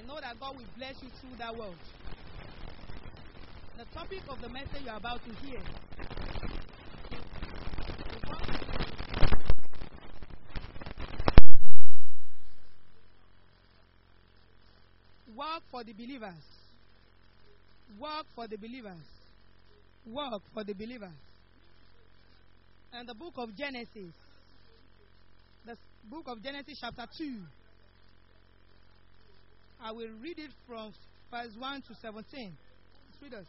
know that God will bless you through that word. The topic of the message you are about to hear. Work for the believers. Work for the believers. Work for the believers. And the book of Genesis. The s- book of Genesis, chapter 2. I will read it from verse 1 to 17. Let's read us.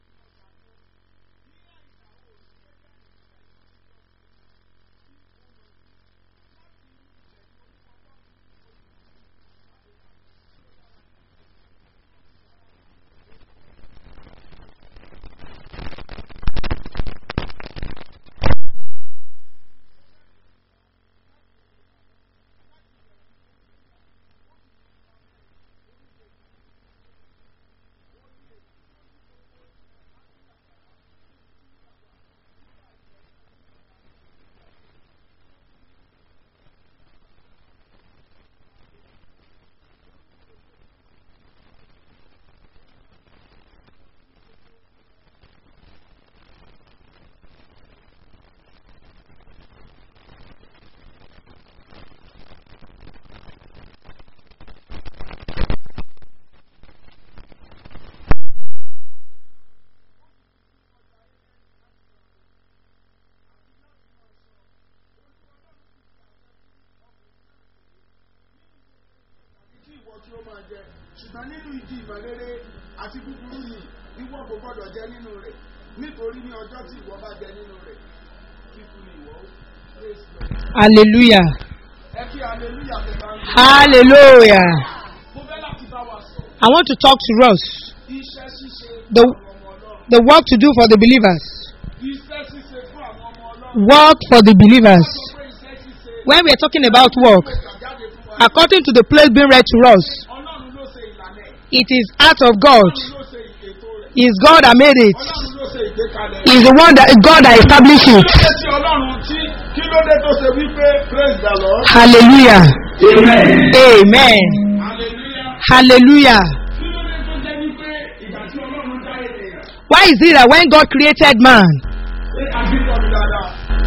tí ìwọ tí ó máa jẹ ṣùgbọ́n nínú ìdí ìmọ̀lérè àti búburú yìí ìwọ kò gbọdọ̀ jẹ nínú rẹ̀ nítorí ní ọjọ́ tí ìwọ bá jẹ nínú rẹ̀ kíkú ni ìwọ ó praise God. Hallelujah. ẹ kí hallelujah tẹ bá ń gbé. Hallelujah. mo fẹ́ láti bá wa sọ I want to talk to us. iṣẹ́ ṣíṣe fún The, àwọn ọmọ ọlọ́run the work to do for the believers. iṣẹ́ ṣíṣe fún àwọn ọmọ ọlọ́run Work for the believers. sọ pé iṣẹ́ ṣíṣe When we are talking about work, kàjáde fún wa according to the place being read to us, ọlọ́run ló ṣe ìlànà ẹ̀ it is out of God. ọlọ́run ló ṣe ètò rẹ̀ It's God that made it. ọlọ́run ló ṣe ìgbékalẹ̀ It's the one that God that established it. kí ló dé tí ọlọ́run tí kí ló dé tó ṣe wípé praise the lord Hallelujah. amen Amen. hallelujah. Hallelujah. kí ló dé tó jẹ́ wípé ìgbà tí ọlọ́run dá ènìyàn Why is it that when God created man, pé àbíkọ́ mi dáadáa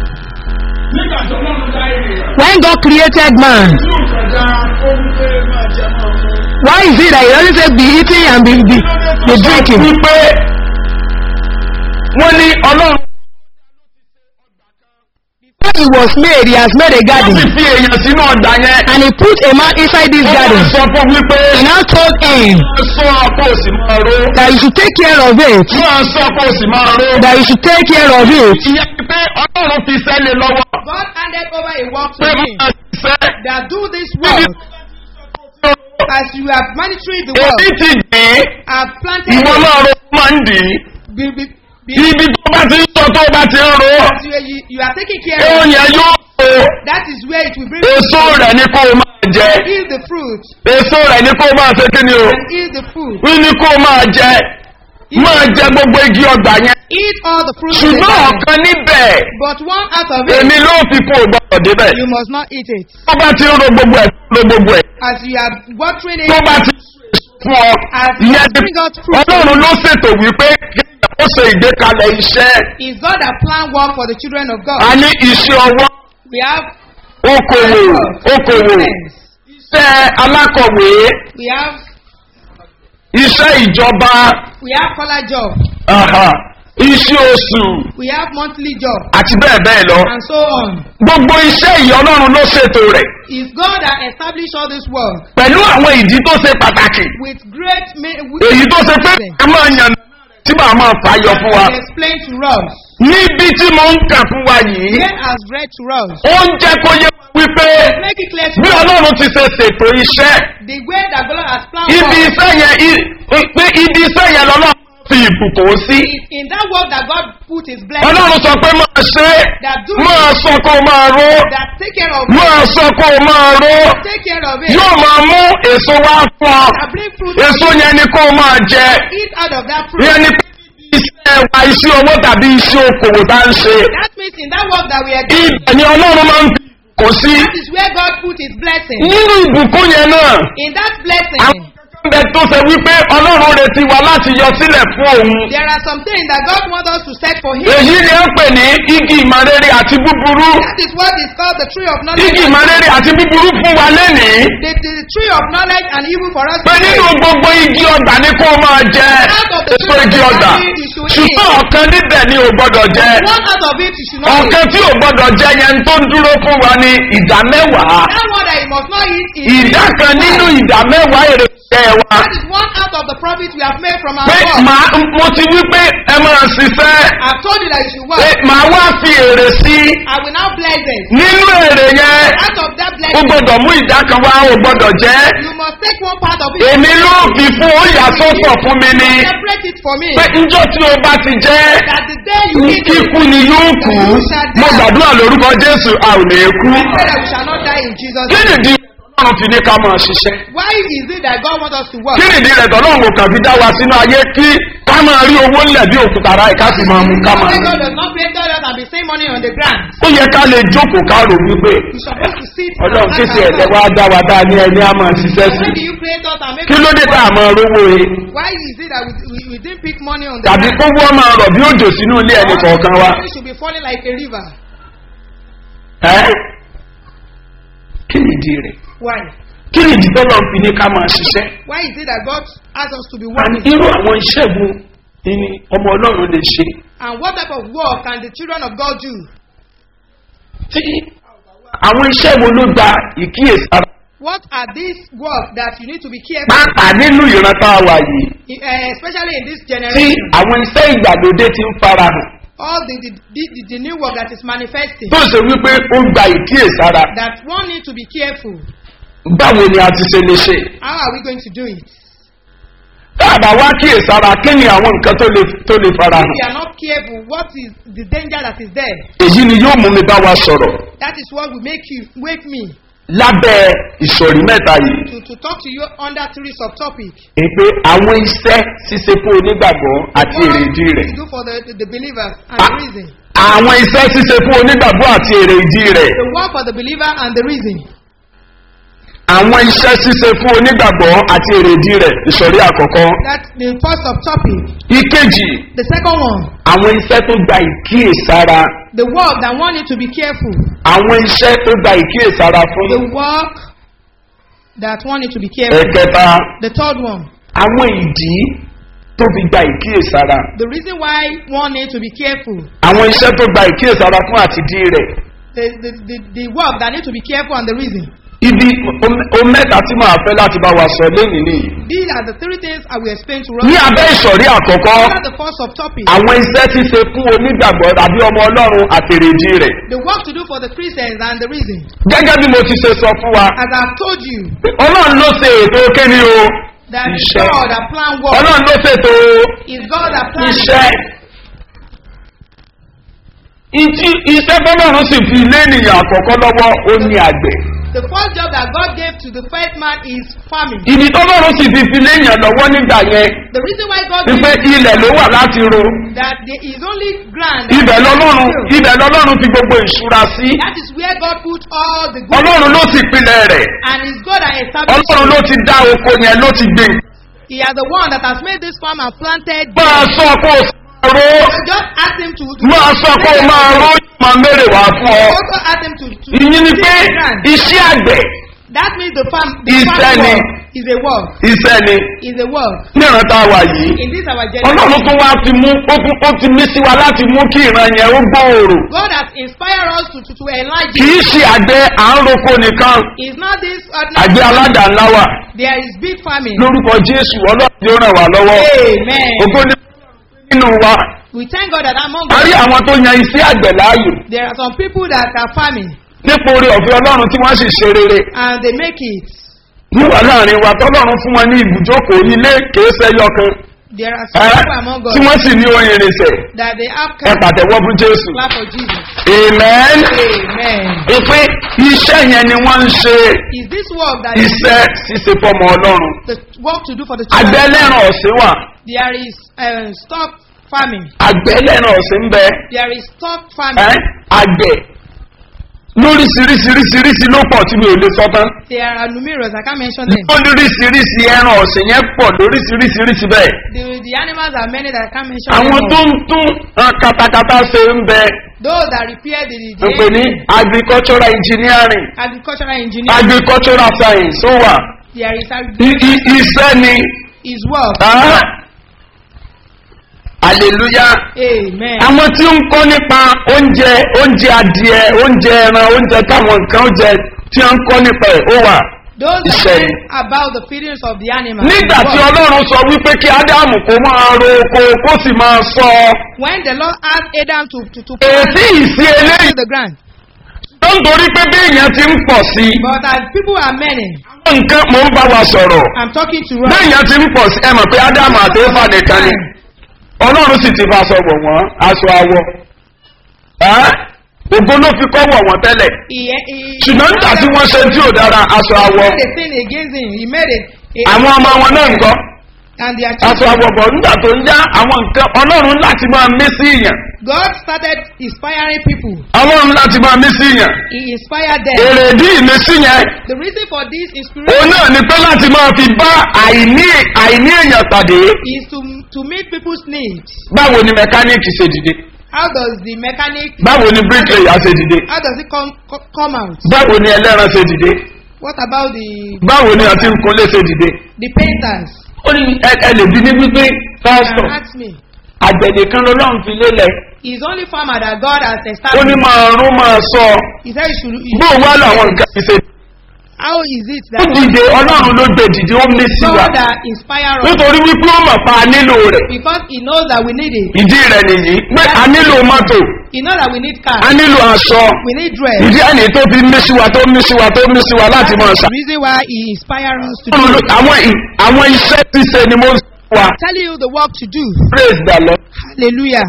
nígbà tí ọlọ́run dá ènìyàn when God created man, tí ò kọjá ó ń pé máa jẹ máa mú. why is it that he doesn't say be eating and be, be, be drinking? wípé wọ́n ní ọlọ́run Before he was made, he has made a ó sì garden. fi èèyàn sínú ọ̀dà yẹn. And he put a man inside this ó wá garden. sọ fún wípé He now told him sọ kó o sì máa ró. that you should take care of it. máa sọ kó o sì máa ró. That you should take care of it. ìyẹn ni pé ọlọ́run fi sẹ́lẹ̀ lọ́wọ́. God handed over a work pé máa ṣiṣẹ́. that do this work as you have monitored the èyí work, ti dì í. have planted ìwọ it. náà ro máa ń dì í. Be, be, be, ibi tó bá ti ń sọ tó bá ti ń ro. as you, you, you are taking care of èèyàn yóò ro. that is where it will bring èso rẹ̀ ni kó o máa jẹ. eat the fruit èso rẹ̀ ni kó o máa ṣe kí ni o. and eat the fruit. wí ni kó o máa jẹ. máa jẹ gbogbo igi ọgbà yẹn. Eat all the fruit of the ṣùgbọ́n garden. ọ̀kan níbẹ̀ But one out of it, èmi ló fi kó o gbọ́dọ̀ débẹ̀. you must not eat it. tó bá ti ń ro gbogbo ẹ̀ ro gbogbo ẹ̀. As you are watering it, tó bá ti fún ọ as you ìyẹn ti bring out fruit, ọlọ́run ló ṣètò wípé ó ṣe ìgbékalẹ̀ iṣẹ́ is God that plan work for the children of God. a ní iṣẹ́ ọwọ́ We have okòwò okòwò business. iṣẹ́ alákọ̀wé We have iṣẹ́ ìjọba we have collar job. aha, iṣẹ́ oṣù We have monthly job àti bẹ́ẹ̀ bẹ́ẹ̀ lọ and so on. gbogbo iṣẹ́ ìyá ọlọ́run ló ṣètò rẹ̀ It's God that established all this work pẹ̀lú àwọn ìdí tó ṣe pàtàkì with great ma- with èyí tó ṣe pé a máa yàn tí màá máa fàyọ fún wa and explain to us. níbi tí mo ń kà fún wa yìí Here has read to us. ó ń jẹ́ kó yẹ wípé Make it clear to bí us ọlọ́run ti ṣe ṣètò iṣẹ́ the way that God has planned ibi work iṣẹ́ yẹn i- pé ibi iṣẹ́ yẹn lọ́lọ́run fi ìbùkún sí is in that work that God put his blessing ọlọ́run sọ pé máa ṣe é that do máa sọ kó o máa ró that take care of máa sọ kó o máa ró take care of it yóò máa mú èso wá fún ọ that bring fruit èso yẹn ni kó o máa jẹ eat out of that fruit. yẹn ni pé iṣẹ́ wa iṣẹ́ owó tàbí iṣẹ́ okòwò tá ń ṣe That means in that work that we are doing, ibẹ̀ ni ọlọ́run máa ń fi kò sí that is where God put his blessing. nínú ìbùkún yẹn náà In that blessing, àwọn kankan bẹ tó ṣe wípé ọlọ́run retí wa láti yọ sílẹ̀ fún òun. There are some things that God wants us to set for Him. èyí ni ó ń pè ní igi ìmọ̀rere àti búburú. That is what is called the tree of knowledge. igi ìmọ̀rere àti búburú fún wa lénìí. The, the, the tree of knowledge and evil for us. pé to nínú take. gbogbo igi ọgbà ni kó máa jẹ èso igi ọgbà ṣùgbọ́n ọ̀kan níbẹ̀ ni ò gbọ́dọ̀ jẹ One out of it you should not eat. ọ̀kan tí ò gbọ́dọ̀ jẹ yẹn tó ń dúró fún wa ní ìdá mẹ́wàá That one that you must not eat is ìdá kan nínú ìdá mẹ́wàá èrè jẹ wa That is one out of the profit we have made from our pé work. màá mo ti wí pé ẹ máa ṣiṣẹ́ I've told you that you should pé work. màá wá fi èrè sí I will now bless it. nínú èrè yẹn Out of that ó blessing, gbọ́dọ̀ mú ìdá kan wá ó gbọ́dọ̀ jẹ́ you must take one part of it. èmi ló fi fún ó yà sọ́tọ̀ fún mi ni Separate it for me. pé njọ́ tí o bá ti jẹ́ That the day you eat it, kíkú ni yóò kú mo gbàdúrà lórúkọ jésù a ò lè kú I pray that we shall not die in Jesus' kí name. nìdí ọlọ́run fi ní ká máa ṣiṣẹ́ Why is it that God wants us to work? kí nìdí rẹ̀ tọ́lọ́run kò kàn fi dá wa sínú ayé kí ká máa rí owó ńlẹ̀ bí òkúta ara ẹ̀ ká sì máa mú ká máa Why mú. God does not create us and be saying money on the ground? ó yẹ ká lè jókòó ká rò wípé We supposed to sit ọlọ́run and kí ask ti ẹ̀jẹ̀ wá ourselves, dá wa dá ní ẹni á máa ṣiṣẹ́ sí Why do you create us and make kí ló dé tá a máa rówó e Why is it that we, we, we didn't pick money on the tàbí ground? kó wọ́n máa rọ̀ bí òjò sínú ilé ẹni kọ̀ọ̀kan wa Money should be falling like a river. ẹ́ kí nìdí rẹ̀ Why? kí nìdí tọ́lọ́ fi ní ká máa ṣiṣẹ́ Why is it that God asks us to be and working? irú àwọn iṣẹ́ wo ni ọmọ ọlọ́run lè ṣe And what type of work can the children of God do? tí àwọn iṣẹ́ wo ló gba ìkíyèsára What are these work that you need to be careful, pàápàá nínú ìran tá a wà yìí uh, especially in this tí generation? àwọn iṣẹ́ ìgbàlódé ti ń farahàn All the, the, the, the, the new work that is manifesting, tó ṣe wípé ó gba ìkíyèsára that one need to be careful. báwo ni a ti ṣe lè ṣe How are we going to do it? tá a bá wá kíyèsára kí ni àwọn nǹkan tó lè tó lè farahàn If we are not careful, what is the danger that is there? èyí ni yóò mú mi bá wa sọ̀rọ̀ That is what will make you wake me lábẹ́ ìsọ̀rí mẹ́ta yìí to, to talk to you under three subtopics. èpè àwọn iṣẹ́ ṣíṣe fún onígbàgbọ́ àti èrèdí rẹ̀ to do for the, the, the believers and Ah. the reason. àwọn iṣẹ́ ṣíṣe fún onígbàgbọ́ àti èrèdí rẹ̀ The work for the believer and the reason. àwọn iṣẹ́ ṣíṣe fún onígbàgbọ́ àti èrèdí rẹ̀ ìsọ̀rí àkọ́kọ́ That's the first subtopic. ìkejì The second one, àwọn iṣẹ́ tó gba ìkíyèsára the work that one need to be careful. àwọn iṣẹ́ tó gba ìkíyèsára fún The work that one need to be careful. ẹ̀kẹta The third one, àwọn ìdí tó fi gba ìkíyèsára the reason why one need to be careful. àwọn iṣẹ́ tó gba ìkíyèsára fún àtidí rẹ̀ The, the, the, the work that need to be careful and the reason. ibi o mẹ́ta tí màá fẹ́ láti bá wa sọ lẹ́yìn nìyí These are the three things I will explain to us. ní abẹ́ ìsọ̀rí àkọ́kọ́ Under the first subtopic, àwọn iṣẹ́ ṣíṣe fún onígbàgbọ́ tàbí ọmọ ọlọ́run àtèrèdí rẹ̀ the work to do for the Christians and the reason. gẹ́gẹ́ bí mo ti ṣe sọ fún wa As I've told you, ọlọ́run ló ṣe ètò kéde o that is Iṣẹ́. God that plan work. ọlọ́run ló ṣètò Is God that plan iṣẹ́ ìtí iṣẹ́ fọlọ́run sì fi lé ènìyàn àkọ́kọ́ lọ́wọ́ ó ní àgbẹ̀ The first job that God gave to the first man is farming. ìdí tọ́lọ́run sì fi fi lé ènìyàn lọ́wọ́ nígbà yẹn The reason why God wípé gave ilẹ̀ ló wà láti ro that there is only ground. that ibẹ̀ is lọ́lọ́run still. ibẹ̀ lọ́lọ́run fi gbogbo ìṣúra sí That is where God put all the good ọlọ́run ló sì pilẹ̀ rẹ̀ and it's God that established ọlọ́run ló it. ti dá oko yẹn ló ti gbìn He is the one that has made this farm and planted. máa sọ kó o máa ro Just ask him to. to máa sọ kó o máa ro máa mèrè wá fún ọ Also ask him to. to ìyín ni till pé the ground. iṣẹ́ àgbẹ̀ That means the farm. The Iṣẹ́ farm ni. work is a work. iṣẹ́ ni Is a work. ní ìran tá a wà yìí In this our ọlọ́run generation. tó wá ti mú ó tún- ó ti mí sí wa láti mú kí ìran yẹn ó gbòòrò God has inspired us to, to, to enlarge kì í it. ṣe àgbẹ̀ à ń roko nìkan It's not this àgbẹ̀ ordinary. aládàá ńlá wà There is big farming. lórúkọ jésù ọlọ́run yóò ràn wá lọ́wọ́ Amen. ògo ní nínú wa We thank God that among a rí us, àwọn tó yan iṣẹ́ àgbẹ̀ láàyò there are some people that are farming nípa orí ọ̀fẹ́ ọlọ́run tí wọ́n sì ṣe rere and they make it. níwà láàrin wa tọ́lọ́run fún wọn ní ibùjókòó ilé kìí ṣẹyọ kan There are some ẹ́, people among tí us wọ́n sì ní oyin irinṣẹ́ that they have ẹ come pàtẹ́wọ́ fún jésù clap for Jesus. amen Amen. ìpè iṣẹ́ yẹn ni wọ́n ń ṣe Is this work that is iṣẹ́ ṣíṣe fọmọ ọlọ́run the work to do for the àgbẹ̀ children? ẹlẹ́ran ọ̀sìn wà There is uh, stock farming. àgbẹ̀ ẹlẹ́ran ọ̀sìn ń bẹ There is stock ẹ́, farming. àgbẹ̀ lóríṣiríṣiríṣiríṣi ló pọ̀ tí mi ò lè sọ tán. There are numerous, I can't mention them. lóríṣiríṣi ẹran ọ̀sìn yẹn pọ̀ lóríṣiríṣiríṣi bẹ́ẹ̀. The, the animals are many that I can't mention àwọn them tó all. ń tún uh, katakata ṣe ń bẹ Those that repair the, the ń pè ní agricultural engineering agricultural engineering, agricultural science ó wà there is, I- i- iṣẹ́ ni is work. ah, hallelujah Amen. àwọn tí ń kọ́ nípa oúnjẹ oúnjẹ adìẹ oúnjẹ ẹran oúnjẹ táwọn nǹkan oúnjẹ tí wọ́n ń kọ́ nípa ẹ̀ ó wà. Those that Iṣẹ́ learn ni. about the feelings of the animal. nígbà is tí work. ọlọ́run sọ wípé kí ádámù kó máa ro oko kó sì máa sọ When the Lord asked Adam to, to, to èsì ìsí eléyìí to the ground, tó ń torí pé bí èèyàn ti ń pọ̀ sí i but as people are many, nǹkan mò ń bá wa sọ̀rọ̀ I'm talking to bí us. èèyàn ti ń pọ̀ sí ẹ mọ̀ pé ádámù àti éfà nìkan ni ọlọ́run sì ti fa aṣọ wọ̀ wọ́n aṣọ awọ Ẹ́? ògo ló fi kọ́ wọ̀ wọ́n tẹ́lẹ̀ He, he, ṣùgbọ́n nígbà tí wọ́n ṣe tí ò dára aṣọ he awọ made a sin against him. He made it. àwọn ọmọ wọn náà ń kọ́ And their aṣọ children. awọ bọ̀ nígbà tó ń yá àwọn nǹkan ọlọ́run láti máa mí sí ìyàn God started inspiring people. ọlọ́run láti máa mí sí ìyàn He inspired them. èrèdí ìmísí yẹn The reason for this òun inspiration náà ni pé láti máa fi bá àìní àìní èèyàn pàdé is to, to meet people's needs. báwo ni mẹkáníìkì ṣe dìde How does the mechanic, báwo ni bíríkìlẹ̀yà ṣe dìde how does it come, co- come out? báwo ni ẹlẹ́ran ṣe dìde What about the, báwo ni àti nkunlé ṣe dìde. the painters? ó ní ẹ ẹ lè bí ní wípé Can pásítọ̀ ask me. àgbẹ̀dẹ kan lọ́lọ́run fi lélẹ̀ He's only farmer that God has ó ní established. máa rún máa sọ He said you should. you bó should- wá làwọn nǹkan fi ṣe. How is it ó that dìde ọlọ́run ló gbé dìde ó mí sí wa God that inspire us? nítorí wípé ó mọ̀ pa á nílò rẹ̀ Because He knows that we need it. ìdí rẹ̀ nìyí pé a nílò mọ́tò He knows that we need a car. nílò aṣọ We need dress. ìdí ẹni tó fi mí sí wa tó mí sí wa tó mí sí wa láti máa That's ṣà. the reason why He inspire us to Ọlọ́run do. ló- àwọn ì- àwọn iṣẹ́ ti ṣe ni mo ń sọ wa Telling you the work to do. praise the lord Hallelujah.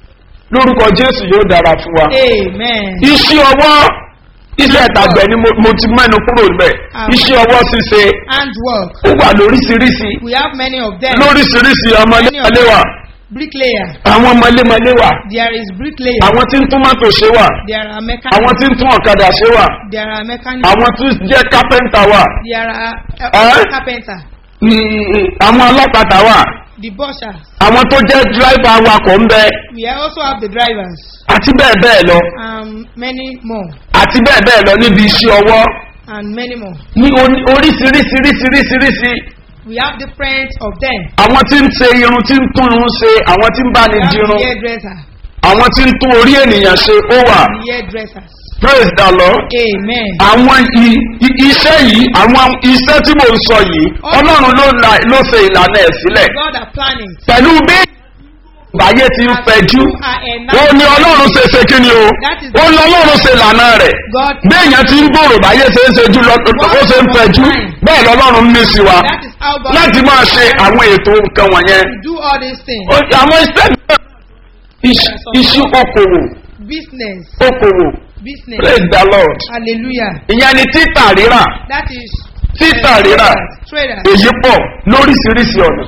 lórúkọ jésù yóò dára fún wa. Amen. iṣẹ́ ọwọ́ iṣẹ́ ìtàgbẹ̀ ni mo mo ti mẹ́nu kúrò níbẹ̀ Àmín. iṣẹ́ ọwọ́ ṣíṣe And work. ó wà lóríṣiríṣi We have many of them. lóríṣiríṣi ọmọlémọlé wà Bricklayer. àwọn ọmọlémọlé wà There is bricklayer. àwọn tí ń tún mọ́tò ṣe wà There are àwọn mechanics. tí ń tún ọ̀kadà ṣe wà There are mechanics. àwọn tí ń jẹ́ kápẹ́ńtà wà There are Eh? uh, carpenter. mm, àwọn ọlọ́kadà wà The bushers. àwọn tó jẹ́ dírẹ́fà awakọ̀ ń bẹ We also have the drivers. àti bẹ́ẹ̀ bẹ́ẹ̀ lọ Um, many more. àti bẹ́ẹ̀ bẹ́ẹ̀ lọ níbi iṣẹ́ ọwọ́ And many more. ní oní- oríṣiríṣiríṣiríṣiríṣi We have different of them. àwọn tí ń ṣe irun tí ń tún irun ṣe àwọn tí ń bá We ní have dirun the hairdresser. àwọn tí ń tún orí ènìyàn ṣe ó wà The hairdressers. praise the lord Amen. àwọn i- i- iṣẹ́ yìí àwọn iṣẹ́ tí mò ń sọ yìí ọlọ́run ló la- ló ṣe ìlànà ẹ̀ sílẹ̀ God are planning. pẹ̀lú bí báyé ti ń As fẹjú you are ó enacted, ní ọlọ́run ṣe ṣe kí ni o That is- ó ní ọlọ́run ṣe ìlànà rẹ̀ God, béèyàn ti ń gbòòrò báyé ṣe ń ṣejú lọ ó ṣe ń fẹjú bẹ́ẹ̀ lọ́lọ́run ní sí wa that is how God láti máa ṣe àwọn ètò nǹkan wọ̀nyẹn to do all these things. Ó- àwọn iṣẹ́ náà iṣ- iṣu okòwò Business. okòwò Business. praise the lord Hallelujah. ìyẹn ni títà rírà That is títà uh, rírà traders. èyí pọ̀ lóríṣiríṣi ọ̀nà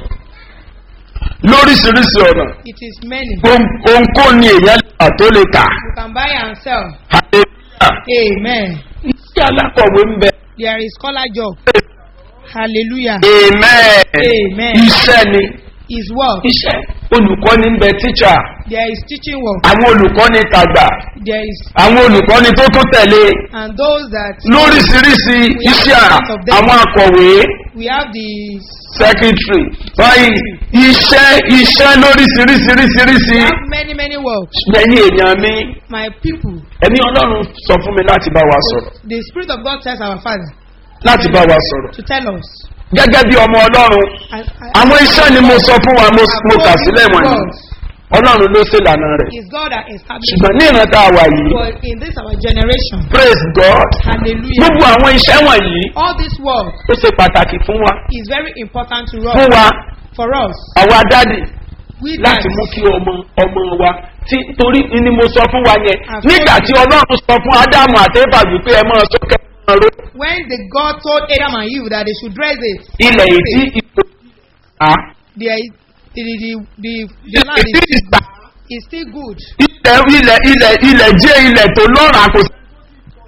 lóríṣiríṣi ọ̀nà It is many. Ohun- ohunkóhun ni èèyàn lè tà tó lè tà You can buy and sell. hallelujah Amen. iṣẹ́ alákọ̀wé ń bẹ There is scholar job. Hallelujah. amen Amen. iṣẹ́ ni Is work. iṣẹ́ olùkọ́ni ń bẹ tíṣà There is teaching work. àwọn olùkọ́ni tàgbà There is àwọn olùkọ́ni tó tó tẹ̀lé and those that lóríṣiríṣi iṣẹ́ à- àwọn akọ̀wé we have the secretary báyìí iṣẹ́ iṣẹ́ lóríṣiríṣiríṣiríṣi we have many many works. lẹ́yìn èèyàn mi My people. ẹ̀mí ọlọ́run sọ fún mi láti bá wa sọ̀rọ̀ The spirit of God tells our father láti bá wa sọ̀rọ̀ to tell us. gẹ́gẹ́ bí ọmọ ọlọ́run And, àwọn iṣẹ́ ni mo sọ fún wa mo mo kà sílẹ̀ wọ̀nyí God ọlọ́run ló ṣèlànà rẹ̀ is God that established. ṣùgbọ́n ní ìran tá a wà yìí But in this our generation, praise god hallelujah. gbogbo àwọn iṣẹ́ wọ̀nyí All this work ó ṣe pàtàkì fún wa is very important to fún us. wa For us, àwa dádì we láti dads, mú kí ọmọ ọmọ wa tí torí ni mo sọ fún wa yẹn nígbà tí ọlọ́run sọ fún ádámù àtẹ́fà wípé ẹ máa sókè máa ró when the God told Adam and Eve that they should dress it, ilẹ̀ ètí ìpò à the the the the, the land ètí is, ìgbà is still good. ilẹ̀ ilẹ̀ ilẹ̀ ilẹ̀ jẹ́ ilẹ̀ tó lọ́ra kò sí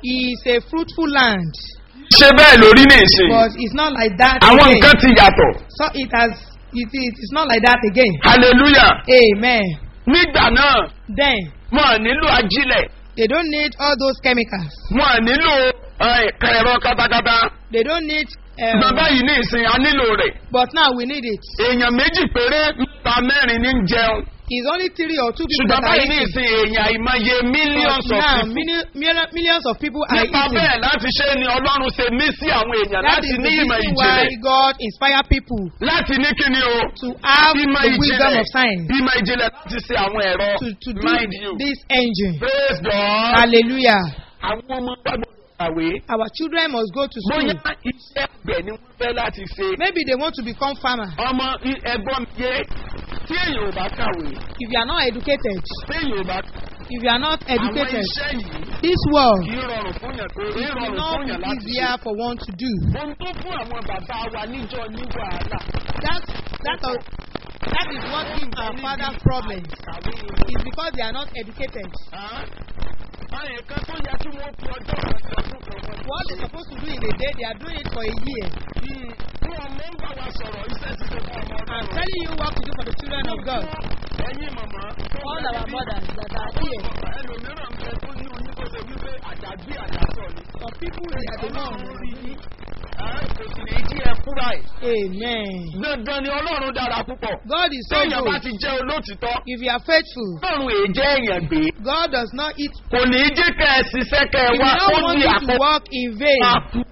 is a fruitful land, ṣe bẹ́ẹ̀ lórí ní ìsìn but it's not like that àwọn again. nǹkan ti yàtọ̀ So it has, it, it is not like that again. hallelujah Amen. nígbà náà Then wọn à nílò ajílẹ̀ they don't need all those chemicals. wọn à nílò ẹ, ẹ̀rọ katakata They don't need. Um, bàbá yìí ní ìsìn a nílò rẹ̀ but now we need it. èèyàn méjì péré mẹ́ta mẹ́rin ní ń jẹun It's only three or two people ṣùgbọ́n that are báyìí ní eating. ìsìn èèyàn àìmọye millions But of now people million, million, millions of people are nípa eating. bẹ́ẹ̀ láti ṣe ni ọlọ́run ṣe mí sí àwọn èèyàn That láti is the ní ìmọ̀ reason why ìjìnlẹ̀ God inspire people láti ní kíni o to have ìmọ̀ the wisdom ìjìnlẹ̀ of science ìmọ̀ ìjìnlẹ̀ láti ṣe àwọn ẹ̀rọ to, to do mind you this engine. praise God Hallelujah. àwọn ọmọ gbàgbọ́ kàwé Our children must go to school. bóyá iṣẹ́ àgbẹ̀ ni wọ́n fẹ́ láti ṣe Maybe they want to become farmer. ọmọ i- ẹgbọ́n mi yé tí èèyàn ò bá kàwé If you are not educated, tí èèyàn ò bá if you are not àwọn educated, iṣẹ́ yìí this world kì í rọrùn fún yàn kì í is rọrùn not fún yàn láti ṣe. easier for one to do. ohun tó fún àwọn bàbá wa níjọ ní wàhálà That that are- that is what gives our fathers problems. kàwé ni It's because they are not educated. báyìí kan tó yẹ kí wọ́n fi ọjọ́ kan sí ọdún kan wọ́n What they're supposed to do in a day, they are doing it for a year. bí ọmọ ń bá wa sọ̀rọ̀ iṣẹ́ ti ṣe fún ọmọ I'm ọdún. telling you what to do for the children of God. ẹ̀yin màmá. All our mothers that are here, ẹlòmíràn ń bẹ tó ní oyún tó ṣe wípé àjàgbé àjàsọ ni. some people they are the ọlọ́run ones. rí yín. Ẹ́, kò sì ní jí ẹ kúrà ẹ̀. Amen. dandan ni ọlọ́run dára púpọ̀. God is so téèyàn bá good. ti jẹ́ olótìtọ́. If you are faithful, ọlọ́run èyí jẹ́ èèyàn gbé. God does not eat. kò ní í jẹ́ kẹ́ ẹ ṣiṣẹ́ kẹ́ ẹ He will wá not ó want di you to àkókò. work in vain.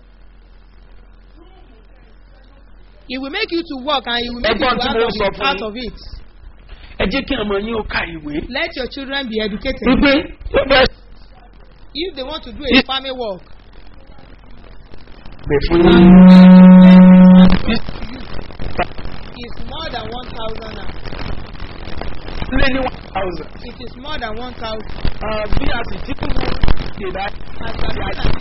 He will make you to work and he will make you Ẹgbọ́n to tí out mo of, sọ it, fún out yín. of it. ẹ jẹ́ kí ọmọ yín ó ka ìwé. Let your children be educated. wípé ó bẹ́ẹ̀ If they want to do a farming work, pè fún yín. it's more than 1,000 now. lé ní one thousand. It is more than 1,000. bí a sì ti kú ìdá As you are doing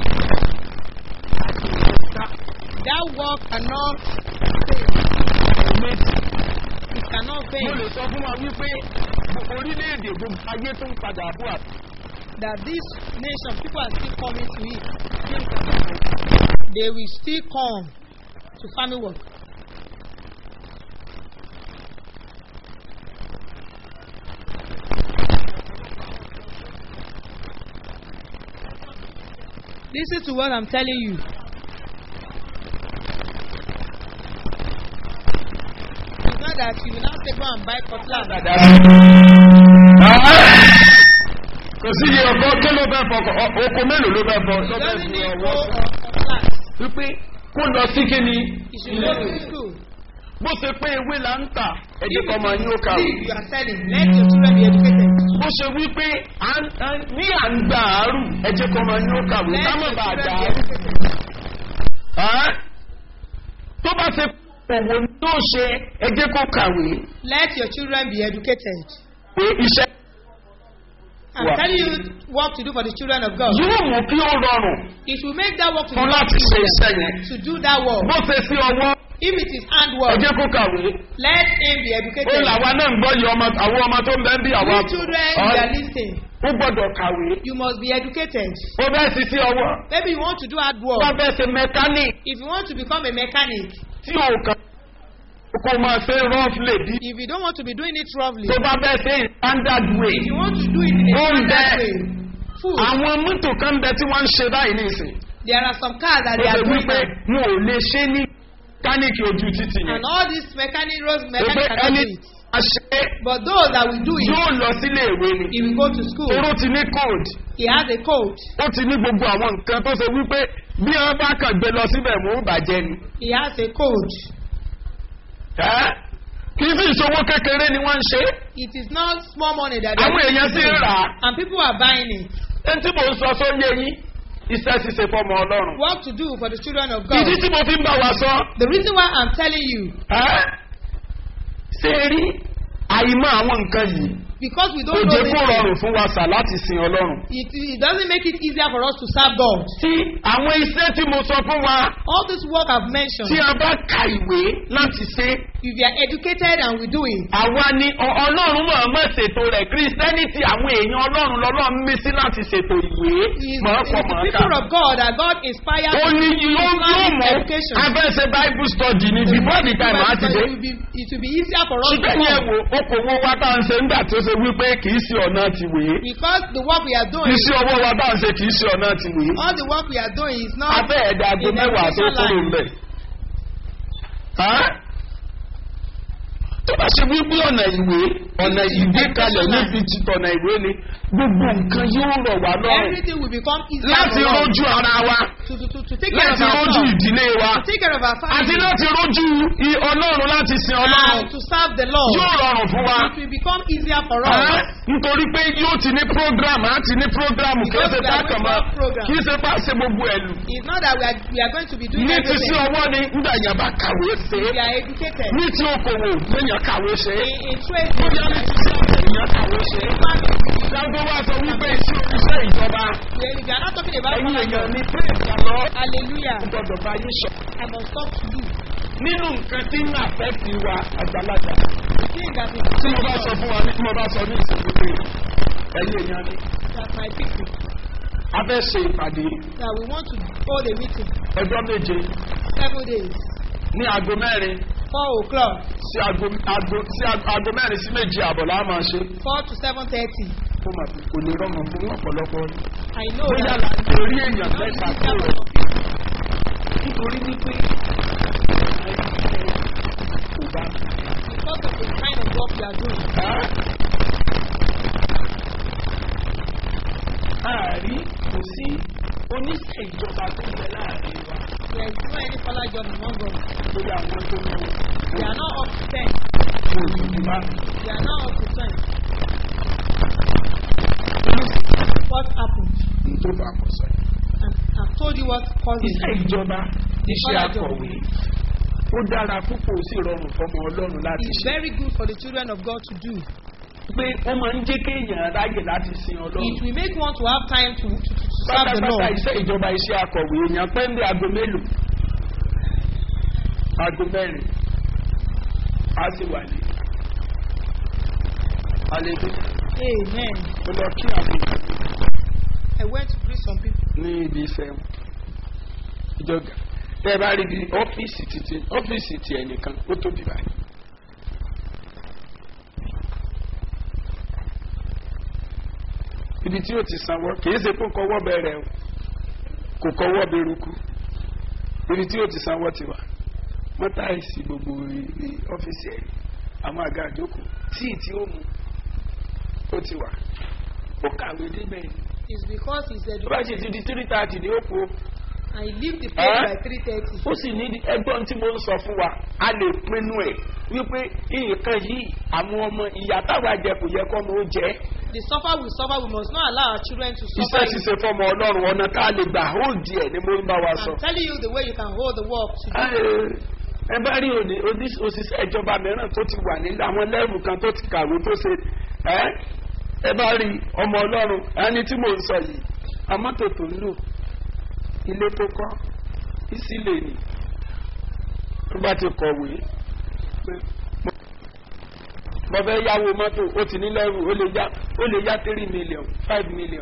that, that work cannot fail. méjì. It cannot mo fail. lè sọ fún wa wípé gbogbo orílẹ̀-èdè gbogbo ayé tó ń padà bọ̀ àti. That this nation, people are still coming to it. They will still come to farming work. Listen to what I'm telling you. It's not that you will now say go and buy cutlass. kò sí iye ọkọ kí ló fẹ́ fọkọ ọ- oko mélòó ló fẹ́ fọ You lọ́fẹ́ don't fi need ọwọ́ go fún. or cutlass. wípé kó lọ sí kíni You should go to school. bó ṣe pé ewé là ń tà ẹ̀jẹ̀ If kan máa it ní is ó kàwé. seed you are selling, let your children be educated. bó ṣe wípé à ń- à ń- ní à ń gbà àárù ẹ̀jẹ̀ kan máa ní ó kàwé Let ká your má bàa children dà be á. educated. Ẹ́? tó bá ṣe òwò ni yóò ṣe ẹ̀jẹ̀ kó kàwé Let your children be educated. pé iṣẹ́ I'm Wow. telling you what to do for the children of God. yóò mú kí ó rọrùn It will make that work to fún be láti ṣe iṣẹ́ yẹn. to do that work. bó ṣe sí ọwọ́ If it is handwork, ẹ̀jẹ̀ kó kàwé. let him be ó educated. làwa náà ń gbọ́ yìí ọmọ àwọn ọmọ tó ń bẹ́ ń bí àwa. You children, Ọ́, you are listening. ó gbọ́dọ̀ kàwé. You must be educated. ó bẹ́ẹ̀ sí sí ọwọ́. Maybe you want to do hard ó bá work. bẹ́ẹ̀ ṣe mẹkáníì If you want to become a mechanic, tí ò kàn kó máa ṣe rough lady. if you don't want to be doing it roughly, tó bá bẹ́ẹ̀ ṣe in standard way. if you want to do it in a Ó ń standard bẹ. way, food. àwọn mọ́tò kan bẹ tí wọ́n ń ṣe báyìí nísìn. There are some cars that ó they ṣe are doing wípé now. wọn ò lè ṣe ní mẹkáníìkì ojú títì yẹn. And all these mechanic roads, ó pé mechanic cannot ẹni do it. a ṣe But those that will do it, yóò lọ sílé ìwé ni. he will go to school. oró ti ní code. He has a code. ó ti ní gbogbo àwọn nǹkan tó ṣe wípé bí wọn bá kàn gbé lọ síbẹ̀ mú bàjẹ́ ni. He has a code. Ẹ́, kì í sì ìṣòwò kékeré ni wọ́n ń ṣe. It is not small money that they àwọn are èèyàn sì ń doing. rà á. And people are buying it. ẹni tí mò ń sọ sóyè yín iṣẹ́ ṣíṣe fọmọ ọlọ́run. What to do for the children of God. ìdí tí mo fi ń bá wa sọ. The reason why I'm telling you, ẹ́, ṣé ẹ rí àìmọ̀ àwọn nǹkan yìí because we kò don't know jẹ́ this, kó rọrùn fún wa sà láti sin ọlọ́run. it, it doesn't make it easier for us to serve God. tí àwọn iṣẹ́ tí mo sọ fún wa All this work I've tí mentioned, a bá ka ìwé láti ṣe if you are educated and we do it, àwa ni ọ- ọlọ́run máa má ṣe ṣètò rẹ̀ christianity àwọn èèyàn ọlọ́run lọ́lọ́run mí sí láti ṣètò ìwé It's, mọ̀ọ́kọ̀ it's the mọ̀ọ́ká. people of God that God inspired ó ní yóò yóò Islamic mọ̀ education. abẹ́sẹ̀ bible study ni before the time á ti dé. It will be, it will be easier for us to ṣùgbọ́n yẹn come. wo okòwò wa tá à ń ṣe nígbà tó ṣe wípé kì í ṣe ọ̀nà tìwé. Because the work we are doing, iṣẹ́ ọwọ́ wa tá à ń ṣe kì í ṣe ọ̀nà tìwé. all the work we are doing is not abẹ́ ẹ̀dá aago in the mẹ́wàá tó education kúrò line. ńbẹ̀. Hàn? tó bá ṣe wípé ọ̀nà ìwé ọ̀nà ìgbé kalẹ̀ níbi tí ọ̀nà ìwé ni gbogbo nǹkan yóò rọ̀ wá lọ́rùn Everything will become easier láti for us rójú ara wa to, to, to, to take care of láti rójú ourselves, ìdílé wa to take care of our àti family, láti rójú i- ọlọ́run láti sin ọlọ́run and to serve the Lord. yóò rọrùn fún wa. It will become easier for Hàn? us. nítorí pé yóò ti ní program á ti ní program kì í Because ṣe we bá are kàn going to mọ́ have program. kì í ṣe bá ṣe gbogbo ẹ̀lú. It's not that we are, we are going to be doing ní ti sí everything. ọwọ́ ni nígbà yẹn bá kàwé ṣe We é are educated. ní ti okòwò lèèyàn kàwé ṣe é. In, in trade, bóyá ní ti sí èèyàn kàwé ṣe é. Ìjọba wa sọ wípé iṣẹ́ iṣẹ́ ìjọba we we are not talking about ẹ̀yin èèyàn financial. ní pé ìjọba Hallelujah. gbọdọ̀ bá yín sọ. I must talk to you. Nínú nǹkan tí ń àfẹ́tì wa àgbàlagbà The thing that is tí mo bá sọ fún wa ní tí mo bá sọ ní ìsìnkú pé ẹ̀yin èèyàn ní. that my people A fẹ́ ṣe ìpàdé that we want to hold a meeting ọjọ́ méje seven days, ní aago mẹ́rin four o'clock, sí aago aago sí aago mẹ́rin sí méje àbọ̀ la máa ṣe. four to seven thirty. Fún màtí kò lè rọrùn fún ọ̀pọ̀lọpọ̀ yín. I know Bóyá that. là ń torí èèyàn Not mẹ́ta easier kúrò. for some people nítorí wípé kò bá because of the kind of work we are doing. àárí kò sí oníṣẹ́ ìjọba tó ń bẹ láàrin wa There is no any further job among us. lórí àwọn tó ń lò They are not up to ten. kò sì ti bá They are not up to ten. What happened? ní tó bá kọ sọ yìí. And I've told you what caused iṣẹ́ it. ìjọba iṣẹ́ akọ̀wé ó dára púpọ̀ ó sì rọrùn fọmọ ọlọ́run láti It's ṣe very good for the children of God to do. pé ó máa ń jẹ́ kéèyàn ráyè láti sin It ọlọ́run. will make one to have time to, to, to serve the pátápátá Lord. iṣẹ́ ìjọba iṣẹ́ akọ̀wé èèyàn pẹ́ ń bí aago mélòó aago mẹ́rin á sì wà ní. Hallelujah. Amen. Mo lọ kí àwọn èèyàn I went to greet some people. ní ibi iṣẹ́ wọn. Ìjọba tẹ́ ẹ bá rí bí ọ́fíìsì títí ọ́fíìsì ti ẹnìkan ó tóbi báyìí. Ibi tí ó ti sanwó kì í ṣe kó kọ́wọ́ bẹ̀rẹ̀ o kò kọ́wọ́ beruku. Ibi tí ó ti sanwó ti wà. Mọ́tàìsì gbogbo ibi ọ́fíìsì ẹ̀ àwọn àga àjókòó tíì tí ó mu ó ti wà. Ó kàwé débẹ̀ ni It's because he's tó bá ṣe educated. ti di three thirty ní òkú I leave the place Eh? by three thirty. ó sì ní ẹgbọ́n tí mo ń sọ fún wa a lè pinnu ẹ̀ wípé nǹkan yìí àwọn ọmọ ìyá táwa jẹ kò yẹ kọ́ ọmọ ó jẹ́ The suffer we suffer, we must not allow our children to iṣẹ́ suffer. it. ṣíṣe fọmọ ọlọ́run ọ̀nà tá a lè gbà ó díẹ̀ ni mo ń bá wa sọ. I'm telling you the way you can hold the work to do. ẹ bá rí òní oní- òṣìṣẹ́ ìjọba mìíràn tó ti wà nílẹ̀ àwọn lẹ́rù kan tó ti kàwé tó ṣe ẹ́ ẹ bá rí ọmọ ọlọ́run ẹni tí mò ń sọ yìí amọ́tò tó ń lò ilé tó kọ́ ìsílẹ̀ ni tó bá ti kọ̀wé pé mo- mo fẹ́ yáwó mọ́tò ó ti ní lẹ́rù ó lè yá ó lè yá three million five million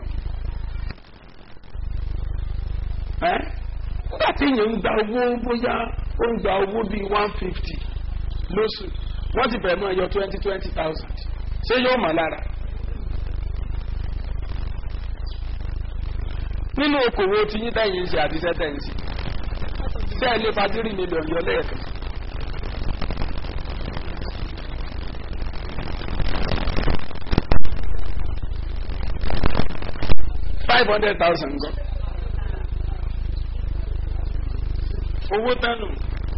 ẹ́ nígbà tí èèyàn ń gba owó bóyá ó ń gba owó bíi one fifty lóṣù wọ́n ti bẹ̀rẹ̀ mọ́ ẹyọ twenty twenty thousand ṣé yóò mọ̀ lára. nínú okòwò tí yín tẹ̀yìn ń ṣe àti sẹ́tẹ̀ ń ṣe ṣé ẹ lè fa three million yọ lẹ́ẹ̀kan. five hundred thousand gan. owó tánu.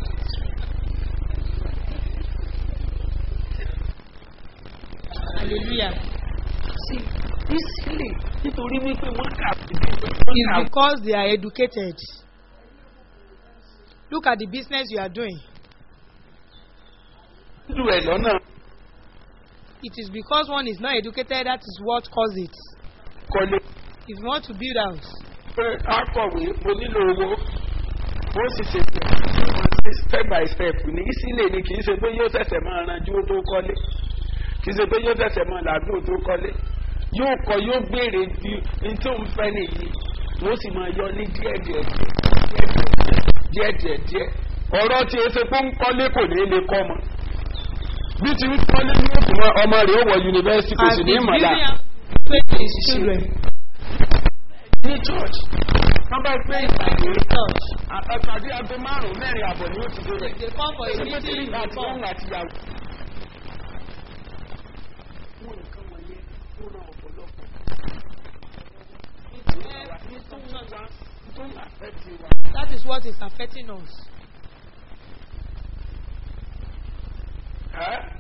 Hallelujah. sí ìsílẹ̀ nítorí wípé wọ́n kà It's because they are educated. Look at the business you are doing. lù ẹ̀ lọ́nà It is because one is not educated that is what caused it. kọ́lé If you want to build house, pé akọ̀wé mo nílò owó ó sì ṣe pé step by step ní ìsílẹ̀ ni kì í ṣe pé yóò ṣẹ̀ṣẹ̀ máa ranjú ó tó kọ́lé kì kì í ṣe pé yóò tẹ̀sẹ̀ mọ́ làágùn tó kọ́lé yóò kọ yóò béèrè bí n tó ń fẹ́ nìyí wọ́n sì máa yọ ní díẹ̀ díẹ̀ díẹ̀ díẹ̀ díẹ̀ ọ̀rọ̀ tí o ṣe pé ń kọ́lé kò ní lè kọ́ mọ́ bí ti ń kọ́lé ní òkú mọ́ ọmọ rẹ̀ ó wọ yunifásitì kò sì ní As he's ìmọ̀lá giving out faith to his children. ní church wọ́n bá gbé ìpàdé Church. àtàkàdé aago márùn-ún mẹ́rin àbọ̀ ni ó ti dé rẹ̀ They come for a ṣe pé meeting tí in àti the wọn come. àti ìyàwó. Wọ́n nǹkan wọ̀nyẹn ó ràn ọ̀pọ̀lọpọ̀. tó ń àfẹ́tì wa. That is what is affecting us. Ẹ́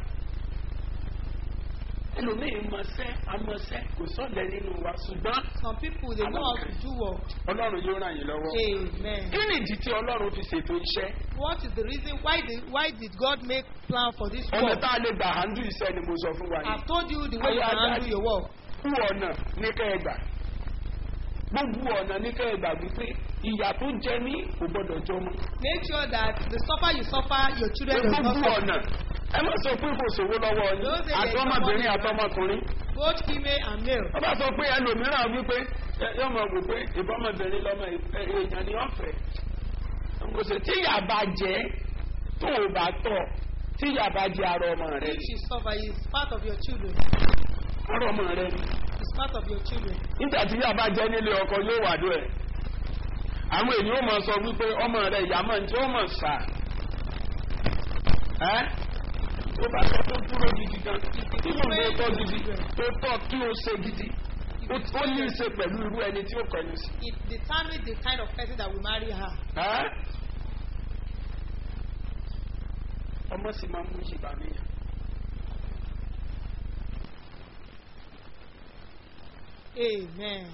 ẹlòmíì mọ̀ọ́sẹ́ amọ̀ọ́sẹ́ kò sọ̀dẹ̀ nínú wa ṣùgbọ́n Some people they know how to do work. ọlọ́run yóò ràn yín lọ́wọ́. Amen. kí ni ìdí tí ọlọ́run fi ṣètò iṣẹ́? What is the reason why did why did God make plan for this ọ̀nà work? tá a lè gbà handle iṣẹ́ ni mo sọ fún wa yìí. I've told you the way you can handle your work. kú ọ̀nà ní kẹ́ẹ̀gbà gbogbo ọ̀nà ní kẹ́ẹ̀gbà wípé ìyà tó jẹ ní kò gbọ́dọ̀ jọ mọ́. Make sure that the suffer you suffer, your children will not gbogbo suffer. ọ̀nà ẹ má sọ pé kò sówó lọ́wọ́ yín Those days they àtọmọbìnrin don't want àtọmọkùnrin. Both female and male. wọ́n bá sọ pé ẹlòmíràn wípé ẹ- yóò mọ̀ wò pé ìbọ́mọbìnrin lọ́mọ ẹ- èèyàn ni ọ̀fẹ́. kò sí tí ìyà bá jẹ tó o bá tọ̀ tí ìyà bá jẹ ara ọmọ rẹ If she suffer, is part of your children. ara ọmọ rẹ ni. It's part of your children. nígbà tí yàrá bá jẹ́ nílé ọkọ yóò wà dó ẹ̀ àwọn èèyàn ó mọ sọ wípé ọmọ rẹ ìyá mọ̀ tí ó mọ̀ sà ẹ́ tó bá sọ tó dúró gidi gan tí mo lè tọ́ gidi tó tọ́ kí o ṣe gidi ó ó ní í ṣe pẹ̀lú irú ẹni tí ó kọ̀yìn sí. It determines the kind of person that will marry her. ẹ́ ọmọ sì máa ń mú yìí bá mi yàn. Amen.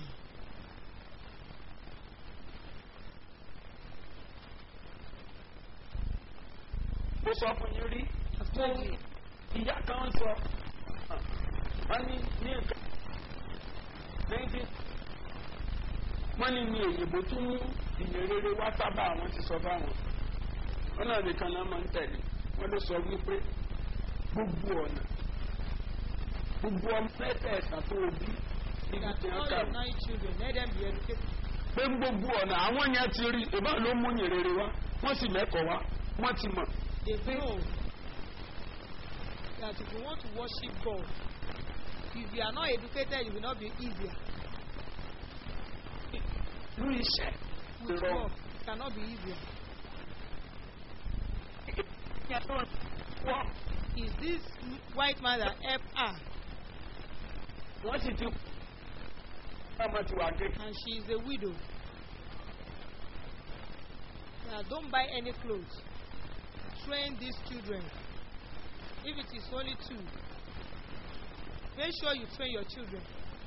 mo sọ fún yín rí I've told you. ìyá kan sọ wọ́n ní ní nǹkan nineteen wọ́n ní ní èyìnbó tún mú ìyẹn rere wá sábà àwọn ti sọ fáwọn wọ́n náà nìkan náà máa ń tẹ̀lé wọ́n ló sọ wípé gbogbo ọ̀nà gbogbo ọmọ mẹ́tẹ̀ẹ̀ta tó o bí níbi That tí wọ́n all kà your nine children, let them be educated. pé gbogbo ọ̀nà àwọn yẹn ti rí ìbá ló mú ìyẹn rere wá wọ́n sì mẹ́kọ̀ọ́ wá wọ́n ti mọ̀ They know that if you want to worship God, if you are not educated, it will not be easier. lórí iṣẹ́ With ìrọ̀rùn. work, it cannot be easier. wọ́n Is this white man that helped her wọ́n sì ti ọmọ ti wà gé. and she is a widow? Now, don't buy any clothes. Train these children. If it is only two, make sure you train your children.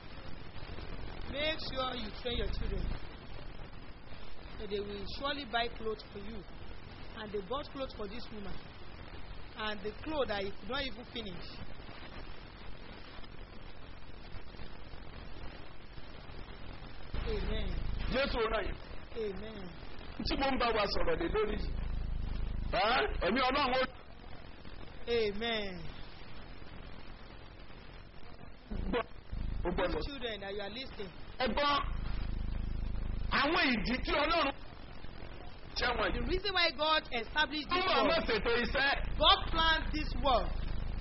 Make sure you train your children. So they will surely buy clothes for you. And they bought clothes for this woman. And the clothes that you could not even finish. Amen. jésù ràn yín Amen. tí mo ń bá wa sọ̀rọ̀ lé lórí yìí ẹ́, ẹ̀mí ọlọ́run ó Amen. gbọ́ ó gbọ́dọ̀ These children that you are listening, ẹgbọ́n àwọn ìdí tí ọlọ́run jẹ́ the wọ̀nyí. reason why God established this túbọ̀ mọ̀ work, ṣètò iṣẹ́ God planned this work,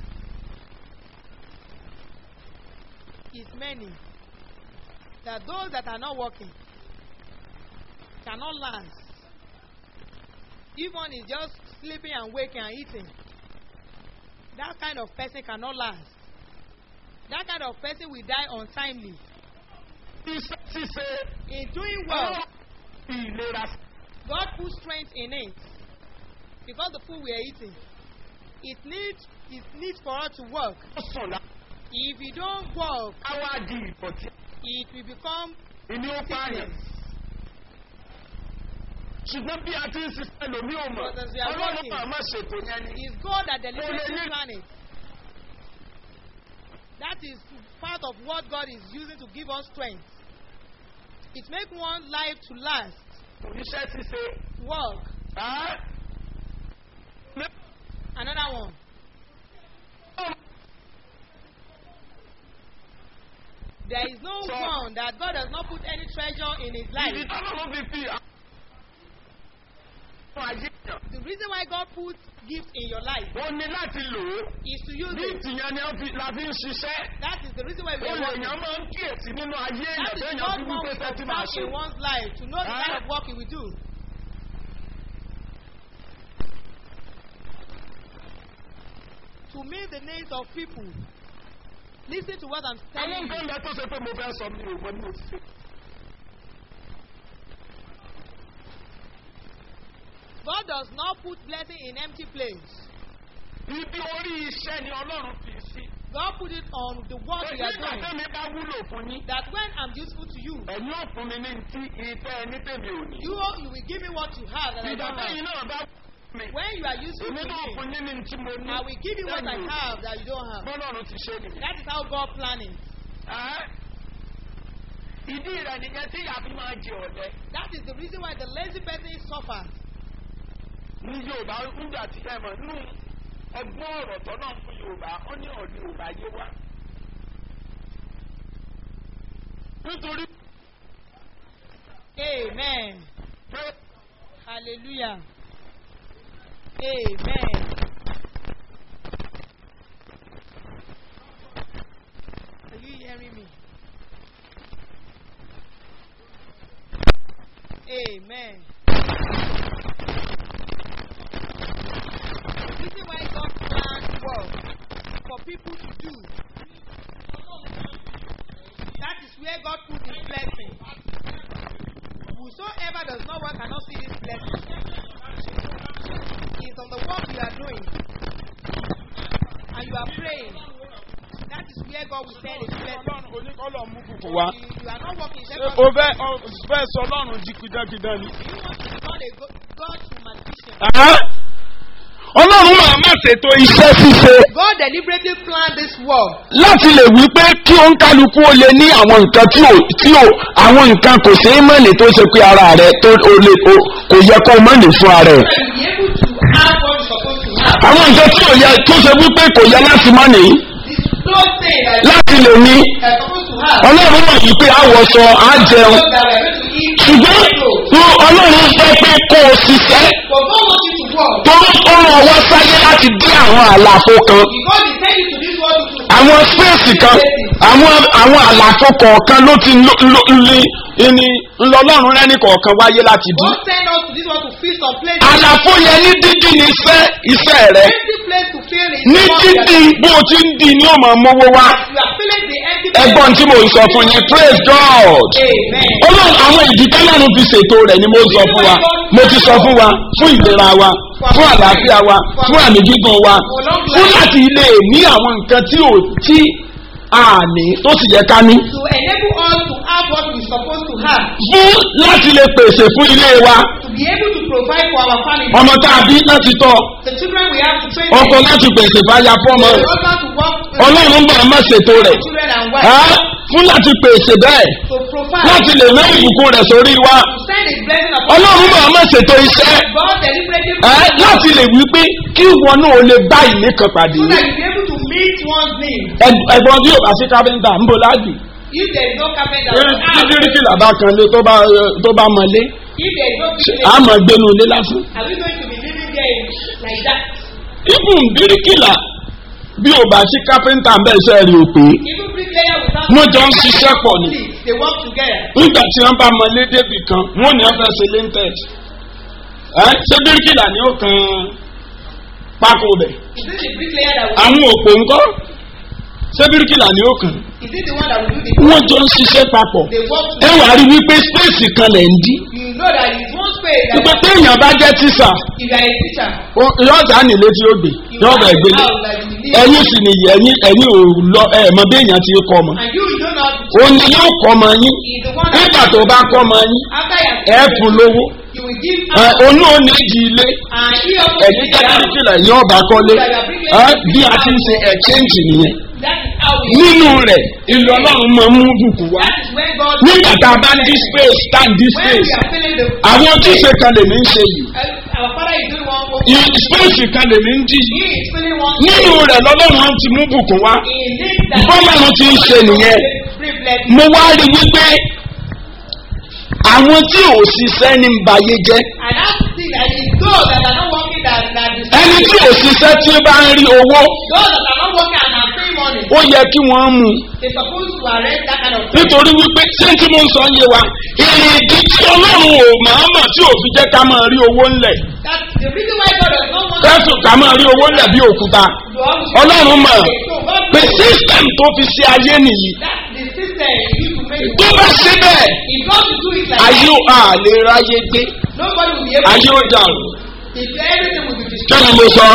is many. That those that are not working cannot last. If one is just sleeping and waking and eating, that kind of person cannot last. That kind of person will die untimely. iṣẹ́ ṣíṣe In doing well, ọlọ́run fi ìlera God put strength in it because the food we are eating. It needs it needs for us to work. sùn lá If we don't work, káwá di ìdọ̀tí it will become ìní ó pààyàn. sickness. ṣùgbọ́n bí a ti ń ṣiṣẹ́ lómi ò mọ̀ But as we are ọlọ́run working, máa má ṣètò yẹn ni. It's God that deliberately Only- planned it. That is part of what God is using to give us strength. It makes one life to last. iṣẹ́ ṣíṣe Work. ẹ́, Another one. There is no So- one that God does not put any treasure in his life. Ibi tọ́lọ́run fi fi àwọn ayé yàn. The reason why God puts gifts in your life Ó ní láti lò ó. is to use Bí it. ìtìyẹn ni wọ́n fi- la fi ń ṣiṣẹ́. That is the reason why we are Olè working. èèyàn máa ń kíyèsí nínú ayé èèyàn That is téèyàn what fi one wípé will fẹ́ tí máa observe ṣe. in one's life to know the Ah. kind of work he will do. To meet the needs of people. Listen to what I'm Àwọn telling you. nǹkan lẹ tó ṣe pé mo fẹ́ sọ mi ò mọ ní òṣìṣẹ́. God does not put blessing in empty place. Ibi orí iṣẹ́ ni Ọlọ́run fi sí. God put it on the work you are Nígbà doing. tẹ́mi bá wúlò fún yín. That when I'm useful to you, Ẹ̀yin ò fún mi ní ti ìfẹ́ ẹni tèmi ò ní. you, you will give me what you have that I Ìgbà don't tẹ́yìn have. náà bá wúlò mi. When you are useful Èmi to náà fún me, yín ní tí mo ní. I will give you what I Tẹ́mi ò ní. have that you don't have. Bọ́lọ́run ti ṣe nìyẹn. That is how God planning. Ẹ́. Ìdí rẹ̀ nìyẹn tí ìyá fi máa jẹ ọ̀lẹ. That is the reason why the lazy person suffers. Ní Yorùbá nígbà tí ẹ mọ̀ nínú ọgbọ́n ọ̀rọ̀ tọ́nà fún Yorùbá, ó ní ọ̀dún Yorùbá yé wa. Nítorí Amen. pé Hallelujah. Amen. Are you hearing me? Amen. The reason why God plans work for people to do. That is where God put his blessing. Whosoever does not work cannot see this blessing. It's on the work you are doing. And you are praying. That is where God will send his blessing. Ọlọ́run oníkọ́lọ̀ mú bùkún wá. You, you are not working. Ṣé Just o fẹ́ o fẹ́ sọ Ọlọ́run jí kídánkídán ni? you want to become a go- God to magician. Ọlọ́run máa má ṣètò iṣẹ́ ṣíṣe God deliberately planned this work láti lè wí pé kí ó ń kálukú ó lè ní àwọn nǹkan tí ò tí ò àwọn nǹkan kò ṣeé mọ̀lẹ̀ tó ṣe pé ara rẹ̀ tó o lè o kò yẹ kó o mọ̀lẹ̀ fún ara rẹ̀. to be able to have what you're supposed to have. àwọn nǹkan tí ò yẹ tó ṣe wípé kò yẹ láti má nìyí This close thing that láti lè ní you're supposed to have. ọlọ́run mọ̀ yìí pé àwọ̀sọ á jẹun So that we're going to eat. ṣùgbọ́n fún ọlọ́run fẹ́ pé kó o ṣiṣẹ́ But God wants you to work. tó ó ràn wá sáyé láti dín àwọn àlàfo kan Because He sent you to this world to àwọn spéèsì kan àwọn àwọn àlàfo kọ̀ọ̀kan ló ti ló ló ní ní ńlọlọ́run rẹ́ni kọ̀ọ̀kan wáyé láti dín. God sent us to this world to fill some place. àlàfo yẹn ní dídí ní iṣẹ́ iṣẹ́ rẹ̀ Empty place to fill is ní the one that dídí bó o ti ń di ní ọmọ mowó wá you are filling the empty place. ẹgbọ́n tí mo ń sọ fún yín praise God. Amen. olóhùn àwọn ìdí tọ́lọ́run fi ṣètò rẹ̀ ni mo sọ fún wa mo ti sọ fún wa fún ìlera wa fún àlàáfíà wa fún àmì gígùn wa fún láti lè ní àwọn nǹkan tí ò tí a ní tó sì yẹ ká ní To enable us to have what we're supposed to have. fún láti lè pèsè fún ilé wa To be able to provide for our family. ọmọ tá a bí láti tọ́ The children we have to train. ọkọ láti pèsè fáyà fọ́mọ The husband to work. with ọlọ́run bá má ṣètò rẹ̀ Children and Á, wives. fún láti pèsè bẹ́ẹ̀ To provide. láti lè ná ìbùkún rẹ̀ sórí wa To send his blessing upon ọlọ́run bá má ṣètò iṣẹ́ God deliberately. ẹ láti lè wí pé kí ìwọ náà ó lè bá ìní kan pàdé So that you be able to meet one's need. Ẹ- ẹ̀gbọ́n bí yóò bá sí káfíńtà ń bò láàjì If there is no carpenter. tí bíríkìlà bá kan lé tó bá tó bá mọlé If there is no ṣe business. á mọ gbénu ilé lásán. Are we going to be living there in, like that? ibùn bíríkìlà bí ò bá sí káfíńtà ń bẹ̀ iṣẹ́ rí o pé Even bricklayer without. wọ́n jọ ń ṣiṣẹ́ pọ̀ ni They work together. nígbà tí wọ́n bá mọlé débì kan wọ́n ní wọ́n fẹ́ ṣe lintex ẹ ṣé bíríkìlà ni ó kan pákó bẹ̀ Is it the bricklayer that will? àwọn òpó ńkọ́ ṣé bíríkìlà ni ó kàn Is it the one that will do the? wọ́n jọ ń ṣiṣẹ́ papọ̀ They work ẹ together. wàá rí wípé spéèsì kan lẹ̀ ń dí You know that it's one space that wípé téèyàn bá jẹ́ tíṣà if you are a teacher, yóò dá nílé tí ó gbé you yóò bẹ̀ have gbélé a house that you live. ẹ̀yin sì nìyí ẹ̀yin ẹ̀yin ò lọ ẹ̀ mọ bí èèyàn ti kọ́ ọmọ And you, you don't know how to òun ni yóò kọ́ ọmọ yín He's the one nígbà that tó bá kọ́ ọmọ yín after you ẹ fún lówó you will give ẹ out onú òní di ilé and he also ẹ̀yin will give out. tẹ́kíníkìlà yóò bá kọ́lé ẹ bí a ti ń ṣe ẹ̀chẹ́ǹjì nìyẹn That is how we. nínú rẹ̀ ìlú ọlọ́run máa ń mú bùkún wá That is when God. nígbà tá a bá ń dí space tá ń dí When we space are feeling the. àwọn ojúṣe kan lèmi ń ṣe yìí Uh, our father is doing one work. ì- space kan lèmi ń dí He is feeling one. nínú rẹ̀ lọ́lọ́run á ti mú bùkún wá He needs that. bọ́lọ́run ti ń ṣe nìyẹn Privilege. mo wá rí wípé àwọn tí ò ṣiṣẹ́ ní bayé jẹ́ And that's the thing that is those that are not working that that is ẹni tí ò ṣiṣẹ́ tí ó bá ń rí owó those that are not working and are paying money. ó yẹ kí wọ́n mú un They supposed to arrest that kind of thing. nítorí wípé ṣé tí mo ń sọ yé wa ìrìndí tí ọlọ́run ò màámà tí ò fi jẹ́ ká máa rí owó ńlẹ̀ That's the reason why God does not want kẹ́sù ká máa rí owó ńlẹ̀ bí òkúta to always ọlọ́run mọ̀ So God pé knows system tó fi ṣe ayé nìyí that's the system you to make tó bá ṣe bẹ́ẹ̀ If God to do it like ayé ò à lè ráyé gbé that, nobody will be able ayé ò dàrú if everything will be kí destroyed. ni mo sọ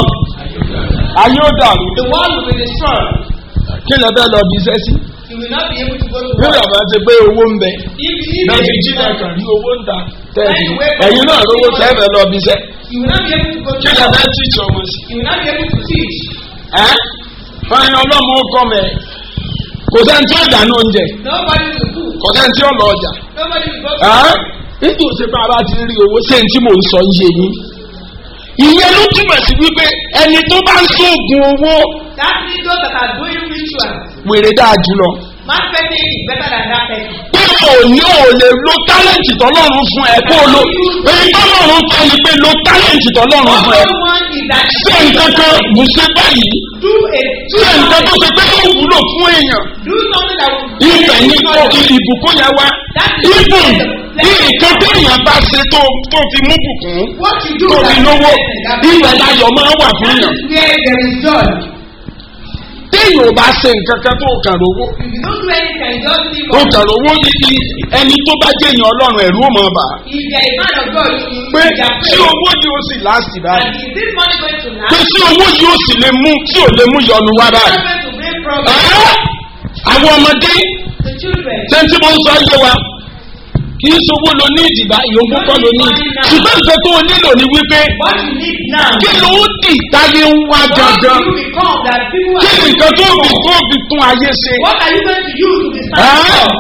ayé ò dàrú The world will be destroyed. kí lè fẹ́ lọ bí iṣẹ́ sí You will not be able to go to bí work. bàbá ti pé owó ń bẹ If you náà ti jí náà kàn rí owó ń ta tẹ́ẹ̀sì ẹ̀yin náà lówó sẹ́fẹ̀ lọ bí iṣẹ́ you will not be able to go kí to lè work. fẹ́ tíìtì ọmọ sí. You will not be able to teach. ẹ́ fẹ́ni ọlọ́mọ kọ́ mẹ́ kò sẹ́ni tí ó dáná oúnjẹ Nobody will cook. kò sẹ́ni tí ó lọ ọjà Nobody will go to ẹ́ nítorí òsè pé a bá ti rí owó ṣé n tí mò ń sọ yé yín ìyẹn ló túmọ̀ sí wípé ẹni tó bá ń sóògùn owó That means those that are doing rituals. wèrè dáa jùlọ Marketing is better than that person. pé o ní o lè lo tálẹ̀ǹtì tọ́lọ́run fún ẹ kó o lo èyí tọ́lọ́run kọ́ ni pé lo tálẹ̀ǹtì tọ́lọ́run fún ẹ All one is that ṣé nǹkan kan bù ṣe báyìí do a do ṣé nǹkan tó something, ṣe pé ó wúlò fún èèyàn do something that will ibẹ̀ ní kó ìbùkún yẹn wá ibùn ní nǹkan tó èèyàn bá ṣe tó tó fi mú bùkún what you do tó that fi lówó that ibẹ̀ láyọ̀ máa wà fún yàn where there is joy. téèyàn ò bá ṣe nǹkan kan tó kàn lówó If you don't do anything, just leave ó on. kàn lówó yìí ẹni tó bá jẹ́ èèyàn ọlọ́run ẹ̀rú ò mọ̀ bà If there is man of God, you pé you are tí owó yìí ó sì láàsì báyìí And is this money going to pé last? tí owó yìí ó sì lè mú tí ò lè mú yọnu wá It's báyìí. not going to bring problem. Ẹ́ àwọn ọmọdé The children. sẹ́ńtì mo ń sọ yé wa kì í sowó lo ní ìdìbà ìyókù kọ́ lo ní ìdì ṣùgbọ́n nǹkan tó o nílò ni wípé What you need now. kí ló ń dì táyé ń wá What gangan do you become that people kí are ni nǹkan tó fi tó fi tún ayé ṣe. What are you going to use to be Ẹ́ satisfied?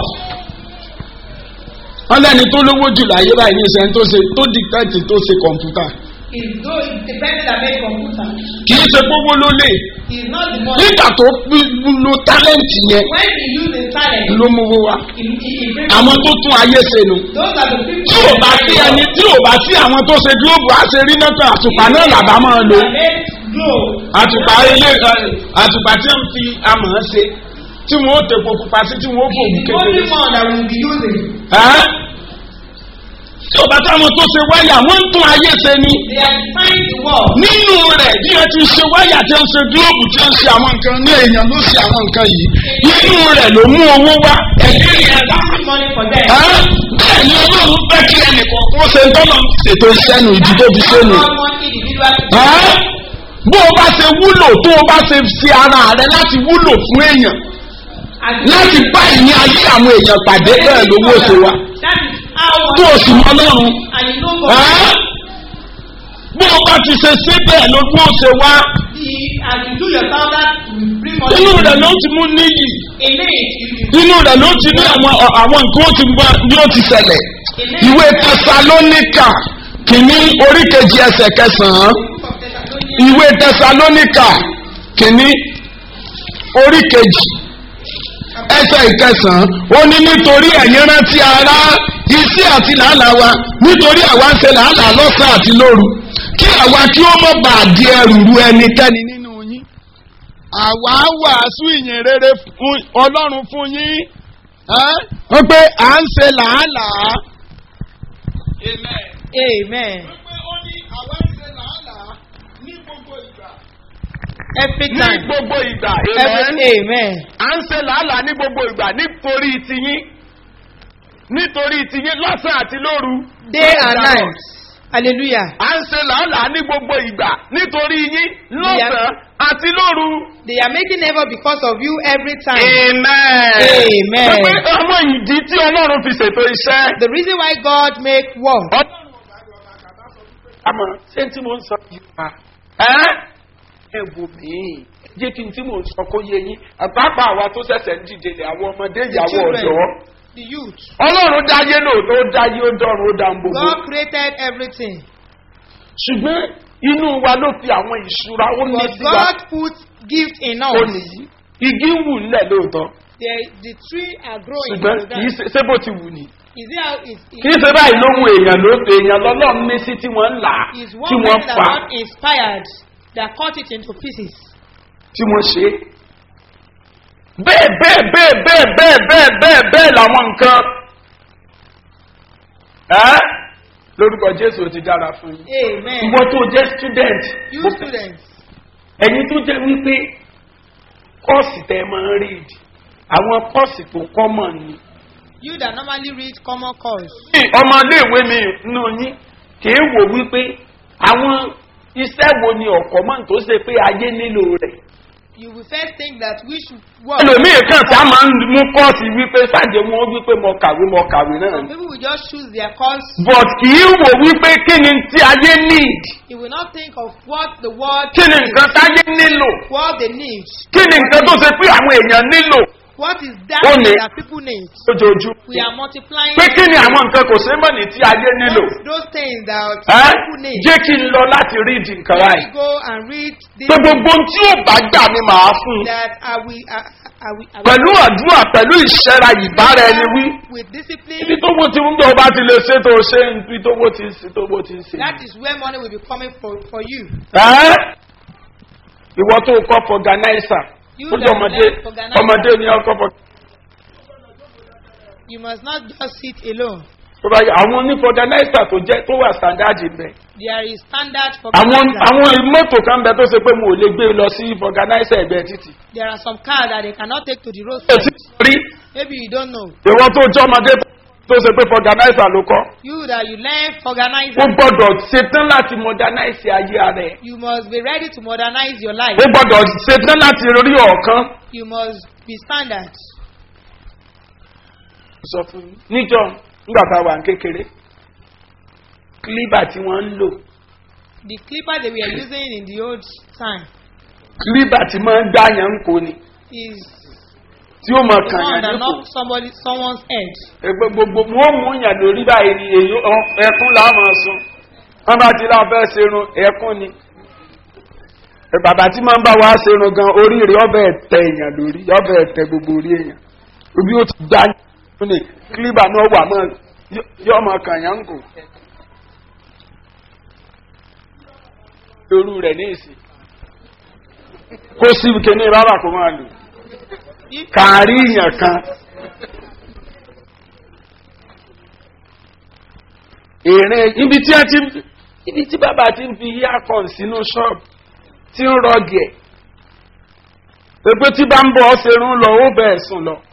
wọ́n lẹ́ni tó lówó jù láyé báyìí ní ìṣẹ́ tó ṣe tó dìtẹ́tì tó ṣe kọ̀ǹpútà Is those the person that make computer. kì í ṣe gbogbo ló lè Is not the money. nígbà tó fi- lo tálẹ́ǹtì yẹn When he use his talent, ló mówó wá he, he, he brings àwọn tó tún ayé ṣe nu. those are the people tí ò bá sí ẹni tí ò bá sí àwọn tó ṣe gílóòbù á ṣe rí mẹ́ta àtùpà náà làbá máa lò that make glow. àtùpà ilé àtùpà tí wọ́n fi amọ̀ ṣe tí wọ́n ó tepo pupa sí tí wọ́n ó fòwú Is the only kékeré. one that will be using. Ẹ́? tí ò bá táwọn tó ṣe wáyà wọ́n ń tún ayé ṣe ni They are trying to work. nínú rẹ̀ bí wọ́n ti ṣe wáyà tí wọ́n ṣe gílóòbù tí wọ́n ṣe àwọn nǹkan ní èèyàn ló ṣe àwọn nǹkan yìí nínú rẹ̀ ló mú owó wá ẹ̀dí rẹ̀ dá. Give money for them. Ẹ́? bẹ́ẹ̀ ni ọlọ́run fẹ́ kí ẹnìkan kó ṣe ń tọ́nà ṣètò iṣẹ́ nu ìdí tó fi ṣe nu. God wants individual to Ẹ́? bó o bá ṣe wúlò tó o bá ṣe fi ara rẹ láti wúlò fún èèyàn And láti bá ìní ayé àwọn èèyàn pàdé bẹ́ẹ̀ lówó ṣe wá That is how tó o sì mọ lọ́run and you know God. Ẹ́? bó o bá ti ṣe ṣe bẹ́ẹ̀ lówó ṣe wá The, as you do your standard, you bring money. inú rẹ̀ ló ti mú níyì In it, you inú rẹ̀ ló ti ní àwọn àwọn nǹkan ó ti mọ bí ó ti ṣẹlẹ̀ ìwé tẹsalónìkà kìíní oríkejì ẹsẹ̀ kẹsàn-án ìwé tẹsalónìkà kìíní oríkejì ẹsẹ̀ ìkẹsàn-án ó ní nítorí ẹ̀yin rántí ara iṣẹ́ àti làálàá wa nítorí àwa ń ṣe làálàá lọ́sàn àti lóru kí àwa kí ó mọ̀ bá di ẹrù ru ẹnikẹ́ni nínú yín àwa wàásù ìyìn rere fún ọlọ́run fún yín ẹ́ wọ́n pé à ń ṣe làálàá. Amen Amen. pé ó ní àwa ń ṣe làálàá ní gbogbo ìgbà. Every ní time. gbogbo ìgbà. Every, amen. à ń ṣe làálàá ní gbogbo ìgbà nítorí tiyín nítorí tiyín lọ́sàn àti lóru. Day and night. Hallelujah. à ń ṣe làálàá ní gbogbo ìgbà nítorí yín lọ́sàn àti lóru. They are making effort because of you every time. amen. Amen. pé àwọn ìdí tí ọlọ́run fi ṣètò iṣẹ́. The reason why God make war. àmọ́ ṣé tí mo ń sọ yìí pa ẹ́ ẹ wò mí jẹ́ kí n tí mo ń sọ kó yé yín àpapọ̀ àwa tó ṣẹ̀ṣẹ̀ ń dìde lẹ̀ àwọn ọmọdé The ìyàwó children, ọ̀dọ́ the youth. ọlọ́run dáyé lóòótọ́ ó dáyé ó dọ́run ó dá ń gbogbo God created everything. ṣùgbọ́n inú wa ló fi àwọn ìṣúra ó ní But sí wa God put gift in ó us. nìyí igi ń wù nílẹ̀ lóòótọ́ the the tree are growing. ṣùgbọ́n in the kì í ground. ṣe ṣé bó ti wù ní. Is it how is kì í ṣe báyìí lóhun èèyàn ló èèyàn lọ́lọ́run ní sí tí wọ́n ń là á is tí one wọ́n person that pa God inspired that cut it into pieces. tí wọ́n ṣe é. bẹ́ẹ̀ bẹ́ẹ̀ bẹ́ẹ̀ bẹ́ẹ̀ bẹ́ẹ̀ bẹ́ẹ̀ bẹ́ẹ̀ bẹ́ẹ̀ làwọn nǹkan. ẹ́ lórúkọ jésù ó ti dára fún yín. Amen. ìwọ tó jẹ́ student You mo- students, ẹ̀yin tó jẹ́ wípé kọ́ọ̀sì tẹ́ ẹ máa ń read àwọn kọ́ọ̀sì tó common ni. you that normally read common course, ọmọ iléèwé mi nù yín kì í wò wípé àwọn iṣẹ́ wo ni ọ̀kọ́ mọ́ tó ṣe pé ayé nílò rẹ̀. you will first think that we should work. ẹlòmíì kan tá a máa ń mú kọ́ọ̀sì wípé sáàjẹ wọn wípé mo kàwé mo kàwé náà Some ni. people will just choose their course. but kì í wò wípé kí ni tí ayé need He will not think of what the world kí ni needs, nǹkan táyé nílò what they need, kí ni nǹkan tó ṣe pé àwọn èèyàn nílò what is that Ó ní. that people need. lójoojúmọ́. We are multiplying pé kí ni àwọn nǹkan kò ṣe mọ̀ ní tí ayé nílò. those, those things that Ẹ́, people need. jẹ́ kí n lọ láti read nǹkan Let ráì. me go and read this pé gbogbo ohun tí ò bá gbà ni màá fún un. that I will, I, I will, I will pẹ̀lú àdúrà pẹ̀lú ìṣẹ́ra ìbára ẹni wí. with discipline. ibi tó wó ti ń bọ̀ bá ti lè ṣe tó ṣe ibi tó wó ti ń ṣe tó wó ti ń ṣe. That is where money will be coming for, for you. Ẹ́, ìwọ tó kọ́ fọganáísà You ó jẹ́ that ọmọdé learn organizer. ọmọdé ni ọkọ̀ fọ. You must not just sit alone. tó bá yẹ àwọn onífọganáísà tó jẹ́ tó wà sàndáàdì bẹ̀. There is standard for àwọn organizer. àwọn mọ́tò kan bẹ tó ṣe pé mo ò lè gbé lọ sí fọganáísà ẹ̀gbẹ́ títì. There are some cars that they cannot take to the ẹ roadside. ti rí Maybe you don't know. ìwọ tó jẹ́ ọmọdé tó ṣe pé fọganáísà ló kọ́. You that you learn organizer. ó gbọ́dọ̀ ṣetán láti modernize ayé ara ẹ̀. You must be ready to modernize your life. ó gbọ́dọ̀ ṣetán láti rí ọ̀kan. You must be standard. sọ fún mi. níjọ nígbà tá a wà ní kékeré kílíbà tí wọ́n ń lò The clipper they were using in the old time kílíbà tí máa ń dáyàn ń kó ni is tí ó mọ the kàn one yàn that nípò. knock somebody someone's head. ẹgbẹ́ gbogbo wọ́n mú yàn lórí báyìí ni èyí ọ- ẹkún làwọn sùn wọ́n bá ti láwọn fẹ́ ṣerun ẹkún ni. Ẹ bàbá tí máa ń bá wa ṣerun gan orí rẹ̀ ọbẹ̀ tẹ èèyàn lórí ọbẹ̀ tẹ gbogbo orí èèyàn obi ó ti gbá yín ní kílíbà náà wà mọ́ yọ ọmọ kàn yàn ń kò. irú rẹ̀ ní ìsìn kó sí kíní rárá kó máa lò If kàárí èèyàn kan èrè ibi tí a ti ń ibi tí bàbá ti ń fi earphone sínú ṣọ́ọ̀bù tí ń rọgì ẹ̀ pépé tí bá ń bọ̀ ọ́ serun lọ ó bẹ̀ sùn lọ